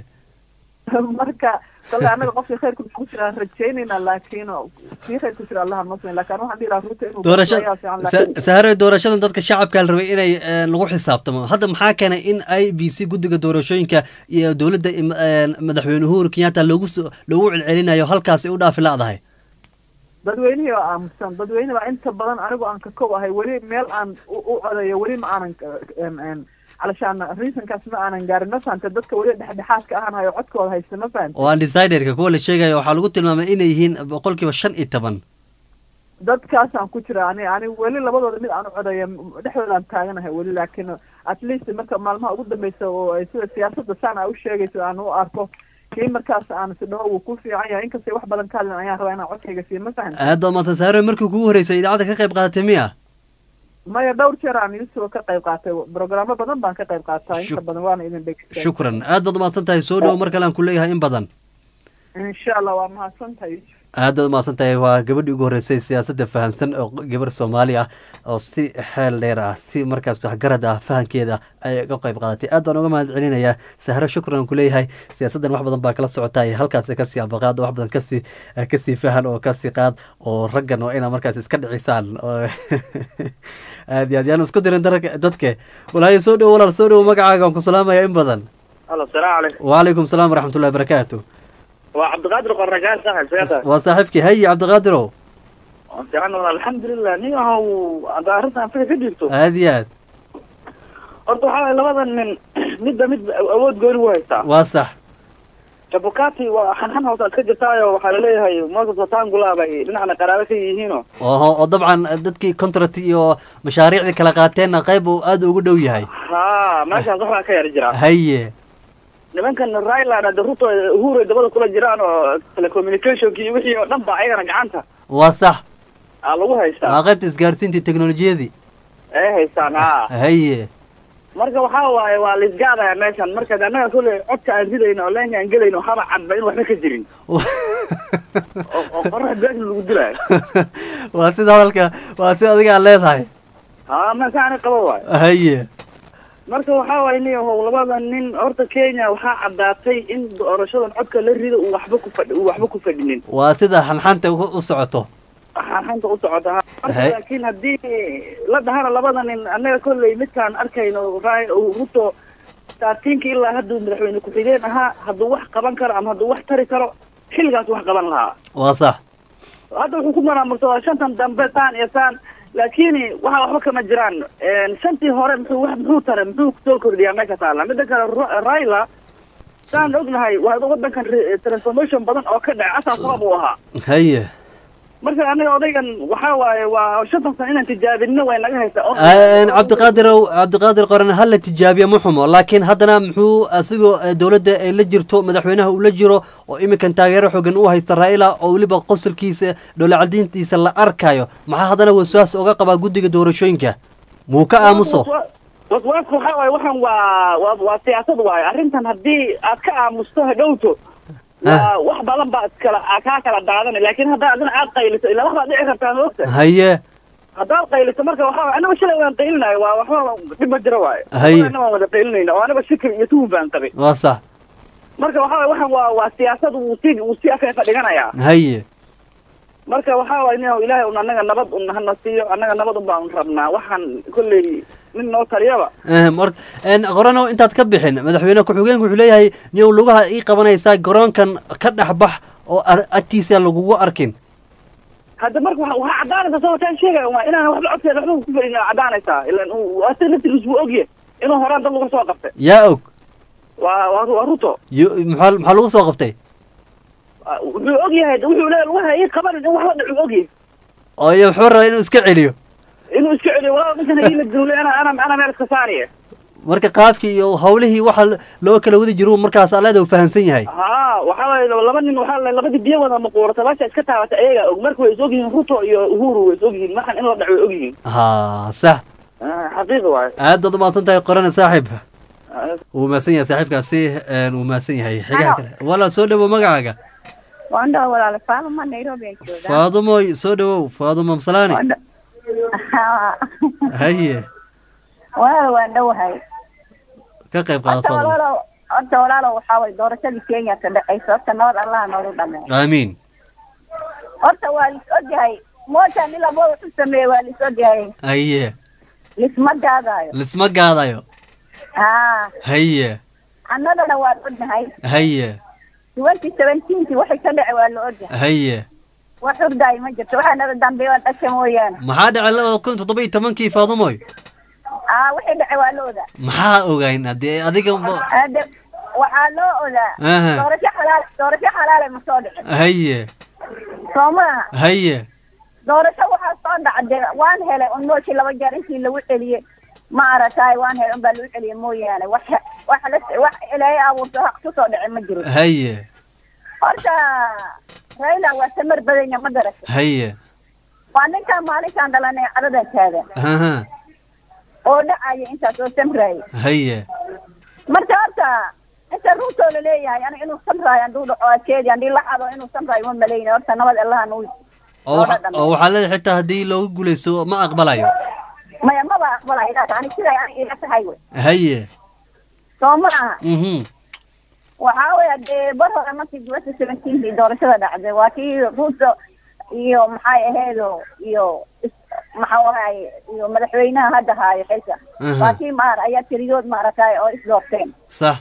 marka kale annaga qofkii khayrku nagu jiraan rajaynayna laakiin kii khayr ku jira allaha noo sameyn laakiin waxaan dhihi lahaa ruuta inuu doorasha ayaa fiican sa- laakiin sahare doorashadan dadka shacabka la rabay inay eh, lagu xisaabtamo hadda maxaa keenay in i b c guddiga doorashooyinka iyo dowladda im- eh, madaxweyne uhuru kenyatta loogu soo- loogu celcelinayo halkaas ay u dhaafi la'dahay dadweynihii oo aamusan dadweyne baa inta badan anigu aan ka kow ahay weli meel aan u u codeeyo weli ma aanan en en calashaan reasonkaas ma aanan gaarin ma fahante dadka weli dhexdhexaadka ahaan hayo codkooda haysta ma fahante oo undecidedka kuwa la sheegayo waxaa lagu tilmaamay inay yihiin boqolkiiba shan iyo toban dadkaasaan ku jira ani ani weli labadooda mid aan u codeeyo dhexdoodaan taaganahay weli laakiin at least marka maalmaha ugu dambeysa oo ay sida siyaasadda saan a u sheegayso aan u arko kii markaas aan si dhaho wuu ku fiican yahay inkastay wax badan ka hadlin ayaan rabaa inaan codkayga siiyo ma fahante aad baa mahadsan sahare markii kugu horreysay idaacadda ka qayb qaadatay miya maya dhowr jeer aan yusuba ka qayb qaatay programo badan baan ka qayb qaataa inta badan waana idin dhegeysta shukran aad baad mahadsan tahay soo dhowo mar kale aan ku leeyahay in badan insha allah waa mahadsantahay yusuf aad baad mahadsan tahay waa gabadhii ugu horreysay siyaasadda fahamsan oo gabar soomaali ah oo si xeel dheer ah si markaas waxgarad ah fahankeeda ay uga qayb qaadatay aad baan uga mahad celinayaa sahro shukran aan ku leeyahay siyaasaddan wax badan baa kala socotay halkaas kasii ambaqaad wax badan kasii kasii fahan oo kasii qaad oo raggan waa inaa markaas iska dhicisaan oo aad iyo aad yaan isku dirin darka dadke walaayo soo dhowo walaal soo dhowo magacaaga waan ku salaamaya in badan halo salaamu calaykum wacalaykum salaam waraxmatullahi barakaatu waa cabdiqaadir qorragaan saaxib seeta waa saaxiibkii hayi cabdiqaadirow fiican walaal alxamdulilah nin ahow hadda arrintan fika ka dhiibto aad iyo aad horta waxaa waye labada nin midba mid awood gooni u haystaa waa sax jabukati waa xanxan hoosa iska jirtaayo waxaa laleeyahay moses watangula bay dhinacna qaraabo ka yihiinoo oo oo dabcan dadkii contract iyo mashaariicdii kala qaateenna qayb uu aad ugu dhow yahay ha meeshaas waxbaa ka yar jira haye nimankan ryland hadda ruto uhuru ay dabada kula jiraan oo telecommunicationki iyo wixii oo dhan ba ayagana gacanta waa sax aa lagu haystaa waa qaybta isgaarsiinta teknolojiyadii ay haystaan ha haye marka waxaa waaye waa laisgaadaya meeshan marka de annaga kule codka aan ridayno oo leenka aan gelayno haba cadba in waxba ka jirin oo oo qorax beesha lagu dilaayo waa sida hadalka waa sida adiga aad leedahay ha masaani qaba waayo haye marka waxaa waaye nin yahow labada nin horta kenya waxaa caddaatay in doorashadan codka la rido uu waxba ku fadhi uu waxba ku fadhinin waa sida xanxanta u u socoto xanxanta u socota ha marka Hay. laakiin haddii la dhahana labada nin annaga kolley midkaan arkayno Rai- ruto saatiinka ilaa hadduu madaxweyne ku-xigeen ahaa hadduu wax qaban karo ama hadduu wax tari karo xilligaas wax qaban lahaa waa sax hadda wuxuu ku maraamursadaa shantan dambe saan iyo saan laakiin waxa waxba kama jiraan shantii hore muxuu wax muxuu tara muxuu soo kordhiyaa meesha taala midda kale Ra- raila saan ognahay waa wadankan re- transformation badan oo ka dhacay asaas sabab uu ahaa haye marka anaga odaygan waxaa waaye waa shantan sano inaan tijaabinno way naga haysaa oo- Een, cabdiqaadirow cabdiqaadir qoran ha la tijaabiya ma xumo laakiin haddana muxuu asigoo eh, dowladda ay la jirto madaxweynaha uu la jiro oo iminkan taageero xogan u haysta raa'ila oo weliba qosolkiisa dhowlacadiintiisa la arkayo maxaa haddana waswaas oga qabaa guddiga doorashooyinka muu ka aamuso waswaaska waxaa waaye waxan waa waa waa siyaasad waaye arrintan haddii aad ka aamusto hadhowto waa wax badan baa iskala aa kaa kala daadanay laakiin haddaa adina aad qayliso ilaa wax baad dhici kartaa ma ogta haye haddaad qayliso marka waxaa anaga shalay waan qaylinayo waa waxba dhib ma jiro waayo Haye. anaga waan wada qaylinayna oo anaga shikir iyo tuhun baan qabay waa sax marka waxaa waxan waa waa siyaasad wuu si wuu si afeefa dhiganayaa haye marka waxaa waay nin ilaahay un anaga nabad un hana siiyo anaga nabad un baan rabnaa waxaan kolley nin noo taliyaba Eh, mar en, qorano intaad ka bixin madaxweyne ku-xigeenku wuxuu leeyahay niyow lugaha ii qabanaysaa garoonkan ka dhex bax oo ar- agtiisa lagugu arkin hadda marka waxa waxaa caddaanaysaa soo wataan sheegaya waa inaan waxba codkeeda waxba ku fadhin caddaanaysaa ilan uu asa naftigiis buu ogye inuu horaan dad lagu soo qabtay yaa og waa waa waa ruto Yo- maxaa maxaa lagu soo qabtay wuxuu ogyahay wuxuu leeyahay lugaha ii qabanin in waxba dhacuu ogyahay oo iyo wuxuu rabaa inuu iska celiyo inuu iska celiyo walaa ninkan hadii la duulay ana ana ana meel iska saariye marka qaabkii iyo hawlihii waxa loo kala wadi jiru markaas aleeda uu fahamsan yahay haa waxaa waaye laba nin waxaa la labadii biyo wada maquurata baasha iska taabata ayagaa og marka way is ogyihiin ruto iyo uhuru way is ogyihiin markan in la dhaco way ogyihiin ha sax Ah, xaqiiqi waaye aad baad umahadsan tahay qorane saaxiib wuu mahadsan yahay saaxiibkaasi een, wuu mahadsan yahay xigaha kale walaal soo dhawow magacaaga wanda walaal faaluma nairobi aan joogaa faadumoy soo dhawow faadumo msalaani haye walaal waan dhowahay ka qayb qaada horta faadumo walaalow horta walaalow waxaa waye doorashadii kenya ka dhacaysa horta nabad allaha noogu dhameeyo aamiin horta waa lis ogyahay mooshan ilaa mo wuxuu sameeyey waa lis ogyahay haye lisma gaadaayo lisma gaadayo haa haye annagana waan ognahay haye twenty seventeenkii waxay ka dhacay waa la ogyahay haye wax hurdaayo ma jirto waxaa naga dambeeya waa dhasha mooyaane maxaa dhacay labada kun toddoba iyo tobankii faadumoy aa wixii dhacay waa la ogaa maxaa ogayn haddee adiga ba- Hade waxaa loo ogaa Aha. doorasho xalaal doorasho xalaale ma soo dhicin haye soo maaha haye doorasho waxaa soo dhacday waan helay un mooshii laba jeer intii lagu celiyey ma aragtaay waan helay un baa lagu celiyey mooyaane wax wax la wax ilaahay abuurto haq kusoo dhicin ma jiro haye horta raila waa samar badanya ma garata haye waa ninkaan maalinkaan dhalanay cadadan taagan aha oo dhacaya intaas oo samraaya haye marka horta inta ruutoo laleeyahay ani inuu samraayo handuu dhaco akeedi handii la xado inuu samraayo ma malayna horta nabad allaha nuu oo waxa- oo waxaa leedahay xitaa haddii loogu guulaysto ma aqbalayo maya maba aqbalayo ilaas ani siday ani ila tahay wey haye soo ma aha mhm waxaa weya dee bar hore markii twenty seventeenkii doorashada dhacday waa kii ruuto iyo maxay aheedo iyo is- maxaa ahaye iyo madaxweynaha hadda haayo xilka Aha. waa kii maar ayaa tiriyood maaragtay oo isdoorteen sax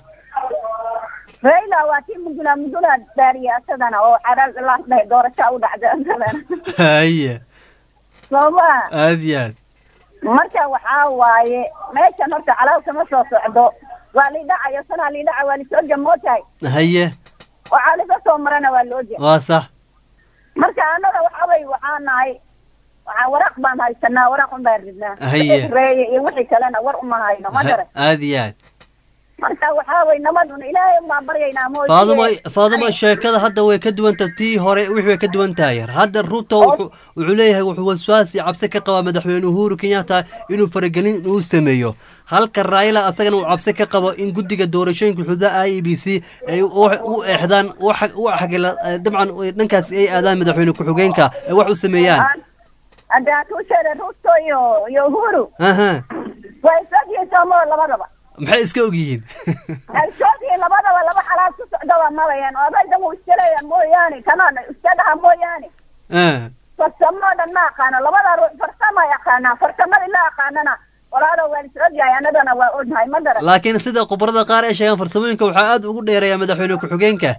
raila waa kii mudula mudula daariya asadana oo caraal ilaas dhahay doorasho u dhacday asadana haye soo ma aad iyo aad marka waxaa waaye meeshan horta calaal kama soo socdo waa lidhacayo sanaa lidhaca waa lisoo jamootahay haye waxaa laga soo marana waa loo jeeda waa sax marka annaga waxa way waxaa nahay waxaa waraaq baan haysanaa waraaq un baan ridnaa Haye. reeye iyo wixii kalena war uma hayno ma garan aad iyo aad marka waxaa way nabadun ilaahay umbaan baryaynaa mooye faadumo faadumo sheekada hadda way ka duwan tahay tii hore wixii way ka duwan tahay hadda ruto wuxuu wuxuu leeyahay wuxuu waswaas iyo cabsi ka qabaa madaxweyne uhuru kenyatta inuu faragelin uu sameeyo halka raila asagana uu cabsi ka qabo in guddiga doorashooyinka xuduudaha i e b c ay u u eexdaan u xag- u xagila dabcan dhankaas ay aadaan madaxweyne ku-xigeenka ay wax u sameeyaan hadda hatuu sheegay ruto iyo iyo uhuru aha waa isogyihiin soomoo labadaba maxay iska ogyihiin ay isogyihiin labadaba laba xalaal ku socda waa malayaan oo abaydan wuu iska leeyahay mooyaane kanaan iska dhaha mooyaane Ah, farsamoo dhan ma aqaano labada ruux farsama yaqaanaa farsamadii la aqaanana walaalo waan is ogyahay annagana waa ognahay ma garan laakiin sida khubarada qaar ay sheegaan farsamooyinka waxaa aad ugu dheereeya madaxweyne ku-xigeenka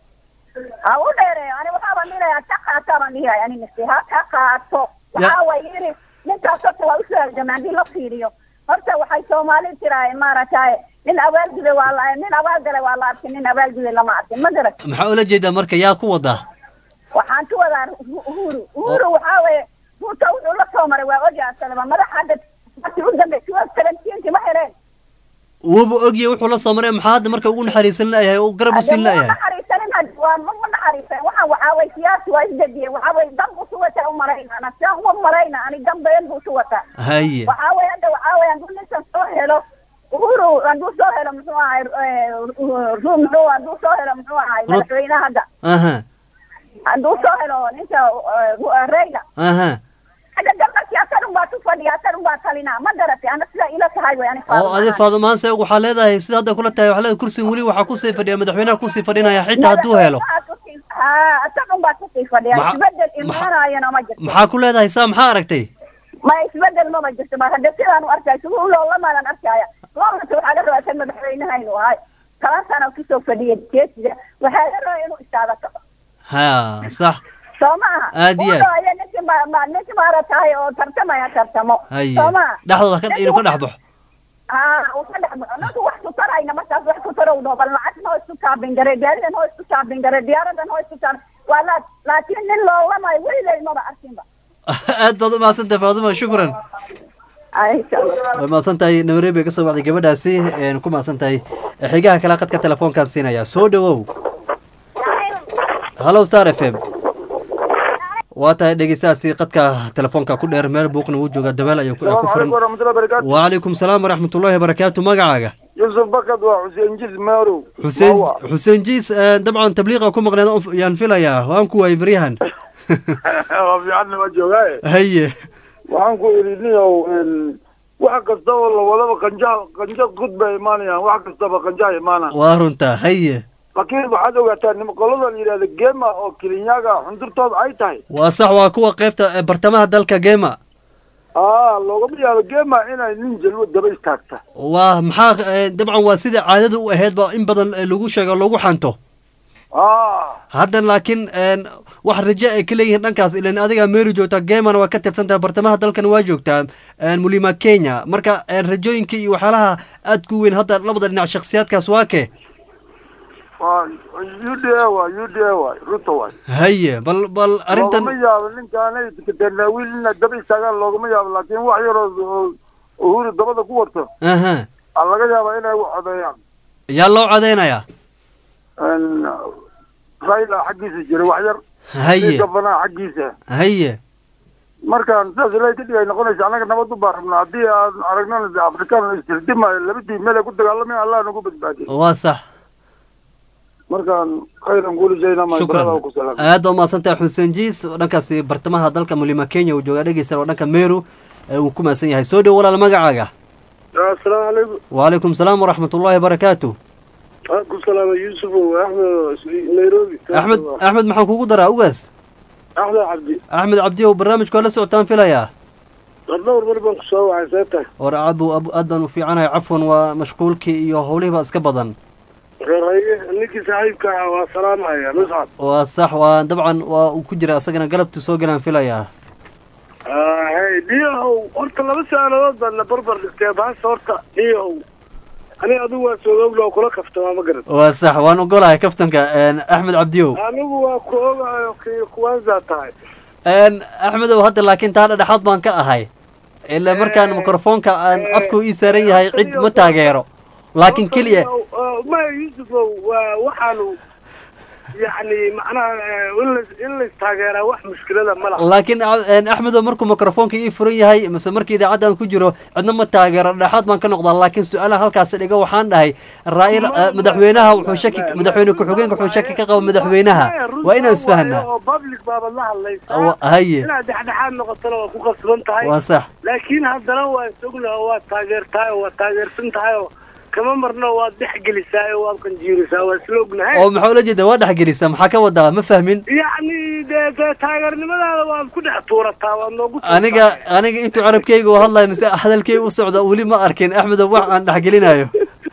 ha u dheereeyo ani waxaabaan dhihayaa ka qaata baan dhihahay ani nafsi ha ka qaato waxaa way yidhi ninkaas horta waa usoo halgamay haddii la fiiriyo horta waxay soomaali tirahay maaragtay nin abaalguday waa la nin abaalgalay waa la arkin nin abaalguday lama arkin ma garan maxaa ula jeedaa marka yaa ku wada waxaan ku wadaa Uhu- uhuru uhuru waxaa weeye ruuta wuxuu la soo maray waa ogyahay asalaba madax hadda markii u dambe tuwa seventeenki ma heleen wuuba ogyahay wuxuu la soo maray maxaa hadda marka ugu naxariisan layahay oo garab u siin ma layahay naxariisanin had waa ma ma naxariisan waxaan waxaa way siyaasi waa isdejiye waxaa way dan buu suwata u marayna ana siaan uma marayna ani dan been buu suwata haye waxaa way hadda waxaa way hadduu ninkan soo helo uhuru hadduu soo helo muxuu ahay ru muxuu hadduu soo helo muxuu ahay Rut- madaxweynaha hadda aha hadduu soo helo ninka eh, Ru- eh, reyla aha hadda dan markii asaga asaga baa ku fadhiya asaga baa talinaa ma garatay ana sida ila tahay way ani oo adi faadumaanse waxaa leedahay sida hadda kula tahay waxaa leedahay kursiga weli waxaa kusii fadhiya madaxweynaha kusii fadhinaya xitaa hadduu helo ha asaga baa kusii fadhiya Maxa- isbedel imaanayana ma jirto maxaa ku leedahay saa maxaa aragtay ma isbedel maba jirto ma hadda sidaan u arkaya sugu loolamalan arkaya loolanta waxaa la rabaa san madaxweynaha inuu ahay toban sano kusoo fadhiya jeesiga waxaa la rabaa inuu istaagato ha sax soo maaha Aad iyo aad. Uu ninkii ma- ma- ninkii maaratahay oo tartamaya tartamo haye soo maaha dhexdooda ka- inuu ka dhex baxo ha uu ka dhex baxo ninku wax ku tarayna markaas wax ku tarowno bal lacagna oo isku kaabin gare gaaridan oo isku kaabin gare diyaaradan oo isku kaabin waa la laakiin nin loolamayo weligay maba arkinba aad baad u mahadsantahay faaduma shukran way mahadsan tahay nairobi bay kasoo baxday gabadhaasi een ku mahadsan tahay xigaha kale qadka telefoonkaan siinaya soo dhawow hallow star f m waa tahay dhegeystahaasi qadka telefoonka ku dheer meel buuqna uu jooga dabeel ayuu ku ku furan waraxmatullahi barakaatu wacalaykum salaam waraxmatullaahi wabarakaatu magacaaga yusuf bakad waa xuseen jis maarow xuseen xuseen jiis eh, dabcan tabliiqa ku maqneed oo- yaan filayaa waan ku waayay baryahan waa fiicanna waa joogaaye haye waxaan ku idhi niyow wax kasta oo la wadaba qanja qanja gud bay imaanayaan wax kastaba qanjaha imaanaan waa runtaa haye laakiin waxaad ogaataa nim qolada la yidhahda gema oo kilinyaga xundurtooda ay tahay waa sax waa kuwa qaybta eh, bartamaha dalka gema aa loogama yaabo gema inay nin jalwo daba istaagta waa maxaa eh, dabcan waa sida caadada u ahayd ba in badan eh, lagu sheego lagu xanto aa haddan laakiin een, wax raje ay ka leeyihiin dhankaas ilan adigaa meeri joogtaa gemana waa ka tirsan tahay bartamaha dalkan waa joogtaa een, mulima kenya marka een, rajooyinka iyo waxyaalaha aad ku weyn hadda labada dhinac shakhsiyaadkaas waa kee waa u d a waay u d a waay ruto waay haye bal bal arrintan loogama yaabo ninkaanay tanaawiil inay daba istaagaan loogama yaabo laakiin wax yaroo oo uhuru dabada ku warto aha aa laga yaabaa inay u codeeyaan yaa loo cadaynayaa Een, raila xaggiisa jira wax yar Haye. gabanaha xaggiisa haye markaan sidaas ilaahay kadib ay noqonaysa annaga nabad u baan rabnaa haddii aan aragnana de afrikaan istirdimayo labadii meel ay ku dagaalamaya allah nagu badbaadiye waa sax markaan khayran kuulijayna shukran ku salaam aad baa umahadsantahay xuseen jiis oo dhankaasi bartamaha dalka mulima kenya uu joogaa dhegeysan oo dhanka meru ee uu ku mahadsan yahay soo dhow walaal magacaaga asalaamu calaykum wacalaykum salaam waraxmatullaahi wabarakaatu waxaan ku salaamay yusuf axmed nairobi axmed axmed maxaan kugu daraa ugaas axmed cabdi axmed cabdi ow barnaamijka waa la socotaan filayaa dhowr mar baan kusoo wacay see tahay war aad buu ab- aad baan u fiicanahay cafwan waa mashquulkii iyo howlihii baa iska badan reeraye ninkii saaxiibka ah waa salaamaya muscab waa sax waa dabcan waa uu ku jira asagana galabtu soo galaan filayaa hay niyahow horta laba su-aalood baan na barbar dhigtee baasta horta niyahow ani adigu waa soogowla oo kula kaftamaa ma garan waa sax waan ogolahay kaftanka een, axmed cabdiow anigu waa ku ogayo kii kuwaansaa tahay een, axmedow hadda laakiin taa dhexaad baan ka ahay ilaa markaan mikrofoonka aan afku ii saaran yahay cid ma taageero laakiin keliya maya yusufow waa waxaanu yacni macnaha eh, in lais- in laistaageeraa wax mushkilada ma laha laakiin a- een, axmedow markuu mikrofoonka ii furan yahay mise markii idaacadda aan ku jiro cidna ma taageero dhexaad baan ka noqdaa laakiin su-aalaha halkaas dhiga waxaan dhahay raa'il eh, madaxweynaha wuxuu shaki madaxweyne ku-xigeenka wuxuu shaki ka qaba madaxweynaha waa inaan isfahanaa oo public baabad la hadlaysaa Wa- haye. inaad dhexdhexaad noqotona waa ku qasban tahay Waa sax. laakiin haddana waa isogna oo waad taageertahay oo waad taageersan tahay oo kama marno waad dhexgelisaa oo waad qanjiirisaa waa isla ognahay oo maxaa ula jeeda waa dhexgelisa maxaa ka wadaa ma fahmin yacni dee dee taageernimadaada waad ku dhex tuurataa waad noogu tuurataa. aniga aniga intuu carabkayga u hadlayo mise hadalkayga u socda weli ma arkin axmedow wax aan dhexgelinayo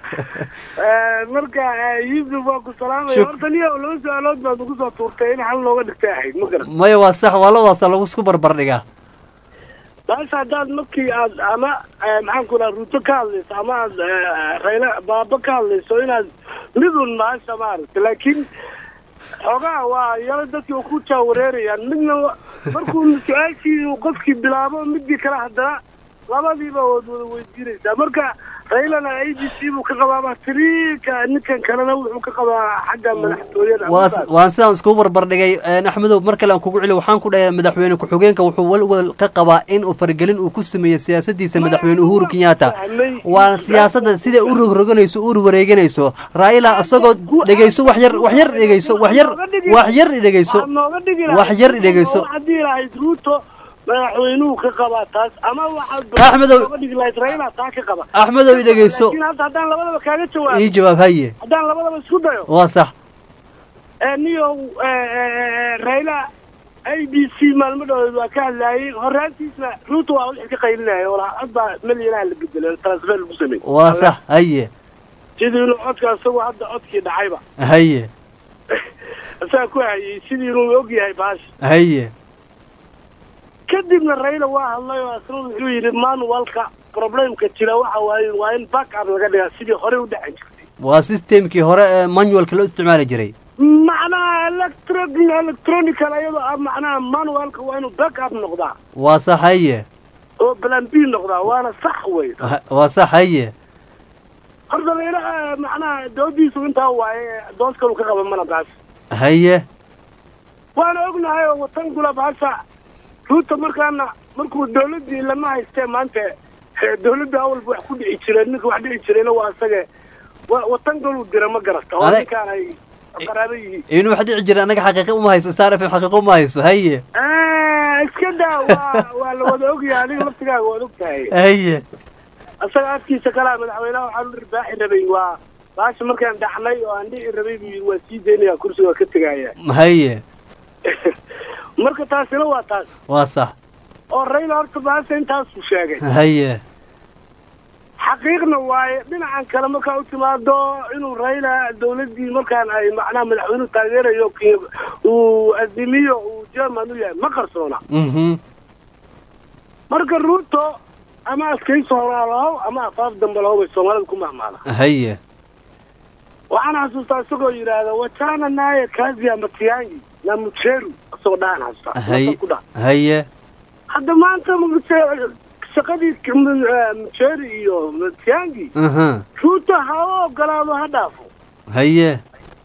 Eh, marka eh, yusuf waa ku salaamaya Shuk- horta niyo laba su-aalood baad ugu soo tuurtay in xal looga dhigtay ahayd ma garan maya waa sax waa labadaasa lagu isku barbar dhigaa baasha haddaad markii aad ama eh, maxaan ku dhaha ruuto ka hadlayso ama aad eh, rayle baaba ka hadlayso inaad midun maasha maaragta laakiin xoogaa waa yalo dadkii oo ku jaawareerayaan midna wa- markuu su-aashii uu qofkii bilaabo midii kale haddana labadiiba waad wada weydiinaysaa marka raylana a b c buu ka qabaa tiriika ninkan kalena wuxuu ka qabaa xagga madaxtooyada waa waan sidaan iskugu barbar dhigay een, axmedow mar kale aan kugu celi waxaan ku dhahay madaxweyne ku-xigeenka wuxuu walwal ka qabaa in uu faragelin uu ku sameeyo siyaasadiisa madaxweyne uhuru kenyatta waa siyaasadda siday u rogroganayso u wareeganayso raila isagoo dhegeyso wax yar wax yar dhegeyso wax yar wax yar dhegeyso nooga dhigi wax yar dhegeyso haddii lahayd ruuto madaxweynuhu ka qabaa taas ama waxaad Axmedow. oga dhigi lahayd raila taa ka qaba Axmedow, i dhegeyso. laakiin hadda haddaan labadaba kaaga jawaabo ii jawaab haye haddaan labadaba isku dayo waa sax ee niyow raila a b c maalmo dhaweed waa ka hadlaayay horaantiisna ruuta waa wixii ka qaylinaya walaa cod baa milyanaha la bedelay transfer lagu sameeyey waa sax haye sidii inuu codka isagoo hadda codkii dhacayba haye isaga ku hayay sidii inuu og yahay baash haye kadibna raila waa hadlay oo asna wuxuu yidhi manualka problemka jira waxa waaye waa in back up laga dhigaa sidii horey u dhacay jirtay waa systemkii hore ee manualka loo isticmaali jiray macnaha electro electronical ayadoo ah macnaha manualka waa inuu back up noqdaa waa sax haye oo plan b noqdaa waana sax wey Ha- waa sax haye horta raila macnaha doodiisu intaa waaye dood kalu ka qaba mana baas haye waana ognahay oo watan kula baasha ruuta markaana markuu dawladdii lama haystee maanta eh, dawladda awalba wax ku dhici jireen ninka wax dhici jirayna waa asage wa- watan galuu dira ma garata oo Adag- ninkaan ay qaraabo yihiin inuu wax dhici jira annaga xaqiiqo uma hayso star f m xaqiiqo uma hayso haye Ah, iska daa waa waa la wada ogyahay adiga laftigaaga waad og tahay haye asaga afkiisa kalaa madaxweynaha waxaan u ribaaxi rabay waa baasha markaan dhaxnay oo aan dhici rabay buu yidhi waa sii daynaya kursiga waa ka tegaya haye marka taasina waa taas waa sax oo rayla horta baasha intaasuu sheegay haye xaqiiqna waaye dhinacan kale markaa u timaado inuu rayla dawladdii markaan ay macnaha madaxweynuhu taageerayo ki- uu adimiyo uu german u yahay ma qarsoona mhm marka ruuto ama askayso horaa lahow ama afaaf dambe lahow bay soomaalida ku mahmaada haye waxaan xasuustaa isagoo yidhaahda wachana naye kazi ya matiyangi na mucheru isagoo dhahan xasuustaa haye ku dha haye hadda maanta Mche- shaqadii K- M- eh, mucheri iyo matiyangi aha ruuto ha u ogolaado ha dhaafo haye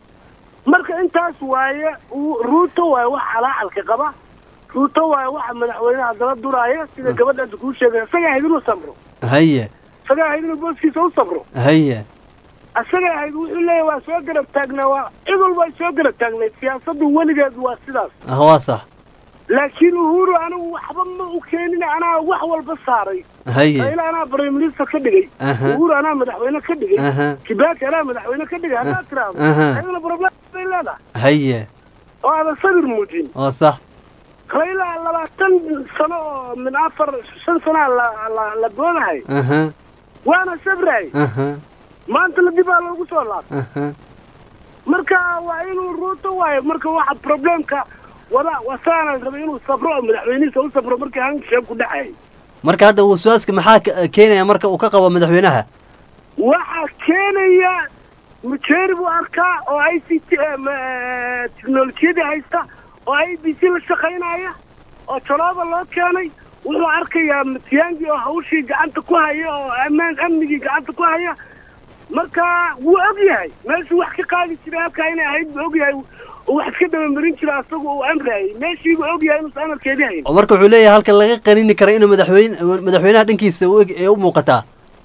marka intaas waaye uu- ruuto waaye wax calaacalka qaba ruuto waaye waxa madaxweynaha dala duraaya sida gabadha hadda kuu sheegay isaga ahayd inuu samro haye isaga ahayd inuu booskiisa u samro haye isaga ahayd wuxuu leeyahay waa soo garab taagnaa waa cid walba ay soo garab taagnayd siyaasaddu weligeed waa sidaas ah waa sax laakiin uhuru anigu waxba ma u keenin anaa wax walba saaray haye raila anaa prime minister ka dhigay Aha. uhuru anaa madaxweyne ka dhigay Aha. kibaki anaa madaxweyne ka dhigay haddaad tiraahdo Aha. ayadana problem bay leedahay haye oo aadan sabir muujin waa sax raila labaatan sano oo min afar shan sanaa la la la doonahay aha waana sabray aha maanta la dibaa loogu soo laabtay aha marka waa inuu ruuto waayo marka waxa problemka wada wasaana rabay inuu safro oo madaxweynihiisa u safro markii hankisheeg ku dhacay marka hadda waswaaska maxaa ka- keenaya marka uu ka qabo madaxweynaha waxaa keenaya mujeeri buu arkaa oo i c t teknolojiyadii haysta oo i b c la shaqaynaya oo jaloaba loo keenay wuxuu arkayaa matiyaangi oo hawshii gacanta ku haya oo ammaan amnigii gacanta ku haya marka wuu og yahay meeshuu wax ka qaadi jiray halkaa inay ahayd buu og yahay oo wax iska dabamarin jira asagu uu amrayay meeshiibuu og yahay inuusan amarkeedii hayn oo marka wuxuu leeyahay halka laga qanini karo inuu madaxweyne madaxweynaha dhankiisa u eg- ee u muuqataa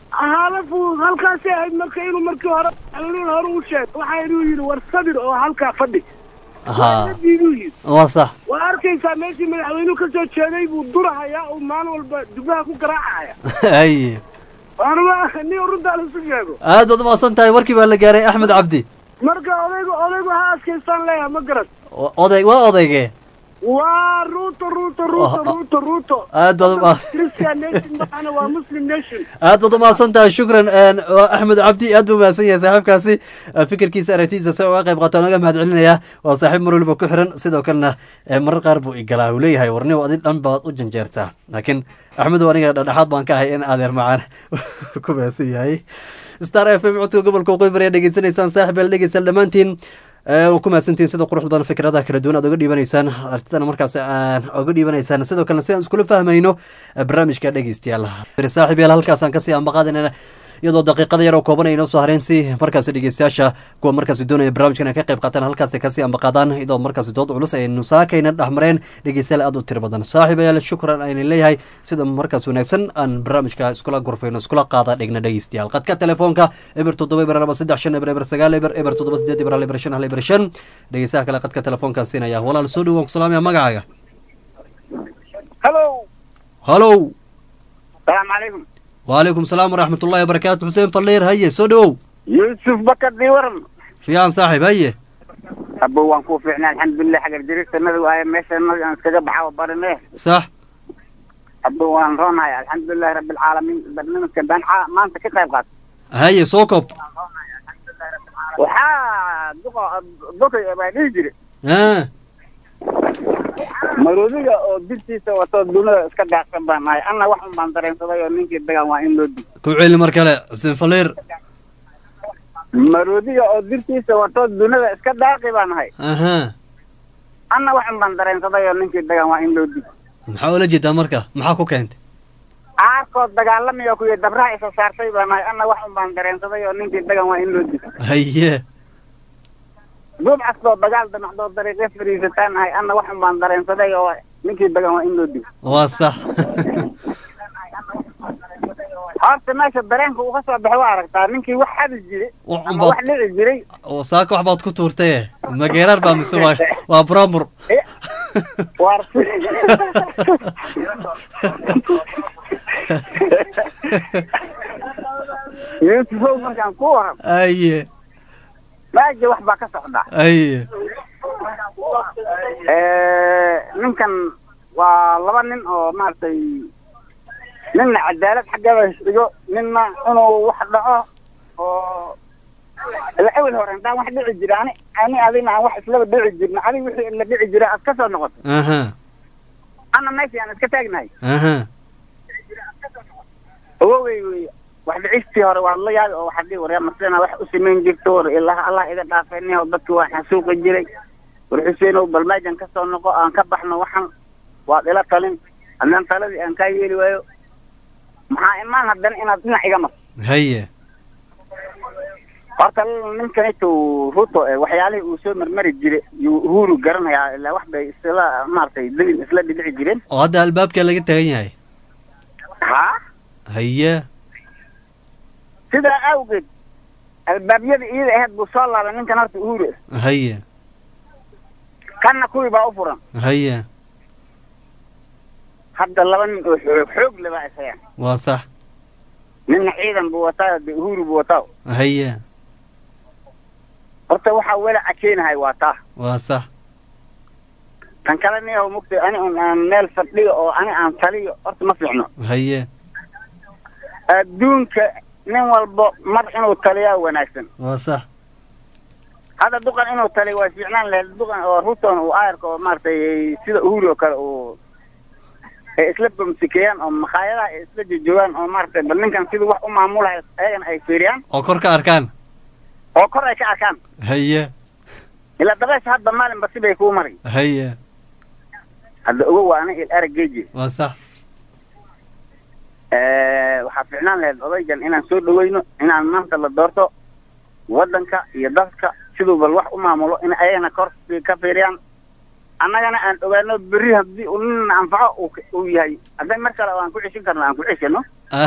halafu halkaasay ahayd marka inuu markii hore madaxweynihii hore u sheeg waxaa inuu yidhi war sabir oo halkaa fadhi ha diiduu yidhi waa sax waa arkaysaa meeshii madaxweynuhu ka soo jeeday buu durahayaa uu maalin walba dubaha ku garaacaya haye waanuma nin runtaa laisu sheego aad baad umaasan tahay warkii baa la gaaray axmed cabdi marka odaygu odaygu ha adkaystaan leeyahay ma garan O- oday waa odayge waa ruuto ruuto ruuto ruuto ruuto aad baad uma christian nation maana waa muslim nation aad baad umahadsan tahay shukran een, waa axmed cabdi aad buu mahadsan yahay saaxiibkaasi Eh, fikirkiisa aragtidiisa si uga qayb qaato naga mahad celinaya waa saaxiib mar waliba ku xiran sidoo kalena eh, marar qaar buu igalaa uu leeyahay warniba adi dhan baad u janjeertaa laakiin axmed aniga dhexdhexaad baan ka ahay in adeer macaan ku mahadsan yahay star f m codka gobolka waqooyi bari aad dhegeysanaysaan saaxib aad dhegeysaan dhammaantiin waa ku mahadsantihiin sida quruxda badan fikradaha kala duwan aad oga dhiibanaysaan aragtidana markaas aan oga dhiibanaysaan sidoo kalena si aan iskula fahmayno eh, barnaamijka dhegeystayaal saaxiib yaal halkaasaan kasii ambaqaadinana iyadoo daqiiqada yar oo kooban ay noo soo hareen si markaasi dhegeystayaasha kuwa markaasi doonaya barnaamijkan ay ka qayb qaataan halkaasi kasii ambaqaadaan iyadoo markaasi dood culus ay nusaakayna dhexmareen dhegeystayaal aad u tiro badan saaxiib ayaal shukran ayna leeyahay sida markaas wanaagsan aan barnaamijka iskula gorfayno iskula qaada dhigna dhegeystayaal qadka telefoonka eber toddoba eber laba saddex shan eber eber sagaal eber eber toddoba sideed eber hal eber shan hal eber shan dhegeystaha kale qadka telefoonkaa siinaya walaal soo dhawaan ku salaamaya magacaaga hello halow salaamu calaykum wacalaykum salaam waraxmat ullahi wabarakaatu xuseen falliir haye soo dhowow yuusuf bakar diiwaran fiican saaxiib haye abo waan kuu fiicnay alxamdulilah xagar jiristanada waaye meeshanadi aan iskaga baxaa barine sax abo waan roonahay alxamdulilahi rabbi alcaalamiin barnaamijka baan ca- maanta ka qayb qaat haye soo kob waxaa duqa dokay baa dhihi jire Ah, maroodiga oo dirtiisa wato dunida iska daaqsan baan nahay anna wax un baan dareensaday oo ninkii dagan waa in loo di ku celi mar kale xuseen falliir maroodiga oo dirtiisa wato dunida iska daaqi baan nahay aha anna wax un baan dareensaday oo ninkii dagan waa in loo di maxaa ula jeedaa marka maxaa ku keentay caarkood dagaalamaya kuyo dabraha isa saartay baan nahay anna wax un baan dareensaday oo ninkii dagan waa in loo di haye duub castoo dagaal damacdoo dariiqe fariisataan nahay anna wax un baan dareensaday oo ninkii dagan waa in loo di waa sax horta meesha dareenka uu ka soo baxay waa aragtaa ninkii wax xadi jiray Wax un ama baad- wax dhici jiray oo saaka wax baad ku tuurtaye mageeraar baa mise waa waa bromur waar yuusufow markaan ku waran haye maaja wax baa ka socda haye ninkan waa laba nin oo maaragtay ninna cadaalad xaggeeda dhigo ninna inuu wax dhaco oo ila awel hore intaan wax dhici jira ani ani adina aan wax islaba dhici jirna adig wixii la dhici jira aad ka soo noqoto aha anna meeshii aan iska taagnahay aha awowey wey wax dhicistii hore waad la yaabi oo waxaad dhihi waryaa masena wax u samayn jirto war ilaha allah iga dhaafayniyo dadki waan xasuuqi jiray war xuseenow bal meejan ka soo noqo aan ka baxno waxan waad ila talin haddaan taladii aan kaa yeeli waayo maxaa imaan haddana inaad dhinac iga marto haye horta ninkanito ruto eh, waxyaalihii uu soo marmari jiray yuu uhuru garanayaa ilaa wax bay isla maaragtay dabin isla dhidhici jireen oo hadda albaabka laga tagan yahay ha haye sidaa awgeed albaabyada iyada ahayd buu soo laabay ninkan horta uhuru ah haye kanna kuwii baa u furan haye hadda laba nin oo xoog xoog le baa isayaan waa sax ninna ciidan buu wataa de uhuru buu wataa haye horta waxaa wela akeenahay waa taa waa sax tan kale niyahow mugtay ani un aan meel fadhiyo oo ani aan taliyo horta ma fiicno haye adduunka nin walbo mar inuu taliyaa wanaagsan waa sax hadda duqan inuu taliyo waa fiicnaan lahayd duqan oo ruton uu aayarka oo maaragtay sida uhuru oo kale uu ay isla bamsikeeyaan oo makhaayadaha ay isla jojoogaan oo maaragtay bal ninkan siduu wax u maamulahay ayagana ay fiiriyaan oo kor ka arkaan oo kor ay ka arkaan haye ilaa dabeesha hadda maalinba sibay kuu mari haye hadda ogo waa ana il araggeeji waa sax waxaa fiicnaan lahayd odaygan inaan soo dhaweyno inaan maanta la doorto waddanka iyo dadka siduu bal wax u maamulo in ayagana kor ka fiiriyaan annagana aan ogaano berri haddii uu nina anfaco uu k- uu yahay hadday mar kale oo aan ku ceshin karno aan ku ceshino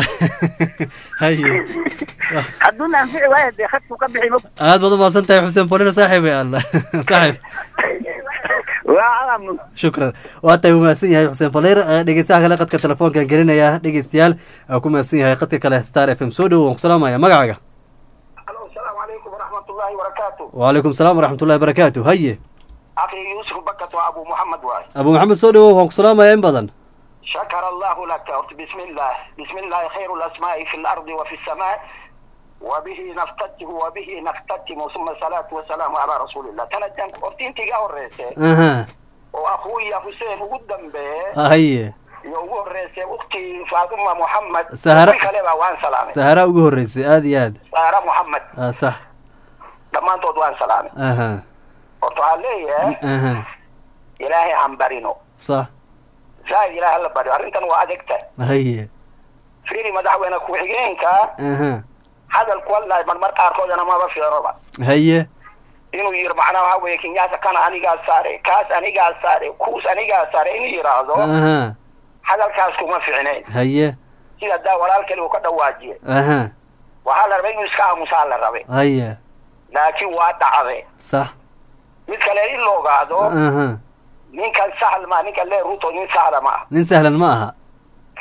haye hadduuna anfici waayo dee khadku ka bixi mog aad baad umaasan tahay xuseen falliir saaxiib ya alla saaxiib waa alaam shukran waa tahay umahadsan yahay xuseen falliir Eh, dhegeystaha kale qadka telefoonkan gelinaya dhegeystayaal aa ku mahadsan yahay qadka kale star f m soo dhowo waan ku salaamaya magacaaga warahmatullahi wabarakaatu wacalaykum salaam waraxmatullahi wabarakaatu haye akhi yusuf bakat waa abu muhammad waay abu maxamed soo dhowo waan ku salaamaya in badan شكر الله لك قلت بسم الله بسم الله خير الأسماء في الأرض وفي السماء وبه نفتتح وبه نختتم ثم الصلاة والسلام على رسول الله تنجم قلت انت قاوريسي aha وأخوي حسين قدام به haye يوغو الرئيسي أختي فاطمة محمد سهرة- كلمة وان سلامي sahara ugu horeysay aad iyo aad سهرة محمد ah sax لما انتو وان سلامي aha قلت عليه aha إلهي عم برينو sax زي إلهي الله برينو أرنتن وأدكت haye فيني مدحوينة كوحيجينك aha hadalku wallahi marmar qaarkoodana maba fiiroba haye inuu yiri macnaha waxa weeye kinyaasa kana anigaa saare kaas anigaa saare kuus anigaa saare inuu yidhaahdo aha hadalkaas kuma ficnayn haye sida daa walaal kale uu ka dhawaajiyey aha waxaa la rabay inuu iska aamusaa la rabay haye laakiin waa dhacday sax mid kale in la ogaado aha ninkan sahal ma ninkan lee ruto nin sahla ma ah nin sahlan ma aha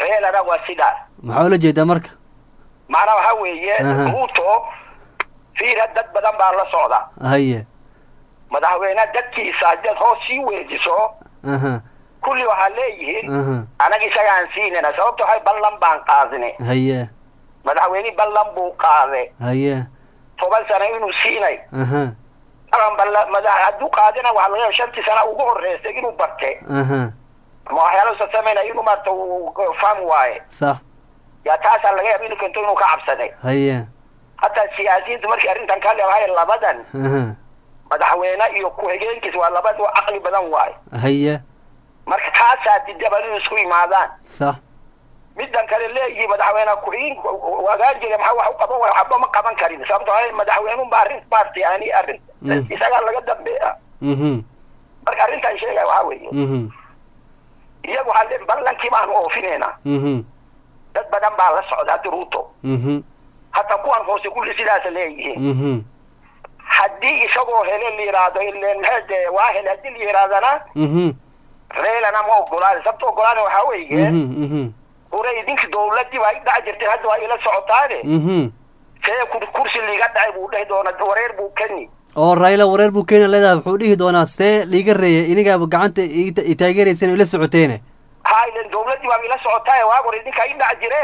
reelana waa sidaas maxaa ula jeedaa marka macnaa waxa weeye Aha. ruuto fiira dad badan baa la socda haye madaxweyne dadkiisa haddaad hoos sii weejiso aha kulli waxaa leeyihiin aha anaga isagaan siinayna sababta waxay ballan baan qaadine haye madaxweyne ballan buu qaade haye toban sano inuu siinay aha alan balla madax hadduu qaadina waxaa laga yaaba shantii sana ugu horreysay inuu barte aha ma waxyaalo sasamayna inuu maarta uu fahmi waaye sax yaa taasaa laga yaaba inuu kento inuu ka cabsaday haye hataa siyaasiyiintu markii arrintan ka leedahay labadan aha madaxweyne iyo ku-xigeenkiis waa labadu caqli badan waaye haye marka taasaa didaba inuu isku imaadaan sax middan kale leeyihi madaxweyne ku-xigeen wagaan jira maxaa wax u qaban waaya waxba ma qaban karin sababto ah madaxweynunba arrin maartay ani arrin Mm. isagaa laga dambeeya mhm marka arrintan sheegaya waxaa weeye mhm iyagu waxaa le ballankii baanu oofinayna mhm dad badan baa la socda haddi ruuto mhm hataa kuwan hoose kulli sidaasa leeyihiin mhm haddii isagoo hele la yidhaahdo ilen maxay waa hele haddii la yidhahdana mhm reelana ma ogolaani sababta ogolaani waxaa weeye mhm mhm hore idinki dowladii waa dhac jirtay hadda waa ila socotaane mhm see kur- kursi liiga dhacay buu dhehi doona wareer buu keni oo raila wareer buu keena leedahay wuxuu dhihi doonaa see liiga reeya inigaaba gacanta ii- i taageerayseen oo ila socoteene ha ilen dowladii waa ila socotaaye waa hore idinka i dhac jire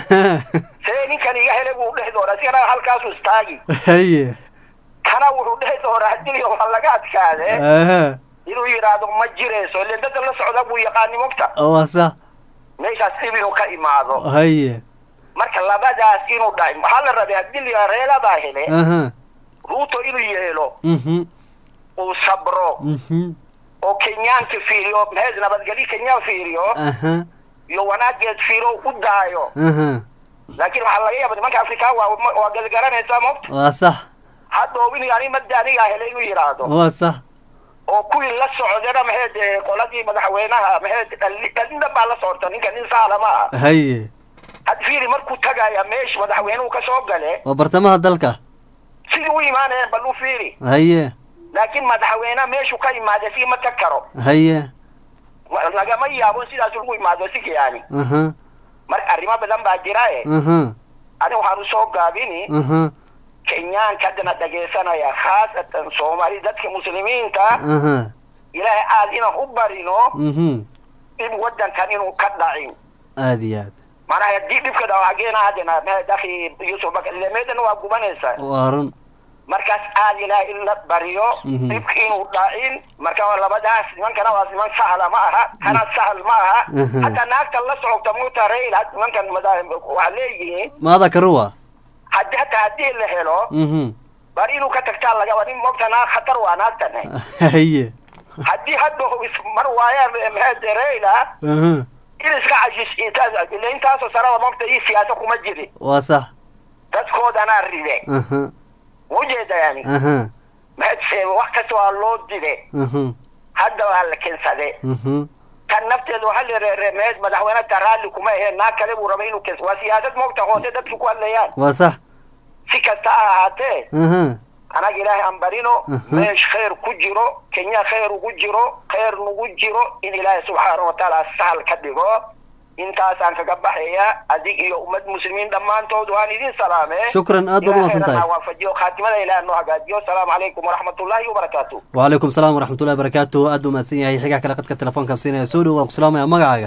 see ninkan iga hele buu dhehi doonaa sigana halkaasu istaagi haye kana wuxuu dhehi doonaa haddii waa laga adkaade aha inuu yidhaahdo ma jirayso ilen dadka la socda buu yaqaani mogta waa sax meeshaas dhib inuu ka imaado haye marka labadaas inuu dhacay waxaa la rabay haddii la yidhahdo reeladaa hele aha ruuto inuu yeelo mhm uu sabro mhm oo kenyaanka fiiriyo maxay nabadgelyo kenyaan fiiriyo aha iyo wanaageed fiiro u daayo aha laakiin waxaa laga yaaba nimanka afrikaan waa waa galgaranaysaa mogta waa sax hadda obini ani madda anigaa helay inuu yidhaahdo waa sax oo kuwii la socdana maxay dee qoladii madaxweynaha maxay dhalin dhalin dhan baa la socota ninka nin saala ma aha haye had fiiri markuu tagaya meesha madaxweynuhu ka soo gale waa bartamaha dalka sidii u imaanayeen bal u fiiri haye laakiin madaxweynaha meeshuu ka imaada si ma tag karo haye Wa- lagama yaabo sidaas lagu imaado si yani aha marka arrimo badan baa jira e aha ani waxaan usoo gaabini aha kenyaanka haddana dhegaysanaya khaasatan soomaali dadka muslimiinta aha ilaahay aad inaan u barino mhm in waddankan inuu ka dhacin aad iyo aad macnaha haddii dhibka dhaco hageena haddana me- akhi yusuf bakar ile meedana waa gubanaysaa waa run markaas aad ilaahay in la bariyo Mhm. dhibka inuu dhacin marka waa labadaas nimankana waa niman sahla ma aha kana sahal ma aha Mhm. hataa naagta la socota muta rail had nimankan mada- waa leeyihiin maada karuwa haddi hataa haddii la helo mhm bar inuu ka tagtaa lagaba nin mogta naag khatar waa naagtan haye haddii hadda is- mar waayaan mahade raila aha in iska cashis intaas ile intaasoo sanada mogta ii siyaasa kuma jirin waa sax dadkoodanaa ride aha ujeeda yani aha mahadse wax kasta waa loo dide aha hadda waa la keensade mhm kan nafteeda waxaa la reere meed madaxweyne ta raalli kuma aheen naag kale buu rabay inuu keens waa siyaasad mogta hoose dadku ku hadlayaan waa sax si kasta ha ahaatee aha anaga ilaahay aan barino Mhm. meesh khayr ku jiro kenya khayr ugu jiro khayr nagu jiro in ilaahay subxaana watacaala sahal ka dhigo intaasaan kaga baxaya adig iyo ummad muslimiin dhammaantood waan idin salaame Shukran, aad baad u mahadsan tahay. Ilaahayna ha waafajiyo khaatimada ilaah noo hagaajiyo asalaamu calaykum waraxmatullaahi wabarakaatu وعليكم السلام ورحمة الله وبركاته أدو ما سيني حقا كلا قد تلفون كان سيني سودو وسلام يا مقعة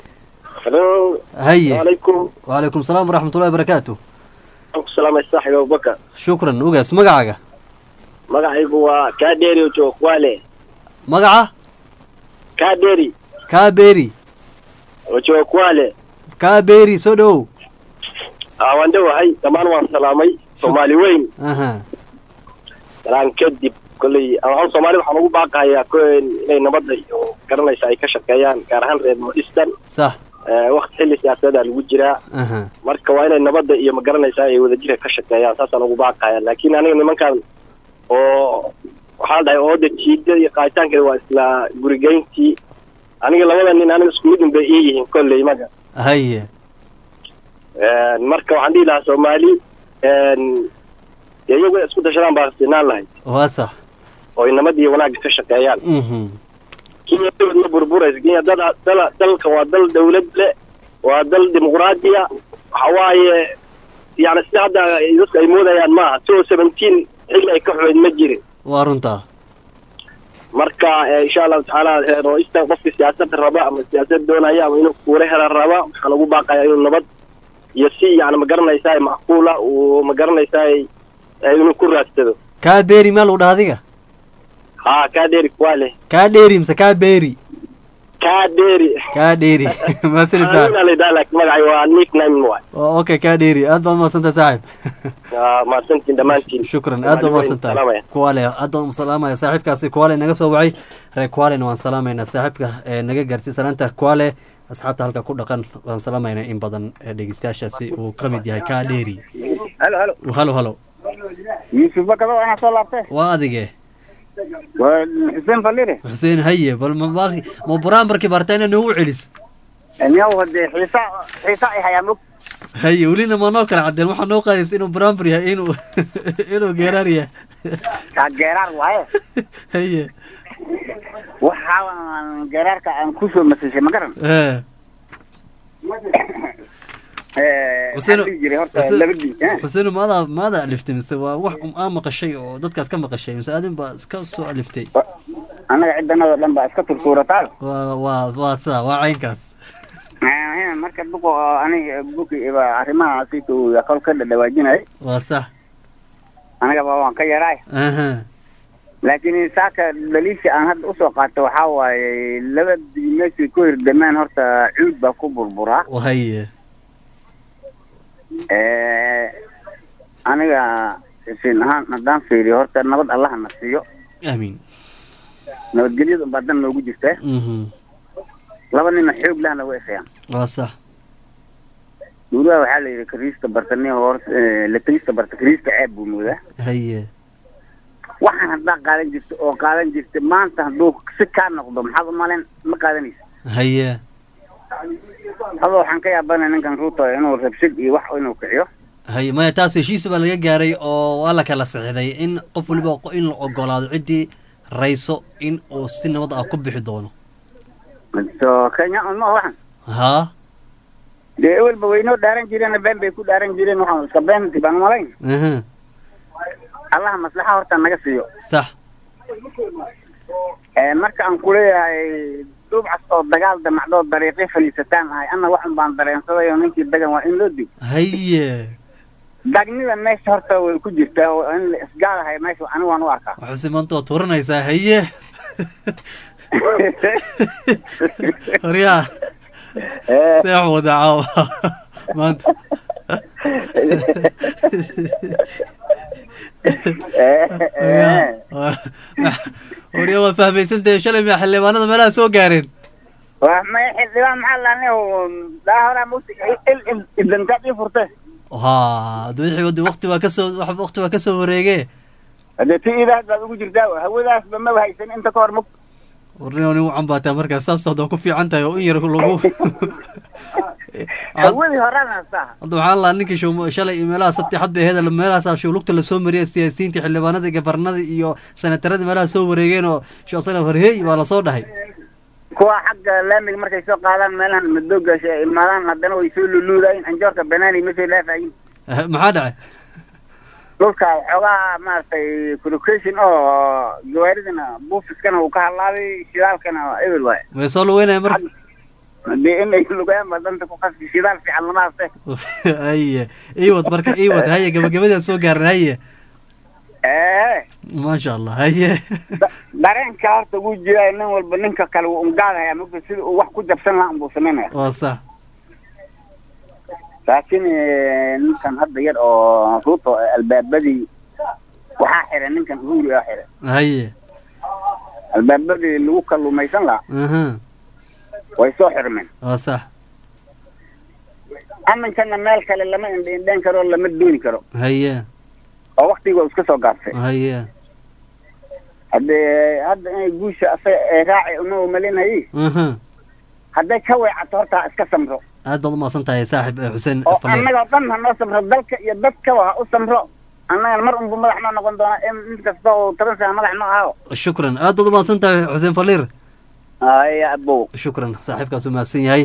هلو هيا عليكم وعليكم السلام ورحمة الله وبركاته السلام الصاحب ابو بكر شكرا وقاس مقعة magacaygu waa kaadheeri ojokwale مقعة kaadheeri كابيري ojokwale كابيري سودو aa waan dhowahay dhammaan waan salaamay soomaali weyn أها salaan kadib kolley aan soomaalida waxaan ugu baaqayaa ko inay nabadda iyo garanaysa ay ka shaqeeyaan gaar ahaan reer nordistan صح wakti xilli siyaasadaa lagu jiraa أها marka waa inay nabadda iyo magaranaysaa ay wadajirka ka shaqeeyaan saasaan ugu baaqaya laakiin aniga nimankan oo waxaa la dhahay ooda jiida iyo qaaditaankeeda waa isla gurigeyntii aniga labada nin aniga isku mid un bay ii yihiin kolley maga هيا marka waxaan dhihi lahaa soomaali dee iyagu inay isku dashadaan baa sinaan lahayd واسح oo ay nabad iyo wanaagga ka shaqeeyaan mhm kenya dawlad ma burburayso kenya dal dal dalkan waa dal dawlad le waa dal dimuqraadiya waxa waaye yani sida hadda dadku ay moodayaan maaha two seventeen xilli ay ka xumayd ma jirin waa runtaa marka eh, insha allahu tacaala eh, ra-iista qofka siyaasadda raba ama siyaasad doonaya ama inuu kuula hela raba waxaan ugu baaqayaa inuu nabad iyo si yani ma garanaysaa macquula uu ma garanaysaa eh, inuu ku raadsado kaa beeri maa lagu dhaha adiga ha kaa dheeri kuwaa leh kaa dheeri mise kaa beeri kaa dheeri kaa dheeri maasinisaa Aniga la yidhaha laakiin magacay waa nickname waay okay kaa dheeri aad baad umaadsantahay saaxib Ah, mahadsantiin dhammaantiin shukran aad baad umaadsantahay kuwale aad baan umsalaamaya saaxiibkaasi kuwale naga soo wacay reer kuwalena waan salaamaynaa saaxiibka ee naga gaarsiiy salaanta kuwale asxaabta halka ku dhaqan waan salaamaynaa in badan ee dhegeystayaashaasi uu ka mid yahay kaa dheeri halo halo halo halo yuusuf bakado anaa soo laabtay waa adige waa xuseen falire xuseen haye bal ma ma- ma buraambarkii barta inaa noogu celis niyaw hadee xiisa xiisa ay hayaa mog haye welina ma noo kala cadeen waxaa noo qaadaysa inuu buraambar yahay inuu inuu geeraar yahay kaa geeraar waaye haye waxaa geeraarka aan kusoo masashay ma garan Eh, Eh, Xuseen- waxaan dhihi jiray horta Xuseen- labadii eh? xuseen maadaa maada aliftay mise waa wax um aa maqashay oo dadkaad ka maqashay mise adin baa iska soo aliftay annaga ciddanadoo dhan baa iska turtuurataa waa waa waa sidaa waa caynkaas Eh, marka duqo oo aniga buki iba arrimaha sita uu kol ka dhadhawaajinay waa sax anigaba waan ka yaraay aha laakiin saaka daliisha aan hadda usoo qaato waxaa waaye labadii meeshii ku hirdamaan horta cuud baa ku burburaa haye Eh, aniga sin ahaan haddaan fiiriyo horta nabad allaha na siiyo amiin nabadgelyada unbaa dan noogu jirtaa mhm laba nina xoog lahna way isayaan waa sax duulaha waxaa la yidhi kariista bartani hor la kariista barta kariista ceeb buu moodaa haye waxaan haddaa qaadan jirta oo qaadan jirta maanta hadduu si kaa noqdo maxaad u malen ma qaadanaysa haye hadoo waxaan ka yaabana ninkan ruuto inuu rabshad iyo wax inuu kiciyo haye maya taas heshiis baa laga gaaray oo waa la kala saxiixday in qof waliba qo- in la ogolaado ciddii rayso in uu si nabad ah ku bixi doono so kenya un ma waxan haa dee ewelba waynoo dhaaran jireen been bay ku dhaaran jireen waxaan iska beenti baan umalayn aha allaha maslaxa horta naga siiyo sax Eh, marka aan kuleeyahay duubcas oo dagaal damacdoo dariiqi faliisataan ahay anna waxun baan dareensaday oo ninkii dagan waa in loo dig haye dagnida meesha horta way ku jirtaa oo in la isgaalahay meesha anigu waan u arkaa waxuse maanta waad tuuranaysaa haye horyaa seex wada caawa maanta horyaa waa fahmaysantahay shalay miya xildhibaanada meelaha soo gaareen waa may xildhibaan maxaa laani daa horaa mugti idantaad ii furte ha hadda wixii wadi waqti waa kasoo wax- waqti waa kasoo wareege hadee ti idaas baad ugu jirtaa hawadaasba maba haysan inta ka hor mug warnio nin u cambaataa markaas saas hadda ku fiican tahay oo in yar lagu hawadii horaan haystaa hadda waxaan lahaa ninkii show shalay iyo meelaha sabti xad bay ahayd meelahaasaa showlugta lasoo mariyay siyaasiyiinta xildhibaanada gabarnada iyo senatarada meelaha soo wareegeen oo shoosana horheey baa lasoo dhahay kuwa xagga laamiga markay soo qaadaan meelahan madooga imaadaan haddana way soo luluudayin anjoorka banaani ma soo laafayin Eh, maxaa dhacay dhulka xoogaa maaragtay collocation oo gawaaridana buufiskana uu ka hadlaabay shidaalkana eber waaye way soo lugeynaya marka dee inay lugaan ba danta ku qasbi shidaal fiican lama haste haye iwad marka iwad haye gabagabadaan soo gaaran haye ee maasha allah haye dareenka horta wuu jiraa nin walba ninka kale wuu ungaadaya mugta sida uu wax ku jabsan lahaa unbuu samaynaya waa sax laakiin eh, ninkan hadda yar oo ruuto albaabadii waxaa xiray ninkan uhuri aa xiray haye albaabadii lagu kalluumaysan lahaa aha way soo xirmeen waa sax aminkana meel kale lama indheindheen karo lama dooni karo haye oo waktiga waa iska soo gaabtay haye haddee hadda inay guusha asaga ee raaci uma umalinayay aha hadday ka weecato horta ha iska samro aad baad umahadsan tahay saaxib eh, xuseen oo faleer annagoo dhan ha noo samro dalka iyo dadkaba ha u samro annagana mar unbu madax noo noqon doona in in kasta oo toban sana madax noo ahaao shukran aad baad umahadsan tahay xuseen faliir aya abow shukran saaxiibkaas u mahadsan yahay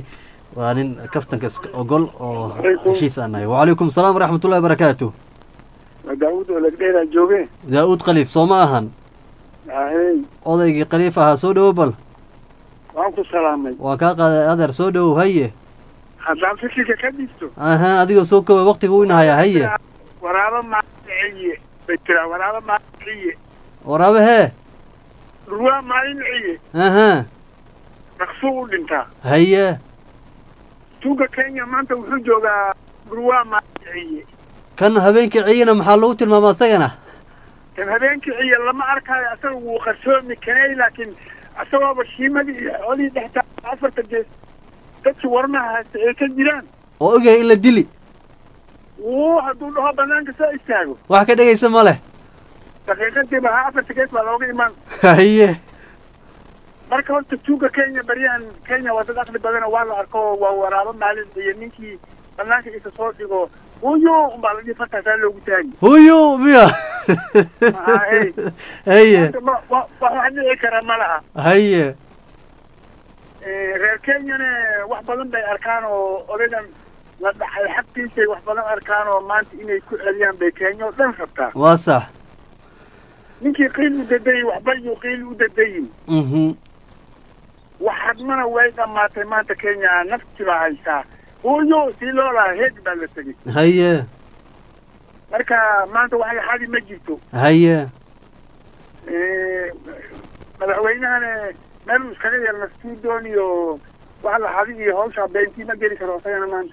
waa nin kaftanka iska ogol oo heshiis aan nahay wacalaykum salaam waraxmatullahi wabarakaatu daawud oo lagdheeraa jooge daa-uud khaliif soo ma ahan ahey odaygii khaliif ahaa soo dhowo bal waan ku salaamay waa kaa qaaday adeer soo dhowow haye haddaan fikirka ka dhigto aha adigoo soo koobay waqtiga u inahaya haye waraabo maaliciye bay tiraa waraabo maaliciye waraabe hee dhurwaa maaliciye aha dhaqso u dhintaa haye tuuga kenya maanta wuxuu joogaa dhurwaa maaliciye kan habeenkii ciyina maxaa lagu tilmaama isagana kan habeenkii ciye lama arkaayo asaga wuu qarsoomi kanay laakiin asagooba shiimadii iyo xoolihii dhextaa afarta gees dadkii warmaha haysta ay ka jiraan oo ogyahay in la dili wuu hadduu dhaho banaanka soo istaago wax ka dhegaysa ma leh daqiiqadiiba ha afarta gees baa looga imaan haye marka horta tuuga kenya baryahan kenya waa dad aqli badana waa la arko waa waraabo maalin iyo ninkii banaanka isa soo dhigo huyo umbaa la dhihi fartaasaa loogu taagi huyo miya Haye. haye Maanta ma- wa- wax wax dhici kara ma laha haye Eh, reer kenyana wax badan bay arkaan oo odaygan la dhacay xagtiisay wax badan arkaan oo maanta inay ku celiyaan bay kenya oo dhan rabtaa waa sax ninkii qiil u dadayin waxba yuu qiil u dadayin mhm wax hadmana way dhammaatay maanta kenya nafti baa haysaa huyo sii loo lahaa heeg baa la tegey haye marka maanta waxay xadi ma jirto haye Eh, madaxweynahana meel uu iskaga yeelna studion iyo wax la xadi iyo hawsha beentii ma geli karo isagana maanta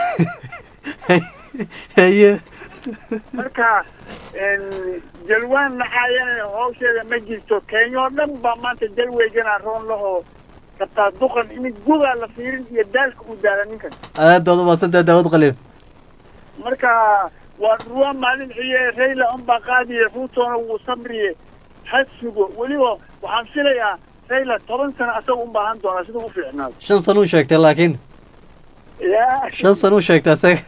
haye marka en, jalwaan nacaayana hawsheeda ma jirto kenya oo dhan baa maanta jalweygana roon lahoo rabtaa duqan in gugaa la fiirin iyo daalka uu daala ninkan aad baad umaasantahay daawud khaliif marka waa ruwa maalin ciye rayla unbaa qaadiye ruutona wuu samriye ha sugo weliba waxaan filayaa rayla toban sano asaga un baahan doonaa sida u fiicnaado shan san uu sheegtay laakiin ya shan san uu sheegtay isaga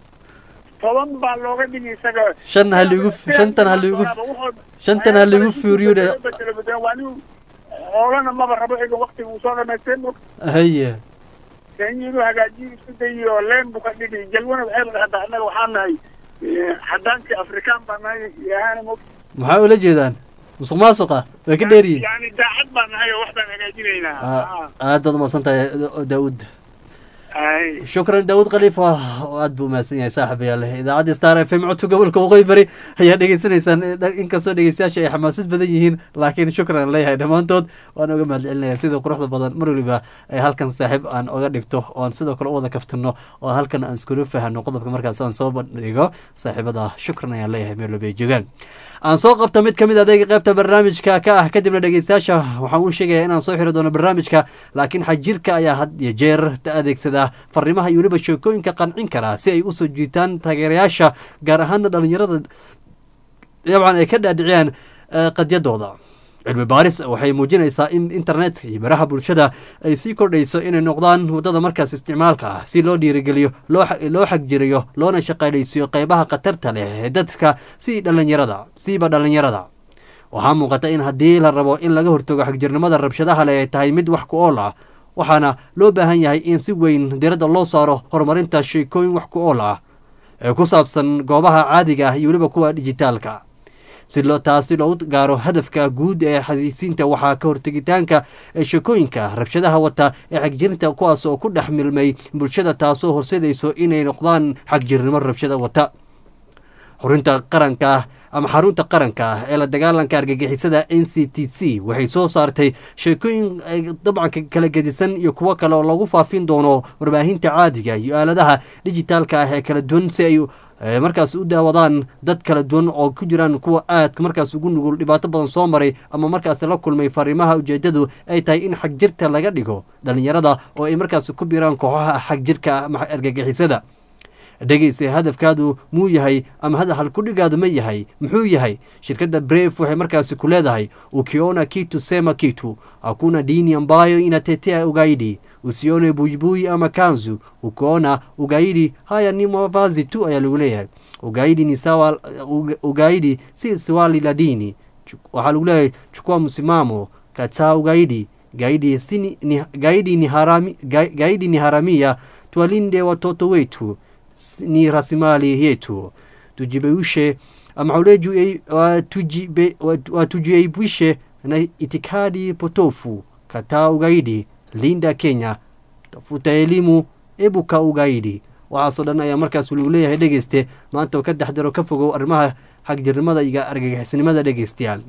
toban baa looga dhigi isaga shan ha liigu shantan ha liigu shantan ha liigu fiiriyo dhe waa nin hoolana maba rabo ega waktiga uu soo dhamaystay mog haye kenya inuu hagaajiyo isku dayiyo leen buu ka dhigi jalwana waxay la dhahdaa annaga waxaan nahay eh, xadaankii afrikaan baa nahay yahaana mog maxaa ula jeedaan musuq maasuqa way ka dheeryihin yani daacad baan nahay oo wax baan hagaajinaynaa aad baad umaasan tahay daawud ay shukran daawud khaliif waa aad buu umahadsan yahay saaxiibayaal idaacadda star f m codka gobolka waqooyi bari ayaa dhegeysanaysaan inkastoo dhegeystayaasha ay xamaasad badan yihiin laakiin shukran aan leeyahay dhammaantood waan oga mahad celinaya sida quruxda badan mar waliba ay halkan saaxiib aan oga dhigto oo aan sidoo kale u wada kaftano oo halkan aan iskula fahano qodobka markaas aan soo bandhigo saaxiibada shukran ayaan leeyahay meel walba ay joogaan aan soo qabto mid kamid adeega qaybta barnaamijka ka ah kadibna dhegeystayaasha waxaan u sheegaya inaan soo xiri doono barnaamijka laakiin xajirka ayaa had iyo jeer adeegsada fariimaha iyo weliba sheekooyinka qancin karaa si ay usoo jiitaan taageerayaasha gaar ahaana dhalinyarada dabcan ay ka dhaadhiciyaan qadyadooda cilmi baaris waxay muujinaysaa in internetka iyo baraha bulshada ay sii kordhayso inay noqdaan waddada markaas isticmaalka ah si loo dhiirigeliyo loo xagjiriyo loona shaqaynaysiyo qeybaha khatarta leh ee dadka si dhalinyarada siiba dhalinyarada waxaa muuqata in haddii la rabo in laga hortago xagjirnimada rabshadaha leh ay tahay mid wax ku ool ah waxaana loo baahan yahay in si weyn diradda loo saaro horumarinta sheekooyin wax ku ool ah ee ku saabsan goobaha caadiga ah iyo weliba kuwa dijitaalka si loo taasi loogu gaaro hadafka guud ee xadiisiinta waxaa ka hortegitaanka ee sheekooyinka rabshadaha wata ee xagjirinta kuwaas oo ku dhex milmay bulshada taasoo horseedayso inay noqdaan xagjirnimo rabshada wata xorinta qaranka ama xarunta qaranka ah ee la dagaalanka argagixisada n c t c waxay soo saartay sheekooyin dabcanka kala gedisan iyo kuwo kale oo lagu faafin doono warbaahinta caadiga iyo aaladaha dijitaalka ah ee kala duwan si ay markaas u daawadaan dad kala duwan oo ku jiraan kuwa aadka markaas ugu nugul dhibaato badan soo maray ama markaas la kulmay fariimaha ujeedadu ay tahay in xagjirta laga dhigo dhalinyarada oo ay markaas ku biiraan kooxaha xagjirka ama argagixisada dhegeysa hadafkaadu muu yahay ama halkudhigaadu ma yahay muxuu yahay shirkadda bref waxay markaasi ku leedahay ukiona kitu sema kitu hakuna dini ambayo inatetea ugaidi usione buibui ama kanzu ukiona ugaidi haya ni mavazi tu ayaa lagu leeyahay ugaidi ni sawa ugaidi si swali la dini waxaa lagu leeyahay chukua msimamo kataa ugaidi gaidi, sini, ni, gaidi, ni harami, ga, gaidi ni haramia tuwalinde watoto wetu s- ni rasimali yetu tujibeushe amauleju watujibe- watu- watujiepushe na itikadi potofu kataa ugaidi linda kenya tafuta elimu ebuka ugaidi waxaasoo dhan ayaa markaas lagu leeyahay dhegeyste maanta oo ka dexdaro ka fogow arrimaha xagjirnimada iyo argagixisnimada dhegeystayaal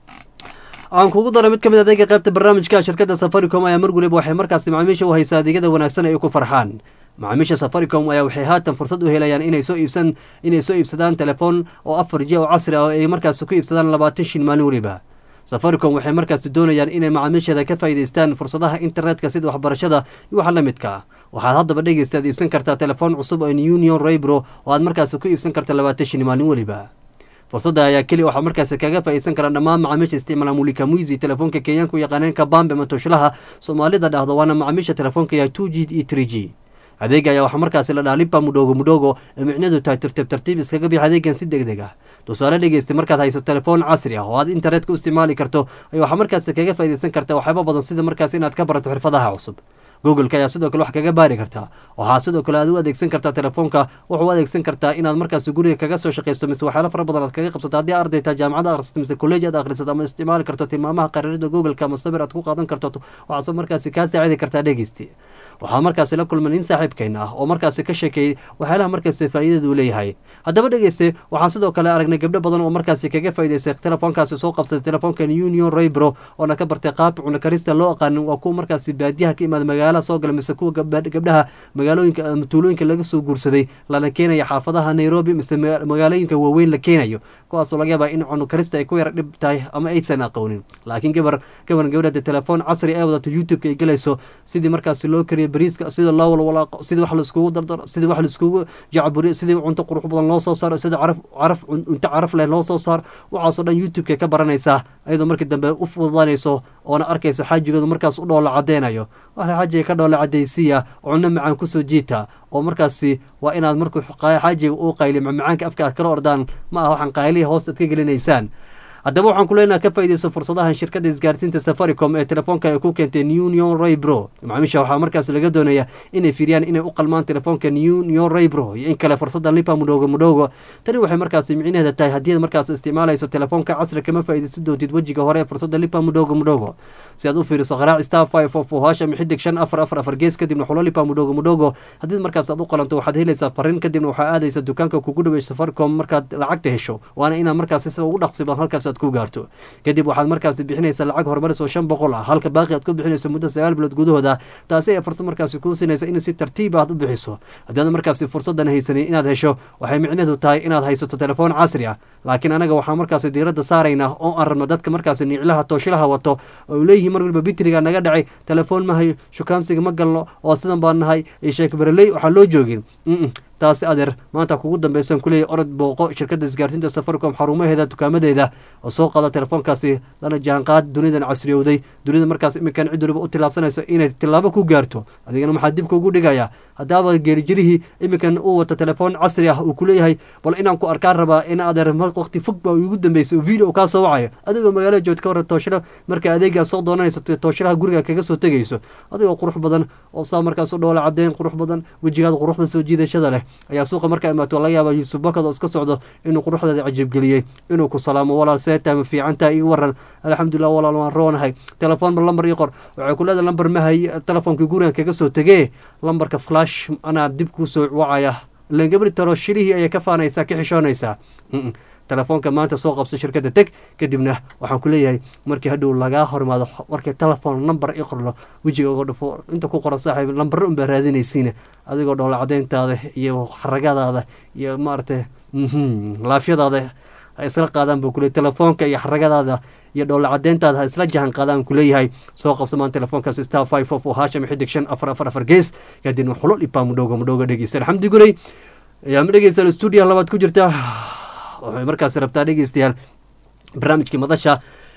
aan kugu dara mid ka mid adeega qaybta barnaamijka shirkadda safaricom ayaa mar waliba waxay markaasi macaamiisha u haysaa adeegyada wanaagsan ay ku farxaan macaamiisha safaricom ayaa waxay haatan fursad u helayaan inay soo iibsan inay soo iibsadaan telefoon oo afar j oo casri ah oo ay markaasi ku iibsadaan labaatan shin maalin waliba safaricom waxay markaasi doonayaan inay macaamiisheeda ka faa'iidaystaan fursadaha internetka sida waxbarashada iyo waxa la midka ah waxaad haddaba dhegeystaad iibsan kartaa telefoon cusub oo union raybro oo aad markaasi ku iibsan karta labaatan shin maalin waliba fursadda ayaa keliya waxaa markaasi kaga faa'iidsan karaa dhammaan macaamiisha isticmaala mulika muizi telefoonka kenyaanka u yaqaaneen kabambe ama toshlaha soomaalida dhahdo waana macaamiisha telefoonka ya two g iyo three g adeega ayaa waxaa markaasi la dhaha lipa mudhogo mudhogo ee micnadu tahay tartiib tartiib iskaga bix adeegan si deg deg ah tusaale dhegeysta markaad hayso telefoon casri ah oo aad internetka u isticmaali karto ay waxaa markaasi kaga faa'iidaysan karta waxyaaba badan sida markaasi inaad ka barato xirfadaha cusub googleka ayaa sidoo kale wax kaga baari kartaa waxaa sidoo kale aad u adeegsan kartaa telefoonka wuxuu u adeegsan kartaa inaad markaasi guriga kaga soo shaqaysto mise waxyaalo fara badan aad kaga qabsato haddii arday taa jaamacada akhrisato mise kolleji aad akhrisato ama isticmaali karto tilmaamaha qariirada googleka ama sabir aad ku qaadan karto waxaase markaasi kaa saacidi kartaa dhegeysti waxaa markaasi la kulma nin saaxiibkeen ah oo markaasi ka sheekeeyey waxyaalaha markaasi faa'iidada uu leeyahay haddaba dhegeyste waxaan sidoo kale aragnay gabdho badan oo markaasi kaga faa'iidaystay telefoonkaasi soo qabsaday telefoonkan union raybro oona ka bartay qaab cuna karista loo aqaanin waa kuwa markaasi baadiyaha ka imaada magaalaha soo gala mise kuwa gabdha- gabdhaha magaalooyinka ama tuulooyinka laga soo guursaday lana keenaya xaafadaha nairobi mise maga- magaalooyinka waaweyn la keenayo kuwaasoo laga yaabaa in cunu karista ay ku yara dhib tahay ama aysan aqoonin laakiin gabar gabar gabadha telefoon casri ay wadato youtube-ka ay gelayso sidii markaasi loo kariyo bariiska sida loo walwalaaqo sidii wax laiskugu dardaro sidii wax laiskugu jacburiyo sidii cunto qurux badan loo soo saaro sidii caraf caraf cunto caraf leh loo soo saaro waxaasoo dhan youtube-ka ka baranaysaa iyadoo markii dambe u fududanayso oona arkayso xaajigeedu markaas u dhoola cadeynayo waxa xaajiga ka dhoola cadaysiya cunno macaan kusoo jiita oo markaasi waa inaad markuu xaajiga uu qayliyo macmacaanka afka aad kala ordaan ma aha waxaan qaylihi hoos aad ka gelinaysaan haddaba waxaan ku leenaha ka faa'iidayso fursadahan shirkadda isgaarsiinta safaricom ee telefoonka ay ku keentay union raybro macaamiisha waxaa markaas laga doonaya inay fiiriyaan inay u qalmaan telefoonka union raybro iyo in kale fursadda lipa mudhogo mudhogo tani waxay markaasi micnaheeda tahay haddii aad markaas isticmaalayso telefoonka casri kama faa'iidaysan doontid wejiga hore ee fursadda lipa mudhogo mudhogo si aad u fiiriso qaraac star five of hash ama xidig shan afar afar afar gees kadibna xulo lipa mudhogo mudhogo haddii markaas aad u qalanto waxaad helaysaa fariin kadibna waxaa aadaysa dukaanka kugu dhaweey safaricom markaad lacagta hesho waana inaad markaasi sida ugu dhaqsi badan halkaas aad ku gaarto kadib waxaad markaasi bixinaysaa lacag horumaris oo shan boqol ah halka baaqi aad ku bixinayso muddo sagaal bilood gudahooda taasi ayaa fursad markaasi kuu sinaysa in si tartiib aad u bixiso haddii aad markaasi fursadan haysanin inaad hesho waxay micnaheedu tahay inaad haysato telefoon casri ah laakiin anaga waxaa markaasi diiradda saaraynaa oo aan rabno dadka markaasi niclaha tooshilaha wato oo leeyihiin mar waliba bitriga naga dhacay telefoon ma hayo shukaansiga ma galno oo sidan baan nahay iyo sheek bereley waxaan loo joogin Mm-mm. taasi adeer maanta kugu dambaysan kuleeyahy orod booqo shirkadda isgaarsiinta safaricom xarumaheeda dukaamadeeda oo soo qaada telefoonkaasi lana jaanqaad dunidan casriyowday dunida markaas iminkan cid waliba u tilaabsanayso inay tilaabo ku gaarto adigana maxaa dibka ugu dhigaya haddaaba geerijirihii iminkan uu wato telefoon casri ah uu kuleeyahay bal inaan ku arkaan rabaa in adeer waqti fog baa ugu dambeysay video kaa soo wacayo adigoo magaalada joogta ka warran tooshila marka adeegaa soo doonanayso tooshilaha guriga kaga soo tegayso adigoo qurux badan oo saa markaas u dhoola cadeen qurux badan wejigaada quruxda soo jiidashada leh ayaa suuqa markaa imaato laga yaaba yuusuf bakad oo iska socdo inuu quruxdeeda cajiibgeliyey inuu ku salaamo walaal seeta ma fiicantaa ii waran alxamdulilah walaal waan roonahay telefoon ma lambar ii qor waxay ku leedahay lambar ma hay telefoonka gurigan kaga soo tegee lambarka flash anaa dib kuu soo wacaya ilan gabri taro shilihii ayay ka faanaysaa ka xishoonaysaa Mm-mm. telefoonka maanta soo qabso shirkadda teg kadibna waxaan ku leeyahay markii hadhow lagaa hormaado markii telefoon number i qorlo wejiga uga dhufo inta ku qoran saaxiib lambaro unbaa raadinaysiina adigoo dhoola cadeyntaada iyo xaragadaada iyo maaragtay mhm, laafyadaada ha isla qaadaan buu kuleeyahy telefoonka iyo xaragadaada iyo dhoola cadeyntaada ha isla jahan qaadaan kuleeyahay soo qabso maan telefoonkaas star five of hasham xidig shan afar afar afar gees kadibna xulo dhibaa mudhowga mudhowga dhegeysta alxamdi guley ayaa ma dhegeysta stuudiya labaad ku jirta waxay markaasi rabtaa dhegeystayaal barnaamijkii madasha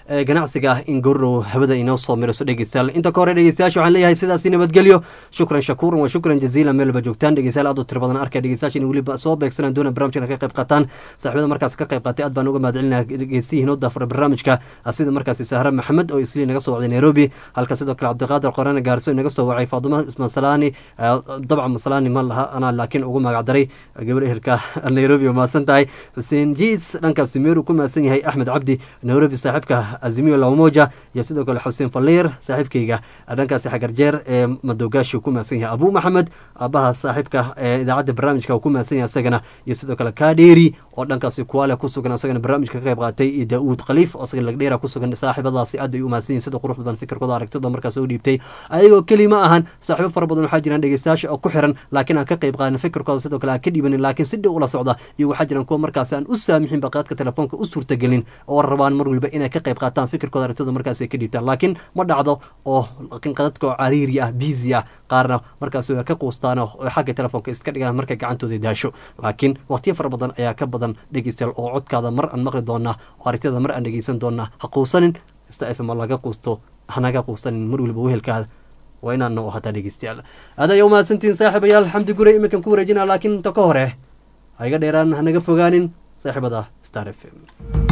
ee ganacsiga ah in gorow hawada inoo soo miriso dhegeystayaal inta ka hore dhegeystayaasha waxaan leeyahay sidaasi nabadgelyo shukran shakuuran wa shukran jaziilan meelba joogtaan dhegeystayaal aad u tiro badan arkaya dhegeystayaasha in weliba soo beegsanaan doona barnaamijkan ka qayb qaataan saaxiibada markaas ka qayb qaatay aad baan uga mahadcelinaya dhegeystiyihiin oo daafura barnaamijka sida markaasi sahra maxamed oo isli naga soo wacday nairobi halka sidoo kale cabdiqaadir qorane gaarso naga soo wacay faaduma ismasalaani dabca masalaani ma laha anaa laakiin ugu magacdaray gabar ehelka nairobi oo mahadsan tahay xuseen jiis dhankaasi meeru ku mahadsan yahay axmed cabdi nairobi saaxiibka azimio lamoja iyo sidoo kale xuseen faliir saaxiibkayga dhankaasi xagarjeer ee madogaashi ku mahadsan yahay abu maxamed aabaha saaxiibka ee idaacadda barnaamijka uu ku mahadsan yahay isagana iyo sidoo kale kadheeri oo dhankaasi kuwaale ku sugan isagana barnaamijka ka qayb qaatay iyo daauud khaliif oo isaga lagdheera ku sugan saaxiibadaasi aad ay u mahadsan yihin sida quruxda badan fikirkooda aragtida markaas oo dhiibtay ayagoo keli ma ahan saaxiibo fara badan waxaa jiraan dhegeystayaasha oo ku xiran laakiin aan ka qayb qaadan fikirkooda sidoo kale aan ka dhiibanin laakiin si dhow ula socda iyo waxaa jiraan kuwa markaasi aan u saamixin baqaadka telefoonka u suurtagelin oo rabaan mar waliba inay ka qayb qaataan fikirkooda aragtida markaas ay ka dhiibtaan laakiin ma dhacdo oo laakiin qadadka oo cariiri ah biisi ah qaarna markaas way ka quustaan oo xagga telefoonka iska dhigaan markay gacantooda daasho laakiin waqtiyo fara badan ayaa ka badan dhegeystayaal oo codkaada mar aan maqli doonaa oo aragtida mar aan dhegeysan doonaa ha quusanin sta fm laga quusto hanaga quusanin mar waliba wehelkaada waa inaan noo hataa dhegeystayaal aad ayaa umahadsantihiin saaxiibayaal xamdi gure iminkan ku wareejinaa laakiin inta ka hore ha iga dheeraan hanaga fogaanin saaxiibada star f m